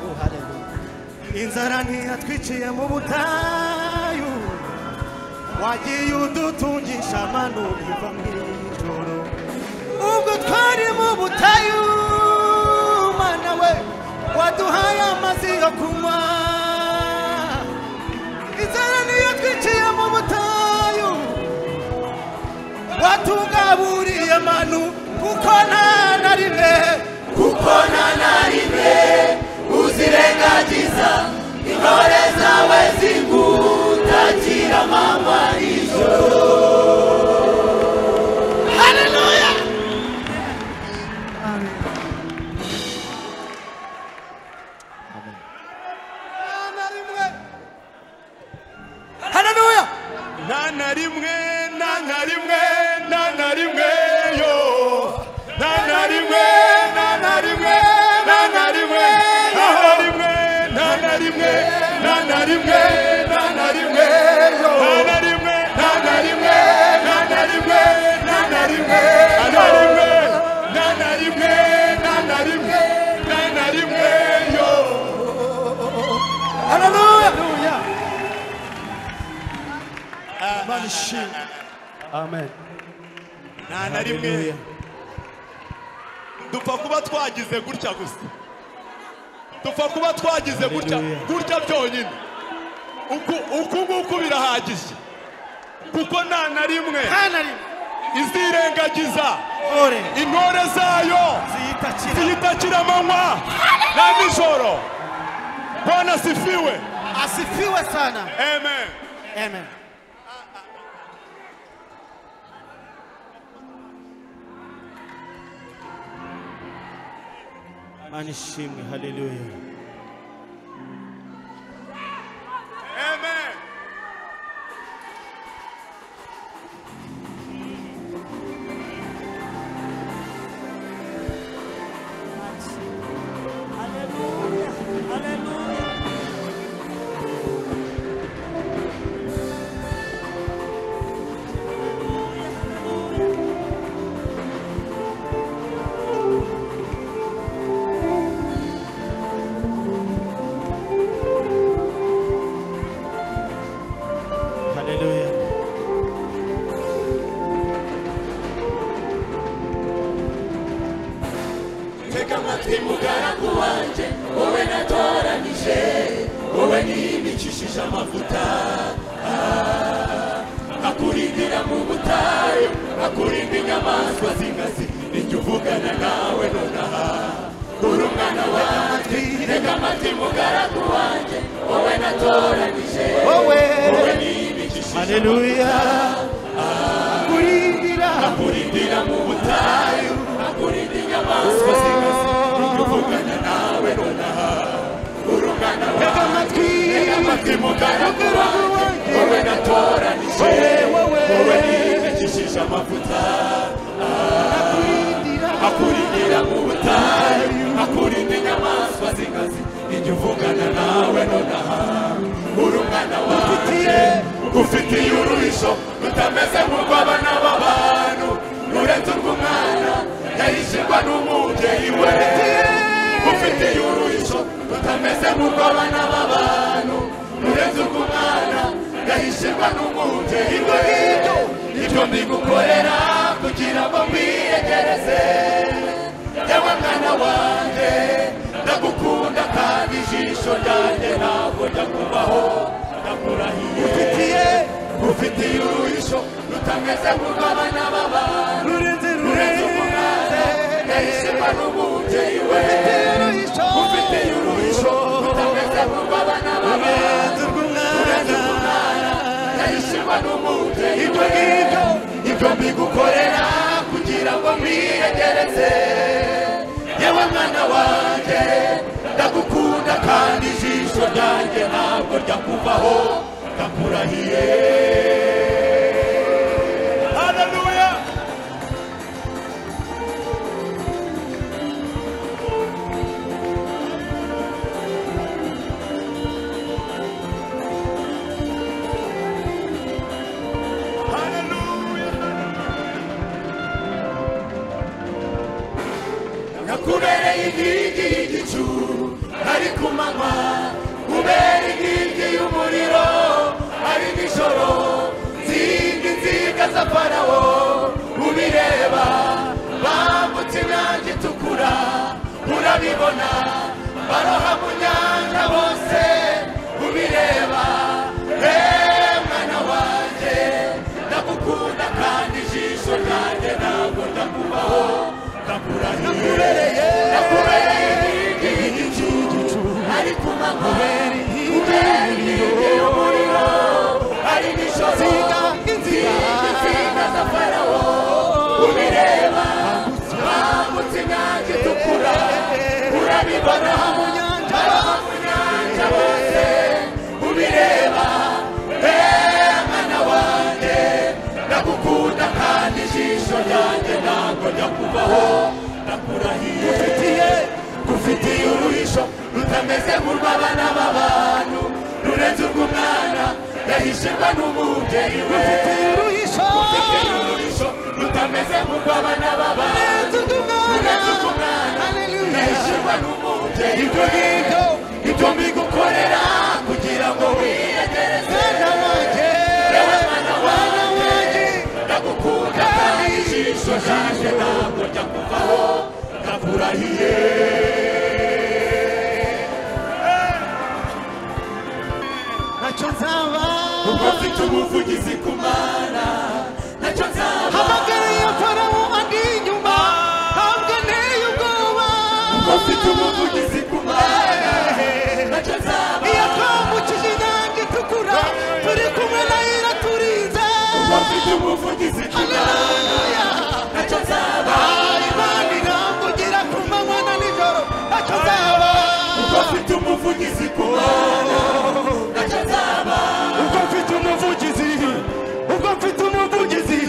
Oh, hallelujah. inzara ntiyatwiciye mu butayu wagiye udutungisha amano biva mu ijoro ubwo twari mu butayu mana we waduhaye amazi yo kunywa inzara niyo twiciye mu butayu watugaburiye manu kuko nta na rimwe kuko nta na rimwe uzirengagiza intore zawe zigutagira mama ijoro haleluya haleluya rimwe nta na rimwe yo nta na rimwe nta na rimwe nta na rimwe nta na rimwe nta na rimwe nta na rimwe nta na rimwe nta na rimwe yo haleluya Imana ishimwe amen nta na rimwe dupfa kuba twagize gutya gusa dupfa kuba twagize gutya Hallelujah. gutya byonyine Uku- uku nguku birahagije kuko nta na rimwe nta na rimwe izirengagiza ore intore zayo ziyitakira ziyitakira amanywa na nijoro bwana asifiwe asifiwe sana amen amen imana ishimwe haleluya amen haleluya tega amatwi mugaragu wanjye wowe natoranyije wowe niyimikishije amavuta ah, akurindira mu butayu akurinda inyamaswa z'inkazi ijya uvugana nawe nonaha uri umwana wanjye tega amatwi mugaragu wanjye wowe natoranyije wowe wowe niyimikishije haleluya kurindira akurindira mu butayu akurinda inyamaswa z'inkazi ijya uvugana nawe nonaha uri umwana wanjye tega amatwi amatwi mugaragu wanjye wowe natoranije wowe niyibikishije amavuta kurindira akurindira mu butayu akurinda inyamaswa z'inkazi ijya uvugana nawe nonaha uri umwana wanjye ufitiye uruhisho rutameze nk'urw'abana b'abantu nuretse urw'umwana yahishirwa n'umubyeyi we ufitiye uruhisho rutameze nk'urw'abana b'abantu nuretse urw'umwana yahishirwa n'umubyeyi we ibyo mbigukorera kugira ngo mwiyegereze yewe mwana wanjye ndagukunda kandi ijisho ryanjye ntabwo njya kubaho ndakurahiye ufitiye uruhisho rutameze nk'urw'abana b'abantu rurenze Uretse rurenze umwana yahisemo n'umubyeyi we ufitiye uruhisho rutameze nk'urw'abana b'abantu Uretse umwana yahisemo n'umubyeyi we ibyo mbigukorera kugira ngo mwiyegereze yewe mwana wanjye ndagukunda kandi ijisho ryanjye ntabwo ryakuvaho ndakurahiye haleluya nakubereye inkingi y'igicu ari ku manywa ubera inkingi y'umuriro ari nijoro nzinga inziga za farawo ubireba bambutse imyanya itukura urabibona baroha mu nyanja bose ubireba eee mwana wanjye ndagukunda kandi ijisho ryanjye ntabwo ndakubaho ndakurahiriye ndakurahiriye inkingi y'igicu ari ku manywa ubera inkingi y'umuriro ari nijoro inziga inziga za farawo ubireba bambutse imyanya itukura urabibona mu nyanja mu nyanja bose ubireba eee mwana wanjye ndagukunda kandi ijisho ryanjye ntabwo njya kubaho ndakurahiye gufitiye gufitiye uruhisho rutameze nk'urw'abana b'abantu rurenze urw'umwana ruhishirwa n'umubyeyi we ufite uruhisho rutameze nk'urw'abana b'abandi uretse umwana yahishirwa n'umubyeyi we ibyo mbigukorera kugira ngo wiyegereze yewe mwana wanjye ndagukunda kandi ijisho ryanjye ntabwo njya kuvaho ndakurahiye ntacyo nzaba ubwo mfite ubuvugizi ku mana ntacyo nzaba hamagara iyo farawo andi inyuma ntabwo nteye ubwoba ubwo mfite ubuvugizi ku mana ntacyo nzaba iyo twambukije inyanja itukura turi kumwe nayo iraturinze ubwo mfite ubuvugizi ku mana ntacyo nzaba imana irambugira ku manywa na nijoro ntacyo nzaba ubwo mfite umuvugizi ku mana ntacyo nzaba ubwo mfite umuvugizi ubwo mfite umuvugizi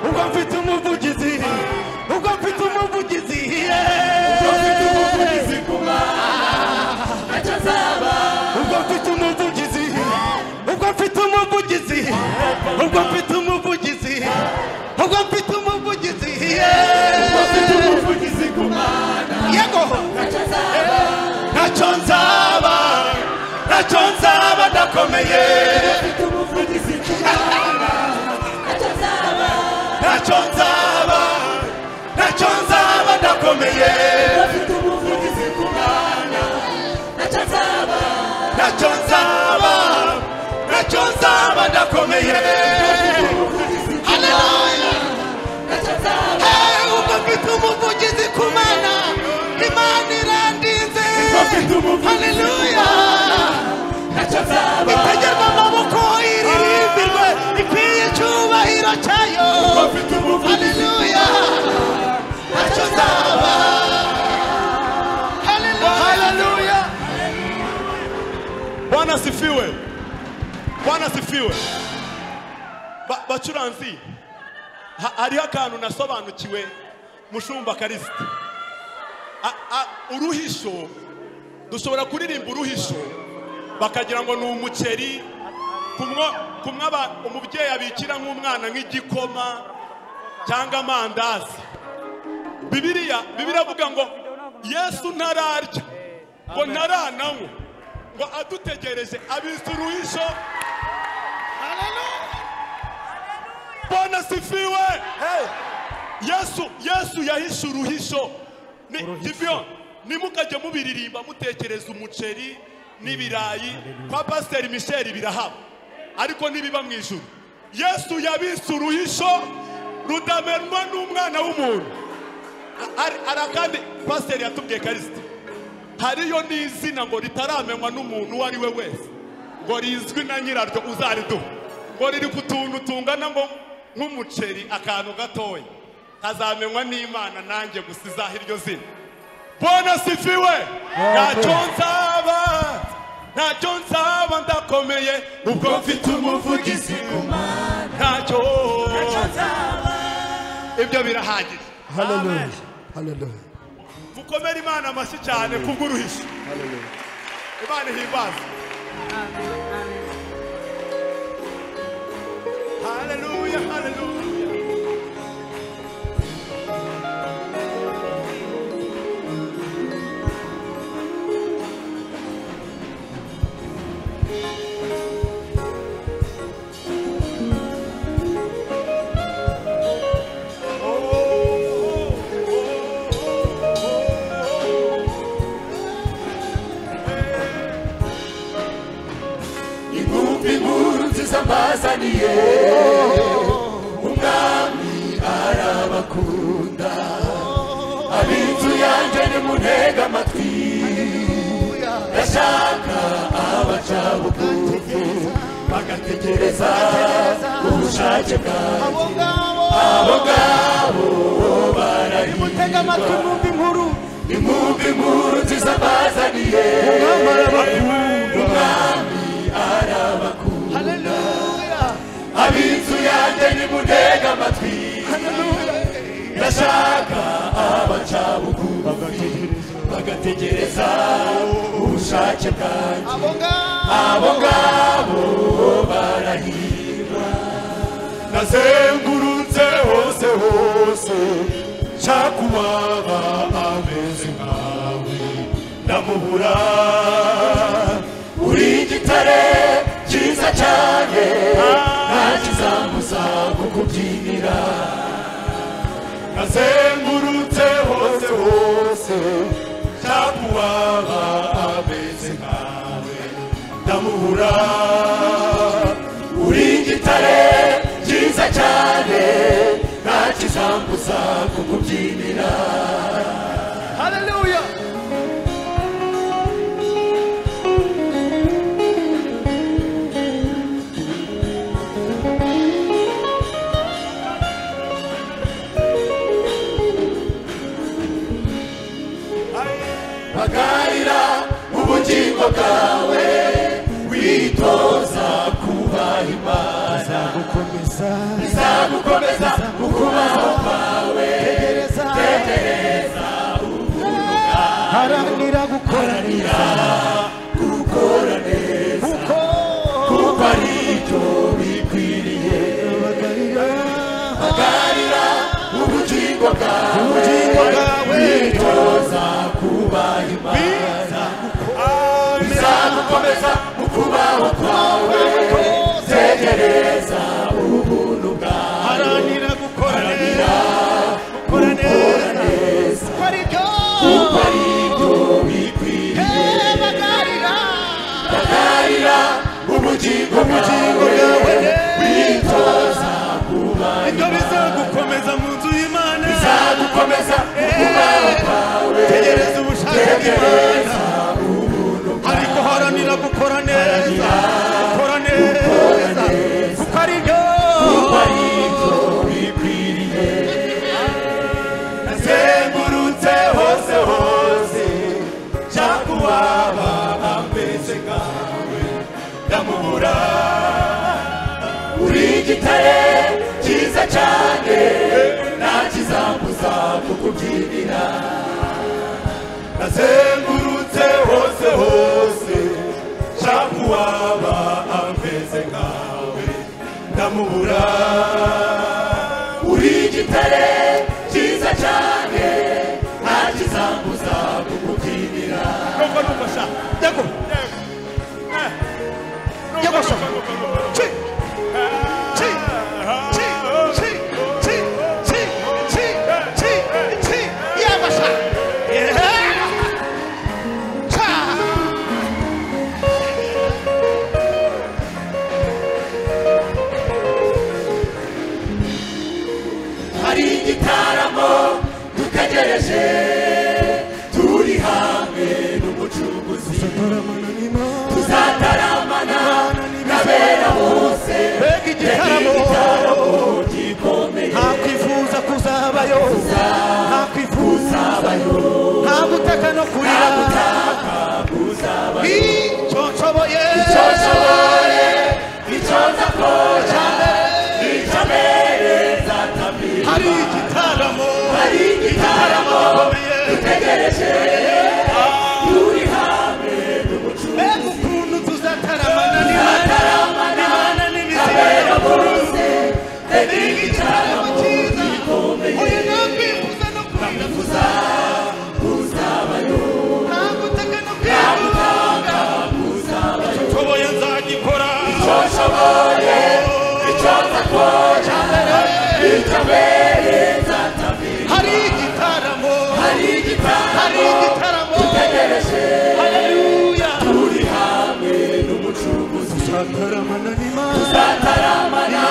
ubwo mfite umuvugizi ubwo mfite umuvugizi ubwo mfite umuvugizi ku mana ntacyo nzaba ubwo mfite umuvugizi ubwo mfite umuvugizi ubwo mfite umuvugizi ubwo mfite umuvugizi ubwo mfite umuvugizi ku mana yego ntacyo nzaba ntacyo nzaba ntacyo nzaba ndakomeye mfite umuvugizi ku mana ntacyo nzaba ntacyo nzaba ntacyo nzaba ndakomeye mfite umuvugizi ku mana ntacyo nzaba ntacyo nzaba ntacyo nzaba ndakomeye Haleluya. ntacyo nzaba Eh, ubwo mfite umuvugizi ku mana imana irandinze ubwo mfite umuvugizi ku haleluya mana ntacyo nzaba itegerwa amaboko iririmbirwe ikwiye icyubahiro cyayo ubwo mfite umuvugizi haleluya ntacyo nzaba haleluya bwana sifiwe bwana sifiwe Ba- bacuranzi ha- hariho akantu nasobanukiwe mushumba karisita A- a- uruhisho dushobora kuririmba uruhisho bakagira ngo ni umuceri kumwo kumwe aba- umubyeyi abikira nk'umwana nk'igikoma cyangwa amandazi bibiriya bibiriya avuga ngo yesu ntararya ngo ntarananywa ngo adutegereje abitse uruhisho bona sifiwe yesu yesu yahishe uruhisho Ni- Gibeon, nimukajye mubiririmba mutekereza umuceri n'ibirayi kwa pasiteri misheri birahaba ariko ntibiba mu ijuru yesu yabise uruhisho rudamenwa n'umwana w'umuntu A- hari hari akandi pasiteri yatubwiye karisita hariyo n'izina ngo ritaramenywa n'umuntu uwo ari we wese ngo rizwi na nyiraryo uzariduha ngo riri ku tuntu tungana ngo nk'umuceri akantu gatoya kazamenywa n'imana nanjye gusa izaha iryo zina bona sifiwe ntacyo nzaba ntacyo nzaba ndakomeye ubwo mfite umuvugizi ku mana ntacyo ibyo birahagije Hallelujah. Hallelujah. mukomere imana amashyi cyane kubw'uruhisho imana ihimbaza haleluya haleluya inkumbi inkuru nziza mbazaniye umwami arabakunda ab'inzu yanjye nimuntega amatwi ndashaka abaca bugufi bagategereza ubushake bwawe abo ngabo abo ngabo nimutega amatwi mwumva inkuru inkumbi inkuru nziza mbazaniye umwami arabakunda haleluya ab'inzu yanjye nimutega amatwi ndashaka abaca bugufi bagategereza ubushake bwanjye abo ngabo abo ngabo barahirwa nazengurutse hose hose nshaka uwaba ameze nkawe ndamubura uri igitare cyiza cyane nta kizamuza kukubyinira nazengurutse hose hose nshaka uwaba ameze nkawe ndamubura uri igitare cyiza cyane nta kizambuza kukubyinira Hallelujah. bagarira ubugingo bwawe witoza kubaha imana izagukomeza mu kubaho kwawe tegereza haranira gukora neza gukora neza kuko ari byo bikwiriye bagarira ubugingo bwawe witoza kubaha imana izagukomeza mu kubaho kwawe tegereza ubuntu bwawe haranira gukora neza gukora neza kuko ari byo bikwiriye bagarira ubugingo bwawe witoza kubaha ibyo bizagukomeza mu nzu y'imana bizagukomeza mu kubaho kwawe tegereza ubushake bw'imana ariko haranira gukora neza gukora neza kuko ari byo bikwiriye nazengurutse hose hose nshaka uwaba ameze nkawe ndamubura uri igitare cyiza cyane nta kizambuza kukubyinira nazengurutse hose hose nshaka uwaba ameze nkawe ndamubura uri igitare cyiza cyane nta kizambuza kukubyinira Nubwo nufasha yego yego so chi chi chi chi chi chi chi chi chi yego so hari igitaramo dutegereje turi hamwe n'umucunguzi tuzataramana n'abera bose mbega igitaramo gikomeye ntakwifuza kuzabayo ntakwifuza nta gutaka no kurira icyo nshoboye icyo nshoboye icyo nzakora icyo mbere nzatamira hari igitaramo hari igitaramo dutegereje turi hamwe mbega ukuntu tuzataramana n'imana n'imana n'abera n'imizero bose mbega igitaramo igitaramo cyiza gikomeye oya ntakwifuza no kurira kuzabayo nta gutaka no kwigunga nshoboye nzagikora icyo nshoboye icyo nzakora icyo mbere nzatamira hari igitaramo hari hari igitaramo igitaramo dutegereje haleluya turi hamwe n'umucunguzi tuzataramana n'imana tuzataramana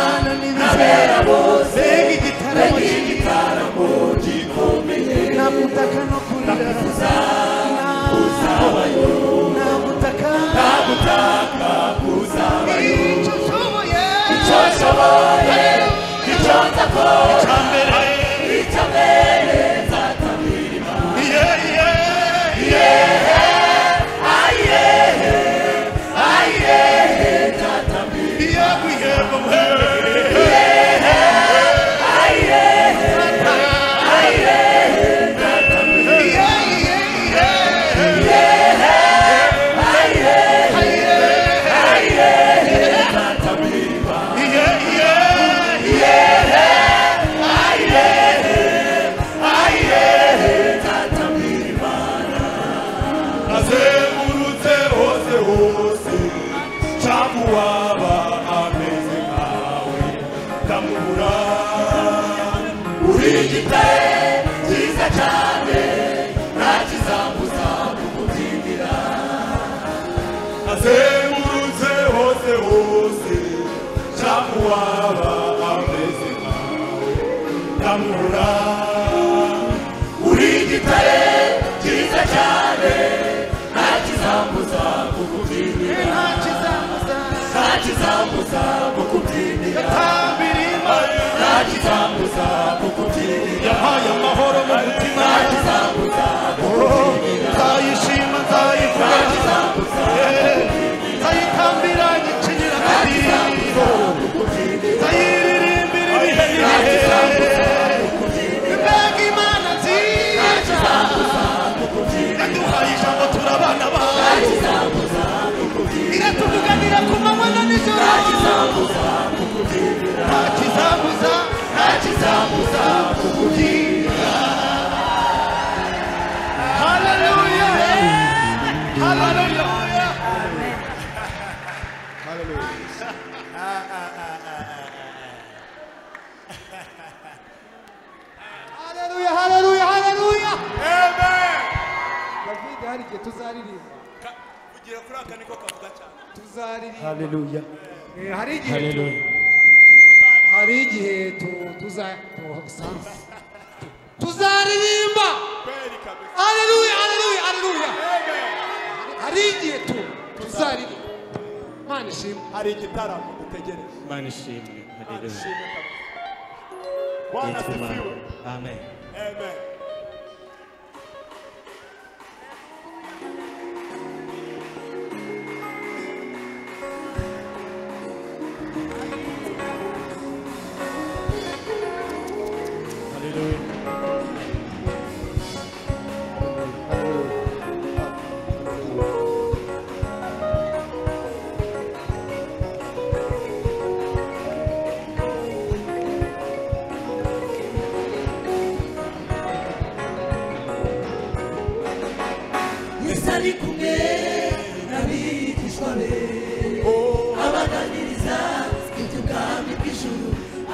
n'abera bose mbega igitaramo cyiza mbega igitaramo gikomeye nagutaka no kurira kuzabayo nagutaka nagutaka kuzabayo icyo nshoboye icyo nshoboye icyo nzakora icyo mbere nzatamira yehe ayehe ayehe nzatamira ayehe ayehe nzatamira ikiringiti cyiza cyane ntakizambuza kukubyinira azengurutse hose hose nshaka uwaba ameze nkawe ndamura uri igitare cyiza cyane ntakizambuza kukubyinira ntakizambuza kukubyinira ntakizambuza kukubyinira yahaye amahoro mu mutima ntakizambuza kukubyinira nzayishima nzayivuga nzayitambira nyicinira akadiho nzayiririmbira ibihe mbega imana nziza iraduhaye ijambo turabana bayo iratuvuganira ku manywa na nijoro nta kizabuza nta kizabuza kukugira haleluya haleluya haleluya haleluya haleluya amen david hari igihe tuzaririmba Ka- kugira kuri aka niko kavuga cyane tuzaririmba haleluya Eh, hari igihe haleluya hari igihe tu- tuza tusanze tuzaririmba kweli kabisa haleluya haleluya haleluya amen hari igihe tu tuzaririmba imana ishimwe hari igitaramo dutegereje imana ishimwe haleluya Shimwe kabisa bwana yitwa imana asifiwe amen amen yesu ari kumwe n'abigishwa be abaganiriza iby'ubwami bw'ijuru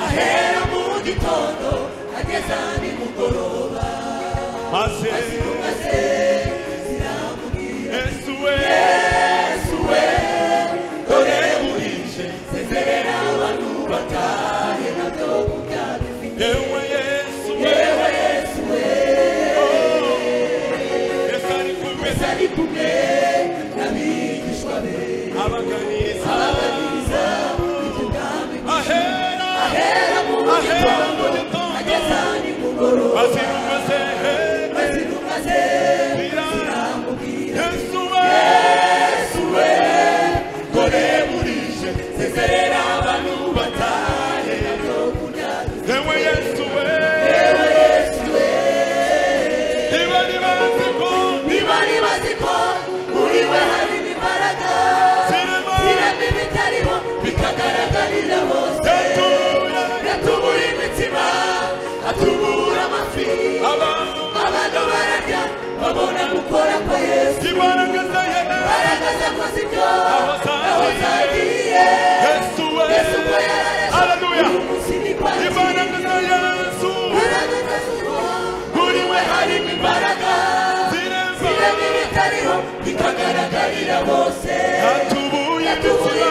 ahera mu gitondo ageza nimugoroba maze maze ziramubwira yesu we yesu we dore burije sezerera abantu batahe nabyo kurya bifite yewe yesu we yewe yesu we yesu ari kumwe yesu ari kumwe n'abigishwa be abaganiriza abaganiriza iby'ubwami ahera ahera mu ahera gitondo mu gitondo ageza nimugoroba azira umaze hera azirumaze ziramubwira yesu we yesu we dore burije sezerera abantu batahe nabyo kurya yewe yesu we yewe yesu we niba niba bazi ko niba nibazi ko muri we harimo imbaraga zirimo zirema ibitariho bikagaragarira bose yatubura yatubura imitima atubura amafi abantu abantu bararya babona gukora kwa yesu imbaraga za hera imbaraga zakoze ibyo zagiye. aho zagiye yesu we yesu ko yarareze Haleluya. uyu munsi ni kwa imbaraga za yesu imbaraga z'ijuru muri we harimo imbaraga zirimo zirema ibitariho bikagaragarira bose yatubuye yatubura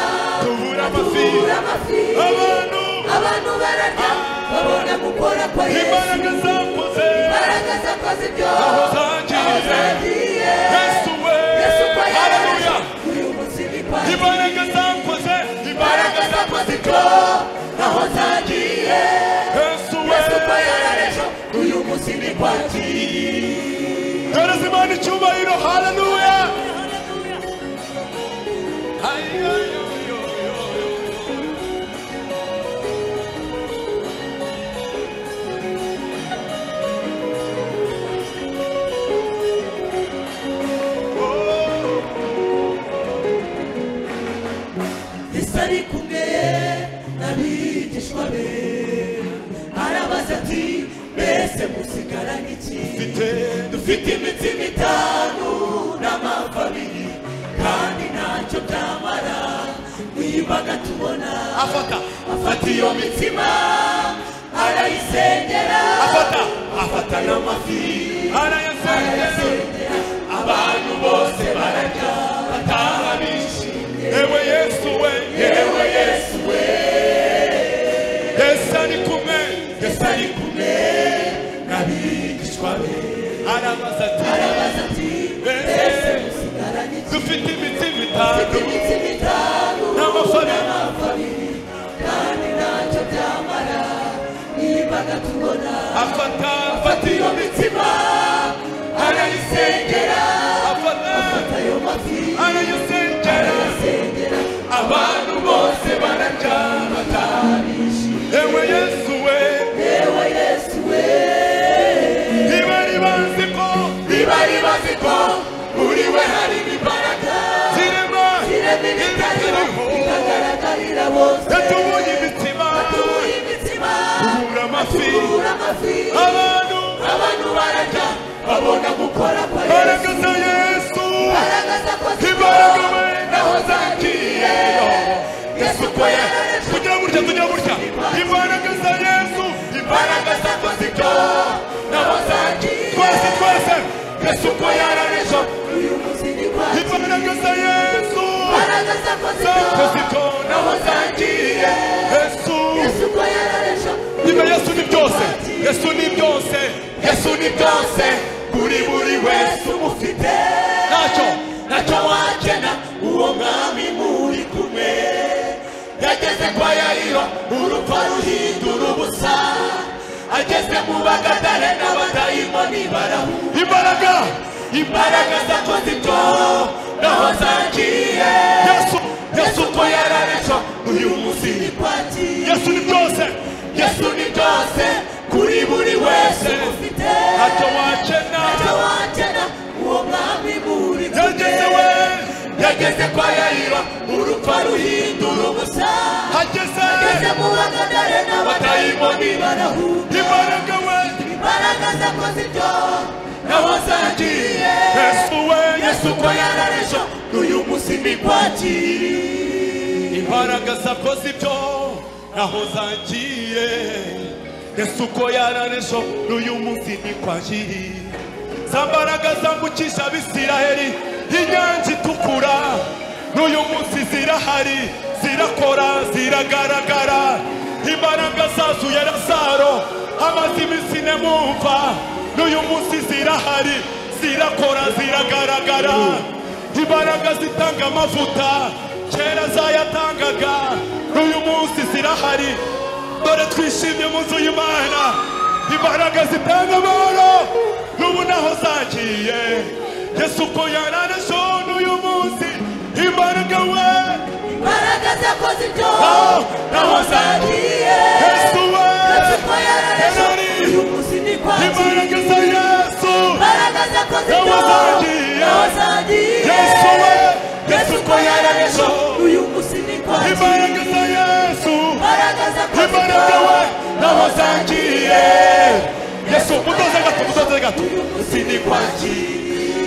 imitima tubura amafi atubura amafi abantu abantu bararya babona gukora kwa yesu imbaraga zakoze imbaraga zakoze ibyo aho zagiye zagiye yesu we yesu ko yarareze haleluya uyu munsi ni kwa imbaraga zakoze imbaraga imbaraga zakoze ibyo aho zagiye yesu we yesu ko yarareze uyu munsi ni kwakira Gereza imana icyubahiro haleluya yesu ari kumwe n'abigishwa be arabaza ati mbese musigara n'iki dufite imitsima itanu n'amafi abiri kandi ntacyo byamara mwiyimbaga tubona afata afata iyo mitsima arayisengera ayo mafi arayasendera abantu bose barajya bataha bishimye yewe yesu we yewe yesu we yesu ari kumwe yesu ari kumwe n'abigishwa be arabaza ati arabaza ati mbese musigaranye iki dufite imiti mitanu imiti mitanu n'amafaranga n'amafabiri kandi ntacyo byamara niba gatubona afata afata iyo mitima arayisengera afata afata ayo mafi arayasengera arayasengera abantu bose barajya bataha bishimye yewe yesu we yewe yesu we ntibari bazi ko ntibari bazi ko muri we harimo imbaraga zirema ireme ritariho rigaragarira bose yatubuye imitima batuye imitima tubura amafi tubura amafi abantu abantu barajya babona gukora kwa yesu baragaza yesu baragaza ko imbaraga ziriho we naho zagiye yesu ko yarareje kugira gutya kugira gutya imbaraga za yesu imbaraga imbaraga zakoze ibyo naho zagiye twese twese yesu ko yarareje uyu munsi ni kwa imbaraga za yesu imbaraga zakoze zakoze ibyo ibyo naho zagiye yesu yesu ko yarareje nyuma yesu ni byose yesu ni byose yesu ni byose kuri buri wese umufite ntacyo ntacyo wakena uwo mwami muri kumwe yageze kwa yayiro urupfa ruhindura ubusa ageze mu bagadare n'abadayimoni barahu imbaraga imbaraga zakoze ibyo naho zagiye yesu yesu ko yararejo uyu munsi ni kwagiye yesu ni byose yesu ni byose kuri buri wese ufite ntacyo wakena ntacyo wakena uwo mwami muri kumwe. yageze we yageze kwa yayiro urupfa ruhindura ubusa hageze ageze mu bagadare n'abadayimoni barahu imbaraga we imbaraga zakoze ibyo naho zagiye yesu we yesu ko yararejo uyu munsi ni kwakiriye imbaraga zakoze ibyo naho zagiye yesu uko yararejo n'uyu munsi ni kwagiye za mbaraga zambukisha abisiraheli inyanja itukura n'uyu munsi zirahari zirakora ziragaragara imbaraga zazuye razaro amaze iminsi nemumva n'uyu munsi zirahari zirakora ziragaragara imbaraga zitanga amavuta kera zayatangaga n'uyu munsi zirahari dore twishimye mu nzu y'imana imbaraga zitanga amahoro n'ubu naho zagiye yesu uko yararejo n'uyu munsi imbaraga we imbaraga zakoze ibyo naho naho zagiye yesu we yesu ko yararejo uyu munsi ni imbaraga kwakiriye za yesu imbaraga zakoze ibyo Naho zagiye. naho zagiye Yesu we. yesu ko yararejo uyu munsi ni kwakiriye imbaraga za yesu imbaraga zakoze ibyo Imbaraga we. naho zagiye yesu mutoze gato mutoze gato uyu munsi ni kwakiriye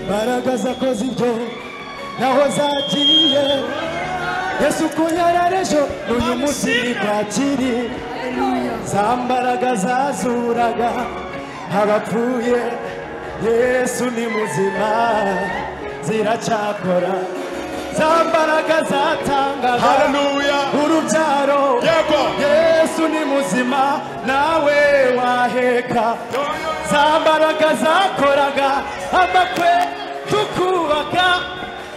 imbaraga zakoze ibyo naho zagiye yesu ko yararejo n'uyu munsi ni kwakiri za mbaraga zazuraga abapfuye yesu ni muzima ziracyakora za mbaraga zatangaga haleluya urubyaro yego yesu ni muzima nawe waheka za mbaraga zakoraga amakwe tukubaka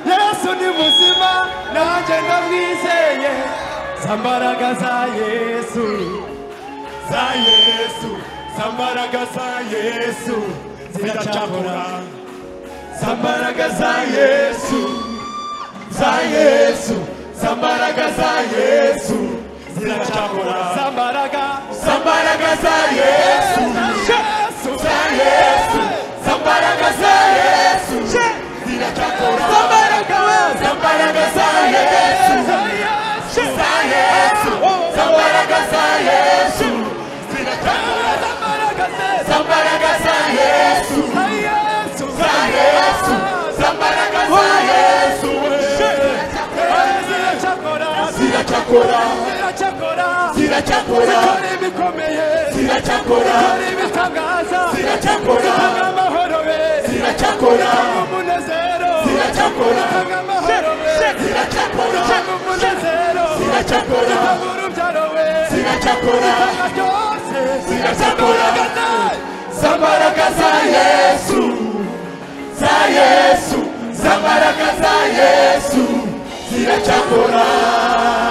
yesu ni muzima nanjye ndamwizeye za mbaraga za yesu za yesu za mbaraga za yesu ziracyakora za mbaraga za yesu za yesu za mbaraga za yesu ziracyakora za mbaraga za mbaraga za yesu yesu za yesu za mbaraga za yesu ziracyakora za mbaraga za mbaraga za yesu za yesu za mbaraga za yesu ziracyakora za mbaraga za yesu za yesu za mbaraga za yesu ziracyakora ziracyakora Ziracyakora ziracakora hari ibitangaza Ziracakora. zitanga amahoro be Ziracakora. zitanga umunezero Ziracakora. zitanga amahoro be Ziracakora. zitanga umunezero Ziracakora. zitanga urubyaro we Ziracakora. zitanga byose Ziracakora. Zitanga- z'ambaraga za yesu za yesu z'ambaraga za yesu ziracakora